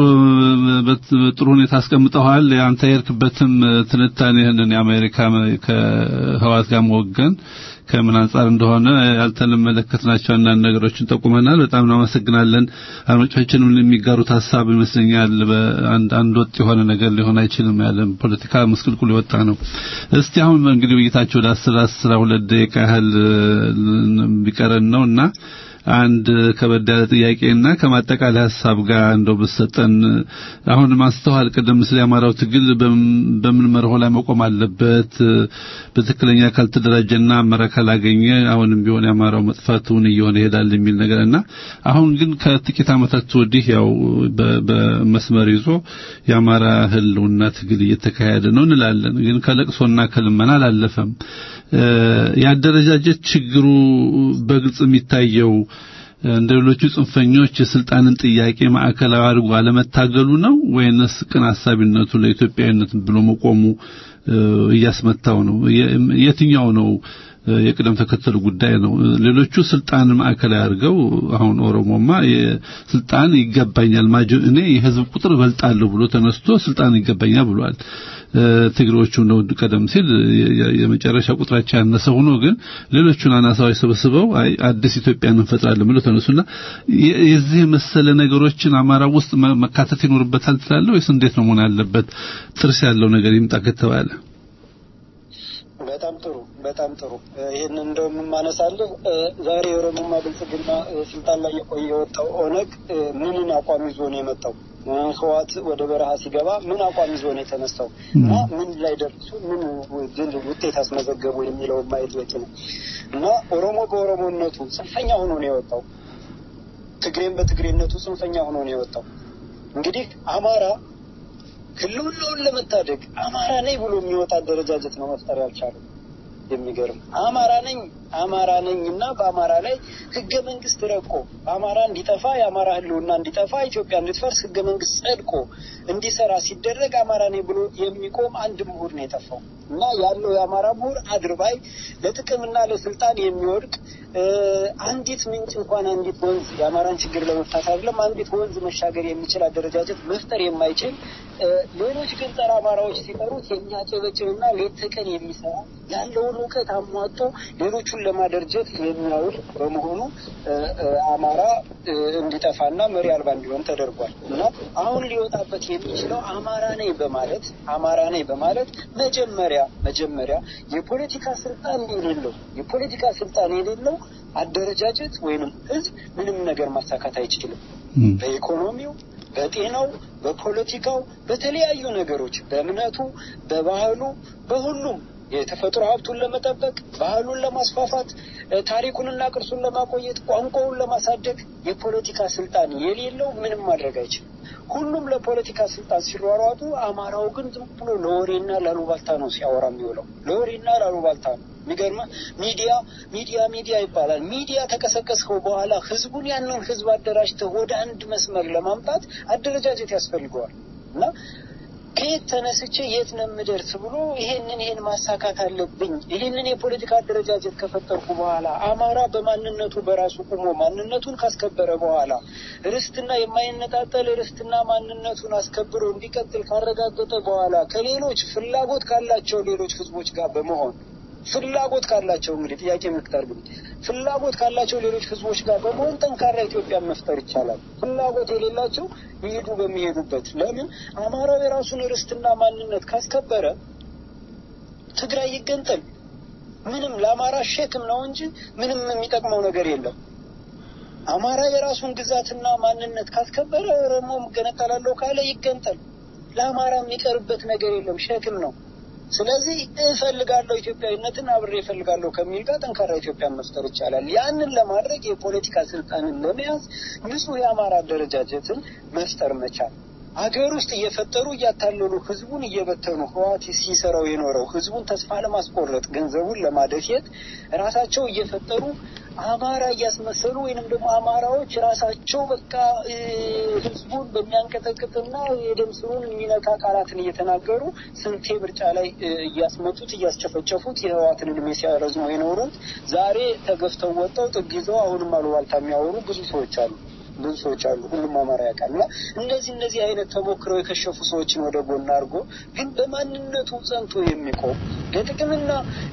በት- ጥሩ ሁኔታ አስቀምጠዋል። አንተ የሄድክበትም ትንታኔ ይህንን የአሜሪካ ከህዋት ጋር መወገን ከምን አንጻር እንደሆነ ያልተመለከትናቸው አንዳንድ ነገሮችን ጠቁመናል። በጣም እናመሰግናለን። አድማጮቻችንም የሚጋሩት ሀሳብ ይመስለኛል። በአንድ አንድ ወጥ የሆነ ነገር ሊሆን አይችልም። ያለን ፖለቲካ ምስቅልቁል የወጣ ነው። እስቲ አሁን እንግዲህ ውይይታቸው ወደ አስር አስራ ሁለት ደቂቃ ያህል ቢቀረን ነው እና አንድ ከበድ ያለ ጥያቄና ከማጠቃለያ ሀሳብ ጋር እንደው ብሰጠን አሁን ማስተዋል ቀደም ሲል የአማራው ትግል በምን መርሆ ላይ መቆም አለበት በትክክለኛ ካልተደራጀና አመራር ካላገኘ አሁንም ቢሆን የአማራው መጥፋቱን እየሆነ ይሄዳል የሚል ነገርና አሁን ግን ከጥቂት ዓመታት ወዲህ ያው በመስመር ይዞ የአማራ ህልውና ትግል እየተካሄደ ነው እንላለን። ግን ከለቅሶና ከልመና አላለፈም። የአደረጃጀት ችግሩ በግልጽ የሚታየው እንደ ሌሎቹ ጽንፈኞች የስልጣንን ጥያቄ ማዕከላዊ አድርጎ አለመታገሉ ነው ወይንስ ቅን ሐሳቢነቱ ለኢትዮጵያዊነት ብሎ መቆሙ እያስመታው ነው? የትኛው ነው የቅደም ተከተሉ ጉዳይ ነው? ሌሎቹ ስልጣንን ማዕከላዊ አድርገው አሁን ኦሮሞማ ስልጣን ይገባኛል ማጆ እኔ የህዝብ ቁጥር እበልጣለሁ ብሎ ተነስቶ ስልጣን ይገባኛል ብሏል። ትግሮቹ ነው ቀደም ሲል የመጨረሻ ቁጥራቸው ያነሰ ሆኖ ግን ሌሎቹን አናሳዎች ሰብስበው አዲስ ኢትዮጵያን እንፈጥራለን ብለው ተነሱና የዚህ መሰለ ነገሮችን አማራ ውስጥ መካተት ይኖርበታል ትላለህ ወይስ እንዴት ነው መሆን ያለበት? ጥርስ ያለው ነገር ይምጣ ከተባለ በጣም ጥሩ በጣም ጥሩ። ይህን እንደውም የማነሳልህ ዛሬ የኦሮሞማ ብልጽግና ስልጣን ላይ የቆየ የወጣው ኦነግ ምንን አቋም ይዞ ነው የመጣው? ህዋት ወደ በረሃ ሲገባ ምን አቋም ይዞ ነው የተነሳው እና ምን ላይ ደርሱ ምን ድል ውጤት አስመዘገቡ የሚለውን ማየት በቂ ነው እና ኦሮሞ በኦሮሞነቱ ጽንፈኛ ሆኖ ነው የወጣው። ትግሬም በትግሬነቱ ጽንፈኛ ሆኖ ነው የወጣው። እንግዲህ አማራ ህልውናውን ለመታደግ አማራ ነኝ ብሎ የሚወጣ አደረጃጀት ነው መፍጠር ያልቻለው። የሚገርም አማራ ነኝ አማራ ነኝ እና በአማራ ላይ ህገ መንግስት ረቆ አማራ እንዲጠፋ የአማራ ህልውና እንዲጠፋ ኢትዮጵያ እንድትፈርስ ህገ መንግስት ጸድቆ እንዲሰራ ሲደረግ አማራ ነኝ ብሎ የሚቆም አንድ ምሁር ነው የጠፋው እና ያለው የአማራ ምሁር አድርባይ ለጥቅምና ለስልጣን የሚወድቅ አንዲት ምንጭ እንኳን አንዲት ወንዝ የአማራን ችግር ለመፍታት አይደለም አንዲት ወንዝ መሻገር የሚችል አደረጃጀት መፍጠር የማይችል ሌሎች ግን ጸረ አማራዎች ሲጠሩት የሚያጨበጭብና ሌት ተቀን የሚሰራ ያለውን እውቀት አሟጦ ሌሎቹን ለማደርጀት የሚያውል በመሆኑ አማራ እንዲጠፋና መሪ አልባ እንዲሆን ተደርጓል እና አሁን ሊወጣበት የሚችለው አማራ ነኝ በማለት አማራ ነኝ በማለት መጀመሪያ መጀመሪያ የፖለቲካ ስልጣን የሌለው የፖለቲካ ስልጣን የሌለው አደረጃጀት ወይንም ህዝብ ምንም ነገር ማሳካት አይችልም። በኢኮኖሚው፣ በጤናው፣ በፖለቲካው፣ በተለያዩ ነገሮች፣ በእምነቱ፣ በባህሉ፣ በሁሉም የተፈጥሮ ሀብቱን ለመጠበቅ ባህሉን ለማስፋፋት ታሪኩንና ቅርሱን ለማቆየት ቋንቋውን ለማሳደግ የፖለቲካ ስልጣን የሌለው ምንም ማድረግ አይችልም። ሁሉም ለፖለቲካ ስልጣን ሲሯሯጡ፣ አማራው ግን ዝም ብሎ ለወሬና ላሉባልታ ነው ሲያወራ የሚውለው። ለወሬና ላሉባልታ ነው። የሚገርመ ሚዲያ ሚዲያ ሚዲያ ይባላል። ሚዲያ ተቀሰቀስከው በኋላ ህዝቡን ያንን ህዝብ አደራጅተህ ወደ አንድ መስመር ለማምጣት አደረጃጀት ያስፈልገዋል እና ከየት ተነስቼ የት ነው የምደርስ ብሎ ይሄንን ይሄን ማሳካት አለብኝ። ይሄንን የፖለቲካ አደረጃጀት ከፈጠርኩ በኋላ አማራ በማንነቱ በራሱ ቁሞ ማንነቱን ካስከበረ በኋላ ርስትና የማይነጣጠል ርስትና ማንነቱን አስከብሮ እንዲቀጥል ካረጋገጠ በኋላ ከሌሎች ፍላጎት ካላቸው ሌሎች ህዝቦች ጋር በመሆን ፍላጎት ካላቸው እንግዲህ ጥያቄ ምክታር ግን ፍላጎት ካላቸው ሌሎች ህዝቦች ጋር በመሆን ጠንካራ ኢትዮጵያን መፍጠር ይቻላል። ፍላጎት የሌላቸው ይሄዱ በሚሄዱበት ለምን አማራው የራሱን ርስትና ማንነት ካስከበረ ትግራይ ይገንጠል ምንም ለአማራ ሸክም ነው እንጂ ምንም የሚጠቅመው ነገር የለም። አማራ የራሱን ግዛትና ማንነት ካስከበረ ኦሮሞ እገነጠላለሁ ካለ ይገንጠል። ለአማራ የሚቀርበት ነገር የለም፣ ሸክም ነው። ስለዚህ እፈልጋለሁ ኢትዮጵያዊነትን አብሬ እፈልጋለሁ ከሚል ጋር ጠንካራ ኢትዮጵያን መፍጠር ይቻላል። ያንን ለማድረግ የፖለቲካ ስልጣንን ለመያዝ ንጹህ የአማራ አደረጃጀትን መፍጠር መቻል አገር ውስጥ እየፈጠሩ እያታለሉ ህዝቡን እየበተኑ ህዋት ሲሰራው የኖረው ህዝቡን ተስፋ ለማስቆረጥ ገንዘቡን ለማደፍየት ራሳቸው እየፈጠሩ አማራ እያስመሰሉ ወይንም ደግሞ አማራዎች ራሳቸው በቃ ህዝቡን በሚያንቀጠቅጥና የደም ስሩን የሚነካ ቃላትን እየተናገሩ ስንቴ ምርጫ ላይ እያስመጡት እያስጨፈጨፉት የህዋትን እድሜ ሲያረዝሙ የኖሩት ዛሬ ተገፍተው ወጥተው ጥግ ይዘው አሁንም አሉባልታ የሚያወሩ ብዙ ሰዎች አሉ። ብዙ ሰዎች አሉ። ሁሉም አማራ ያውቃል። እና እነዚህ እነዚህ አይነት ተሞክረው የከሸፉ ሰዎችን ወደ ጎን አድርጎ ግን በማንነቱ ጸንቶ የሚቆም ለጥቅምና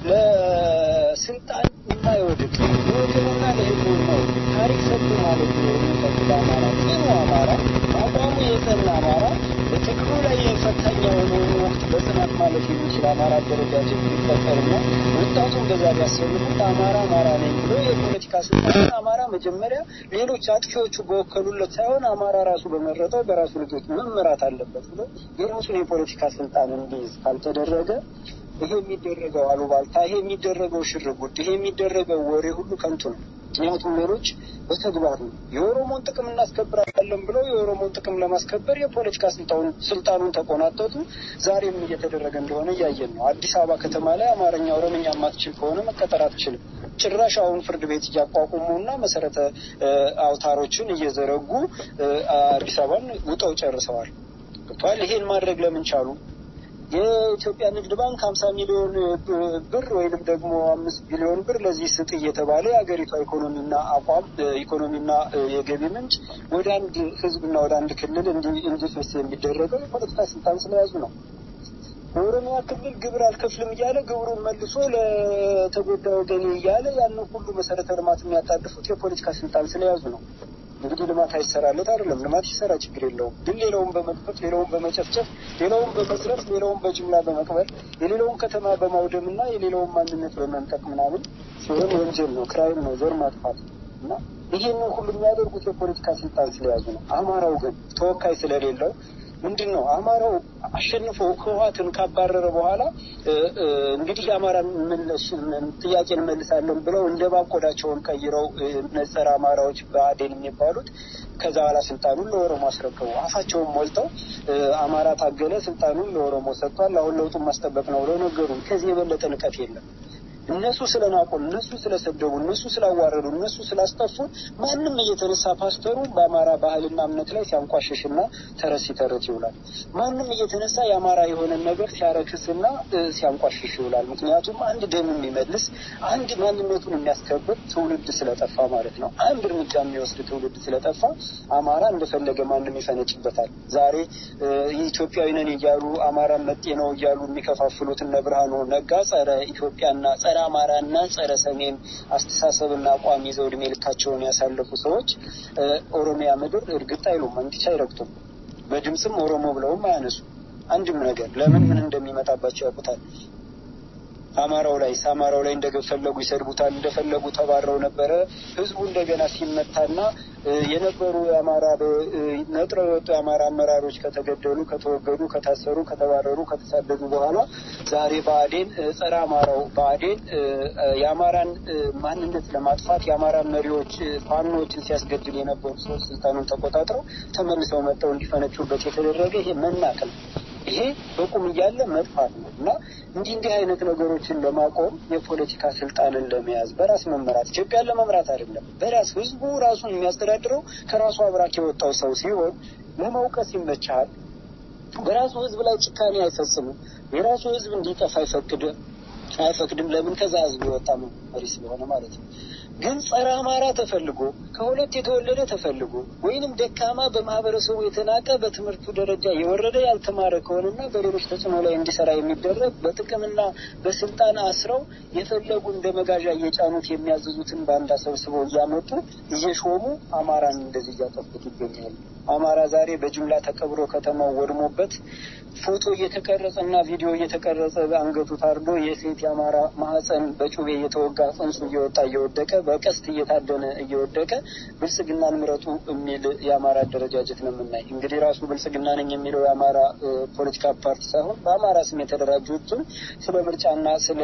ለስልጣን የማይወድቅ ለወገኑና ለህዝቡናው ታሪክ ሰጡ ማለት ነው የሚጠቅል አማራ ጽኑ አማራ አቋሙ የጸና አማራ ትግሉ ላይ ፈታኝ የሆነውን ወቅት በጽናት ማለፍ የሚችል አማራ አደረጃጀት ሊፈጠርና ወጣቱን በዛ ቢያሰልፉት አማራ አማራ ነኝ ብሎ የፖለቲካ ስልጣን አማራ መጀመሪያ ሌሎች አጥፊዎቹ በወከሉለት ሳይሆን አማራ ራሱ በመረጠው በራሱ ልጆች መመራት አለበት ብሎ የራሱን የፖለቲካ ስልጣን እንዲይዝ ካልተደረገ ይሄ የሚደረገው አሉባልታ፣ ይሄ የሚደረገው ሽርጉድ፣ ይሄ የሚደረገው ወሬ ሁሉ ከንቱ ነው። ምክንያቱም ሌሎች በተግባር ነው የኦሮሞን ጥቅም እናስከብራለን ብለው የኦሮሞን ጥቅም ለማስከበር የፖለቲካ ስልጣኑን ስልጣኑን ተቆናጠጡ። ዛሬም እየተደረገ እንደሆነ እያየን ነው። አዲስ አበባ ከተማ ላይ አማርኛ፣ ኦሮምኛ የማትችል ከሆነ መቀጠር አትችልም። ጭራሽ አሁን ፍርድ ቤት እያቋቁሙና መሰረተ አውታሮችን እየዘረጉ አዲስ አበባን ውጠው ጨርሰዋል። ገብቷል። ይሄን ማድረግ ለምን ቻሉ? የኢትዮጵያ ንግድ ባንክ ሀምሳ ሚሊዮን ብር ወይንም ደግሞ አምስት ቢሊዮን ብር ለዚህ ስጥ እየተባለ የሀገሪቷ ኢኮኖሚና አቋም ኢኮኖሚና የገቢ ምንጭ ወደ አንድ ህዝብና ወደ አንድ ክልል እንዲፈስ የሚደረገው የፖለቲካ ስልጣን ስለያዙ ነው። በኦሮሚያ ክልል ግብር አልከፍልም እያለ ግብሩን መልሶ ለተጎዳ ወገኔ እያለ ያንን ሁሉ መሰረተ ልማት የሚያጣድፉት የፖለቲካ ስልጣን ስለያዙ ነው። እንግዲህ ልማት አይሰራለት አይደለም። ልማት ይሰራ ችግር የለውም። ግን ሌላውን በመጥፈት ሌላውን በመጨፍጨፍ ሌላውን በመዝረፍ ሌላውን በጅምላ በመቅበር የሌላውን ከተማ በማውደም እና የሌላውን ማንነት በመንጠቅ ምናምን ሲሆን ወንጀል ነው፣ ክራይም ነው፣ ዘር ማጥፋት እና ይሄንን ሁሉ የሚያደርጉት የፖለቲካ ስልጣን ስለያዙ ነው። አማራው ግን ተወካይ ስለሌለው ምንድን ነው አማራው አሸንፎ ህወሓትን ካባረረ በኋላ እንግዲህ የአማራ ጥያቄ እንመልሳለን ብለው እንደ ባቆዳቸውን ቀይረው ነጸረ አማራዎች በአዴን የሚባሉት ከዛ በኋላ ስልጣኑን ለኦሮሞ አስረከቡ። አፋቸውን ሞልተው አማራ ታገለ፣ ስልጣኑን ለኦሮሞ ሰጥቷል፣ አሁን ለውጡን ማስጠበቅ ነው ብለው ነገሩን። ከዚህ የበለጠ ንቀት የለም። እነሱ ስለናቆን፣ እነሱ ስለሰደቡ፣ እነሱ ስላዋረዱ፣ እነሱ ስላስጠፉ ማንም እየተነሳ ፓስተሩ በአማራ ባህልና እምነት ላይ ሲያንቋሽሽና ተረት ሲተርት ይውላል። ማንም እየተነሳ የአማራ የሆነን ነገር ሲያረክስና ሲያንቋሽሽ ይውላል። ምክንያቱም አንድ ደም የሚመልስ አንድ ማንነቱን የሚያስከብር ትውልድ ስለጠፋ ማለት ነው። አንድ እርምጃ የሚወስድ ትውልድ ስለጠፋ አማራ እንደፈለገ ማንም ይፈነጭበታል። ዛሬ ኢትዮጵያዊ ነን እያሉ አማራን መጤ ነው እያሉ የሚከፋፍሉት እነ ብርሃኑ ነጋ ጸረ ኢትዮጵያና ጸረ አማራና ጸረ ሰሜን አስተሳሰብና አቋም ይዘው እድሜ ልካቸውን ያሳለፉ ሰዎች ኦሮሚያ ምድር እርግጥ አይሉም፣ እንዲች አይረግጡም። በድምፅም ኦሮሞ ብለውም አያነሱ አንድም ነገር ለምን ምን እንደሚመጣባቸው ያውቁታል። አማራው ላይ አማራው ላይ እንደፈለጉ ይሰድቡታል። እንደፈለጉ ተባረው ነበረ። ህዝቡ እንደገና ሲመታና የነበሩ የአማራ ነጥረው የወጡ የአማራ አመራሮች ከተገደሉ፣ ከተወገዱ፣ ከታሰሩ፣ ከተባረሩ፣ ከተሳደዱ በኋላ ዛሬ ብአዴን ጸረ አማራው ብአዴን የአማራን ማንነት ለማጥፋት የአማራን መሪዎች ፋኖችን ሲያስገድል የነበሩ ሰዎች ስልጣኑን ተቆጣጥረው ተመልሰው መጥተው እንዲፈነጩበት የተደረገ ይሄ መናቅል ይሄ በቁም እያለ መጥፋት ነው እና እንዲህ እንዲህ አይነት ነገሮችን ለማቆም የፖለቲካ ስልጣንን ለመያዝ በራስ መመራት ኢትዮጵያን ለመምራት አይደለም። በራስ ህዝቡ ራሱን የሚያስተዳድረው ከራሱ አብራክ የወጣው ሰው ሲሆን ለመውቀስ ይመቻል። በራሱ ህዝብ ላይ ጭካኔ አይፈጽምም። የራሱ ህዝብ እንዲጠፋ አይፈቅድም አይፈቅድም። ለምን? ከዛ ህዝብ የወጣ መሪ ስለሆነ ማለት ነው። ግን ጸረ አማራ ተፈልጎ ከሁለት የተወለደ ተፈልጎ ወይንም ደካማ በማህበረሰቡ የተናቀ በትምህርቱ ደረጃ የወረደ ያልተማረ ከሆነና በሌሎች ተጽዕኖ ላይ እንዲሰራ የሚደረግ በጥቅምና በስልጣን አስረው የፈለጉ እንደ መጋዣ እየጫኑት የሚያዘዙትን ባንዳ ሰብስበው እያመጡ እየሾሙ አማራን እንደዚህ እያጠፉት ይገኛሉ። አማራ ዛሬ በጅምላ ተቀብሮ ከተማው ወድሞበት ፎቶ እየተቀረጸ እና ቪዲዮ እየተቀረጸ አንገቱ ታርዶ የሴት የአማራ ማህፀን በጩቤ እየተወጋ ጽንሱ እየወጣ እየወደቀ በቀስት እየታደነ እየወደቀ ብልጽግናን ምረጡ የሚል የአማራ አደረጃጀት ነው የምናይ። እንግዲህ ራሱ ብልጽግና ነኝ የሚለው የአማራ ፖለቲካ ፓርቲ ሳይሆን በአማራ ስም የተደራጁትን ስለ ምርጫና ስለ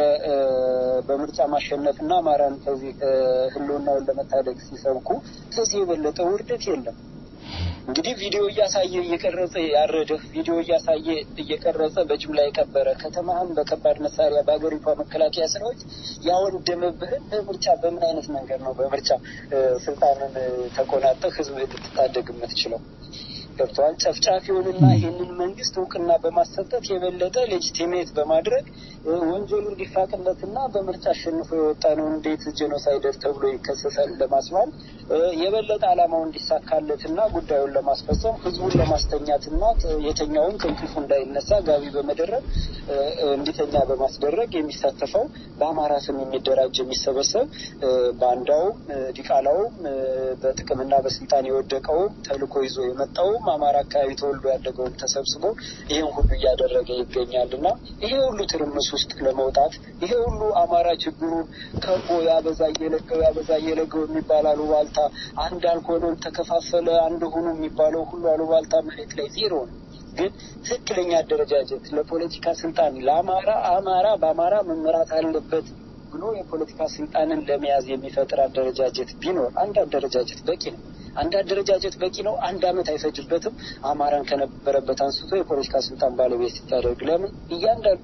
በምርጫ ማሸነፍና አማራን ከዚህ ህልውናውን ለመታደግ ሲሰብኩ ከዚህ የበለጠ ውርደት የለም። እንግዲህ ቪዲዮ እያሳየ እየቀረጸ ያረደህ ቪዲዮ እያሳየ እየቀረጸ በጅምላ የቀበረ ከተማህን በከባድ መሳሪያ በሀገሪቷ መከላከያ ሰራዊት ያወደመብህን በምርጫ በምን አይነት መንገድ ነው በምርጫ ስልጣንን ተቆናጠህ ህዝብ ልትታደግ የምትችለው? ገብተዋል። ጨፍጫፊውንና ይህንን መንግስት እውቅና በማሰጠት የበለጠ ሌጂቲሜት በማድረግ ወንጀሉ እንዲፋቅለትና በምርጫ አሸንፎ የወጣ ነው እንዴት ጄኖሳይደር ተብሎ ይከሰሳል ለማስባል የበለጠ ዓላማው እንዲሳካለትና ጉዳዩን ለማስፈጸም ህዝቡን ለማስተኛትና የተኛውን ከእንቅልፉ እንዳይነሳ ጋቢ በመደረግ እንዲተኛ በማስደረግ የሚሳተፈው በአማራ ስም የሚደራጅ የሚሰበሰብ ባንዳውም ዲቃላውም በጥቅምና በስልጣን የወደቀውም ተልእኮ ይዞ የመጣውም ሁሉም አማራ አካባቢ ተወልዶ ያደገውም ተሰብስቦ ይህን ሁሉ እያደረገ ይገኛል እና ይሄ ሁሉ ትርምስ ውስጥ ለመውጣት ይሄ ሁሉ አማራ ችግሩን ከቦ ያበዛ እየለገው ያበዛ እየለገው የሚባል አሉባልታ አንድ አልሆነም ተከፋፈለ አንድ ሆኖ የሚባለው ሁሉ አሉባልታ መሬት ላይ ዜሮ ነው። ግን ትክክለኛ አደረጃጀት ለፖለቲካ ስልጣን ለአማራ አማራ በአማራ መመራት አለበት ብሎ የፖለቲካ ስልጣንን ለመያዝ የሚፈጥር አደረጃጀት ቢኖር አንድ አደረጃጀት በቂ ነው። አንድ አደረጃጀት በቂ ነው። አንድ ዓመት አይፈጅበትም። አማራን ከነበረበት አንስቶ የፖለቲካ ስልጣን ባለቤት ሲታደርግ ለምን እያንዳንዱ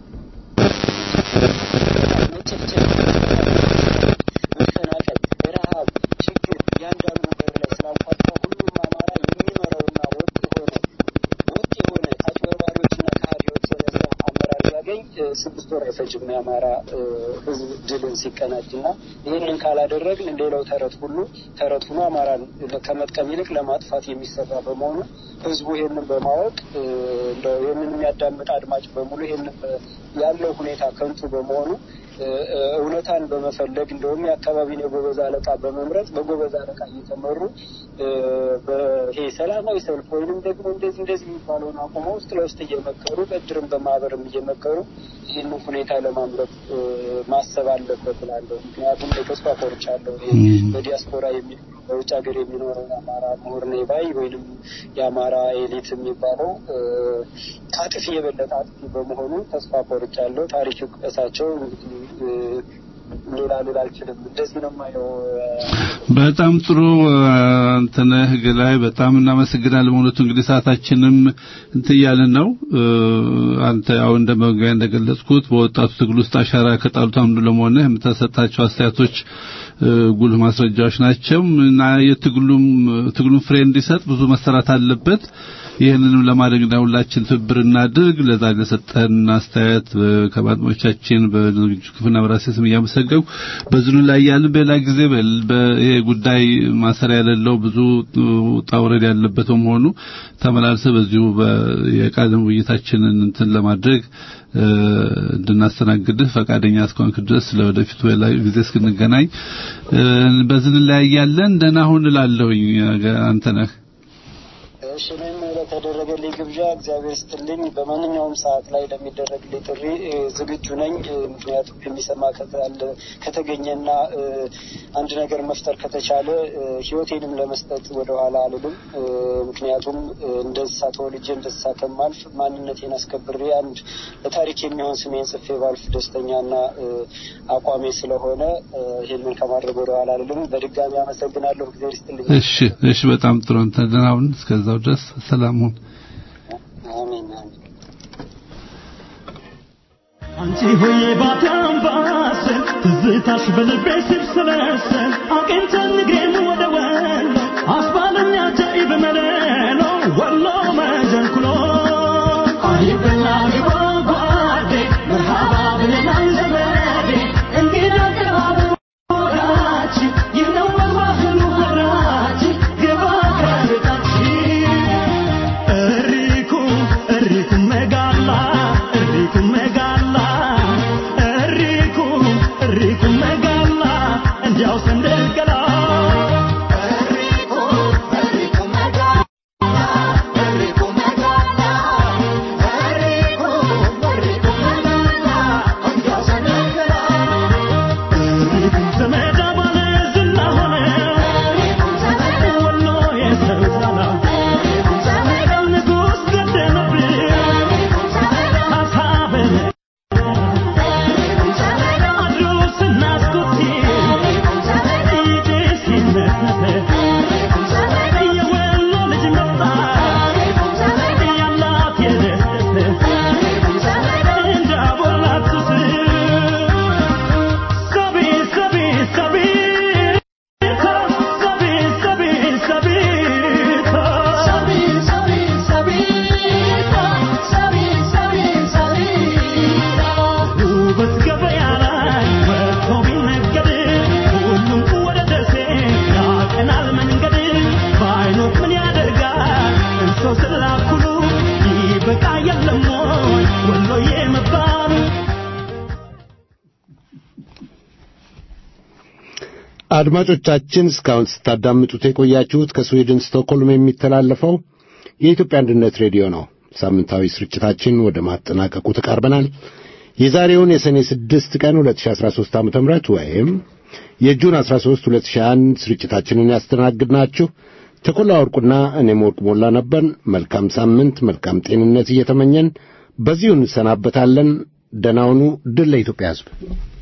መጨፍጨፍ፣ መፈናቀል፣ ረሃብ፣ ችግር እያንዳንዱ በር ላይ ስላንኳኳ ሁሉም አማራ የሚመራውና ወጥ የሆነ ወጥ የሆነ አጭበርባሪዎችና ከሃዲዎች የነጻ አመራር ቢያገኝ ስድስት ወር አይፈጅም የአማራ ሕዝብ ድልን ሲቀናጅ እና ይህንን ካላደረግን ሌላው ተረት ሁሉ ተረት ሆኖ አማራን ከመጥቀም ይልቅ ለማጥፋት የሚሰራ በመሆኑ ሕዝቡ ይህንን በማወቅ እንደው ይህንን የሚያዳምጥ አድማጭ በሙሉ ይህንን ያለው ሁኔታ ከንቱ በመሆኑ እውነታን በመፈለግ እንደውም የአካባቢን የጎበዝ አለቃ በመምረጥ በጎበዝ አለቃ እየተመሩ ይሄ ሰላማዊ ሰልፍ ወይንም ደግሞ እንደዚህ እንደዚህ የሚባለውን አቁመው ውስጥ ለውስጥ እየመከሩ በእድርም በማህበርም እየመከሩ ይህንን ሁኔታ ለማምረት ማሰብ አለበት እላለሁ። ምክንያቱም ተስፋ ቆርጫለሁ። ይሄ በዲያስፖራ የሚኖረው በውጭ ሀገር የሚኖረው የአማራ ምሁር ነኝ ባይ ወይንም የአማራ ኤሊት የሚባለው ከአጥፊ የበለጠ አጥፊ በመሆኑ ተስፋ ቆርጫለሁ። ታሪክ እሳቸው እንግዲህ ሌላ ሌላ አልችልም። እንደዚህ ነው የማየው። በጣም ጥሩ አንተነህ ግላይ በጣም እናመሰግናለን። በእውነቱ እንግዲህ ሰዓታችንም እንትን እያልን ነው። አንተ ያው እንደ መግቢያ እንደገለጽኩት በወጣቱ ትግል ውስጥ አሻራ ከጣሉት አንዱ ለመሆንህ የምትሰጣቸው አስተያየቶች ጉልህ ማስረጃዎች ናቸው እና የትግሉም ትግሉን ፍሬ እንዲሰጥ ብዙ መሰራት አለበት። ይህንንም ለማድረግ ነው ሁላችን ትብብር እናድርግ። ለዛ ለሰጠን አስተያየት ከአድማጮቻችን በዝግጁ ክፍልና በራሴ ስም እያመሰገንኩ በዝኑ ላይ ያልን በሌላ ጊዜ ይሄ ጉዳይ ማሰሪያ የሌለው ብዙ ውጣ ውረድ ያለበት በመሆኑ ተመላልሰ በዚሁ የቃል ውይይታችንን እንትን ለማድረግ እንድናስተናግድህ ፈቃደኛ እስከሆንክ ድረስ ለወደፊቱ ሌላ ጊዜ እስክንገናኝ በዝን ላይ ያለን ደህና ሁን እላለሁኝ። አንተ ነህ እሺ እኔም ለተደረገልኝ ግብዣ እግዚአብሔር ስትልኝ በማንኛውም ሰዓት ላይ ለሚደረግልኝ ጥሪ ዝግጁ ነኝ። ምክንያቱም የሚሰማ ከተገኘና አንድ ነገር መፍጠር ከተቻለ ሕይወቴንም ለመስጠት ወደኋላ አልልም። ምክንያቱም እንደ እንስሳ ተወልጄ እንደ እንስሳ ከማልፍ ማንነቴን አስከብሬ አንድ ለታሪክ የሚሆን ስሜን ጽፌ ባልፍ ደስተኛና አቋሜ ስለሆነ ይህንን ከማድረግ ወደኋላ አልልም። በድጋሚ አመሰግናለሁ። እግዚአብሔር ይስጥልኝ። እሺ፣ እሺ፣ በጣም ጥሩ። አንተ ደህና ሁን። እስከዛው ድረስ ሰላም ሁን። አሜን አሜን። አንቺ ሆዬ ባታምባሰል ትዝታሽ በልቤ ሲብሰለሰል አቅንተን ንግሬም ወደ ወሎ አስባለኛ ጃኢብ መለሎ ወሎ መጀንኩሎ አይበላ ግባ ጓዴ መርሃባ ብለናል ዘመዴ እንግዳ ቅባብ ወዳችን ይህ ነው መግባህሉ ወራችን ግባ ከርቃችን እሪኩ እሪኩ መጋላ እሪኩ መጋላ እሪኩ እሪኩ መጋላ እንዲያው ሰንደልገላ ዘመዳ ባለ ዝና ሆነ ወሎ የሰው ዛላ ንጉሥ ገደለብን ሀሳብን አድሮ ስናስኩት ይጤ ሲነፈ የወሎ ልጅ መጣ ያላት የደሰተ እንዳቦላት ሱስ ሰቢ ሰቢ ሰቢ ሰቢ ሰቢ ሰቢ ውበት ገበያ ላይ ወጥቶ ቢነገድ ሁሉም ወደ ደሴ ያቀናል መንገድ ባይኖት ምን ያደርጋል እንሰው ስላኩሉ ይበቃ የለም ወይ ወሎዬ መባሉ አድማጮቻችን እስካሁን ስታዳምጡት የቆያችሁት ከስዊድን ስቶክሆልም የሚተላለፈው የኢትዮጵያ አንድነት ሬዲዮ ነው። ሳምንታዊ ስርጭታችን ወደ ማጠናቀቁ ተቃርበናል። የዛሬውን የሰኔ 6 ቀን 2013 ዓ.ም ወይም የጁን 13 2001 ስርጭታችንን ያስተናግድናችሁ ተኮላ ወርቁና እኔም ወርቅ ሞላ ነበርን። መልካም ሳምንት፣ መልካም ጤንነት እየተመኘን በዚሁ እንሰናበታለን። ደህና ሁኑ። ድል ለኢትዮጵያ ሕዝብ።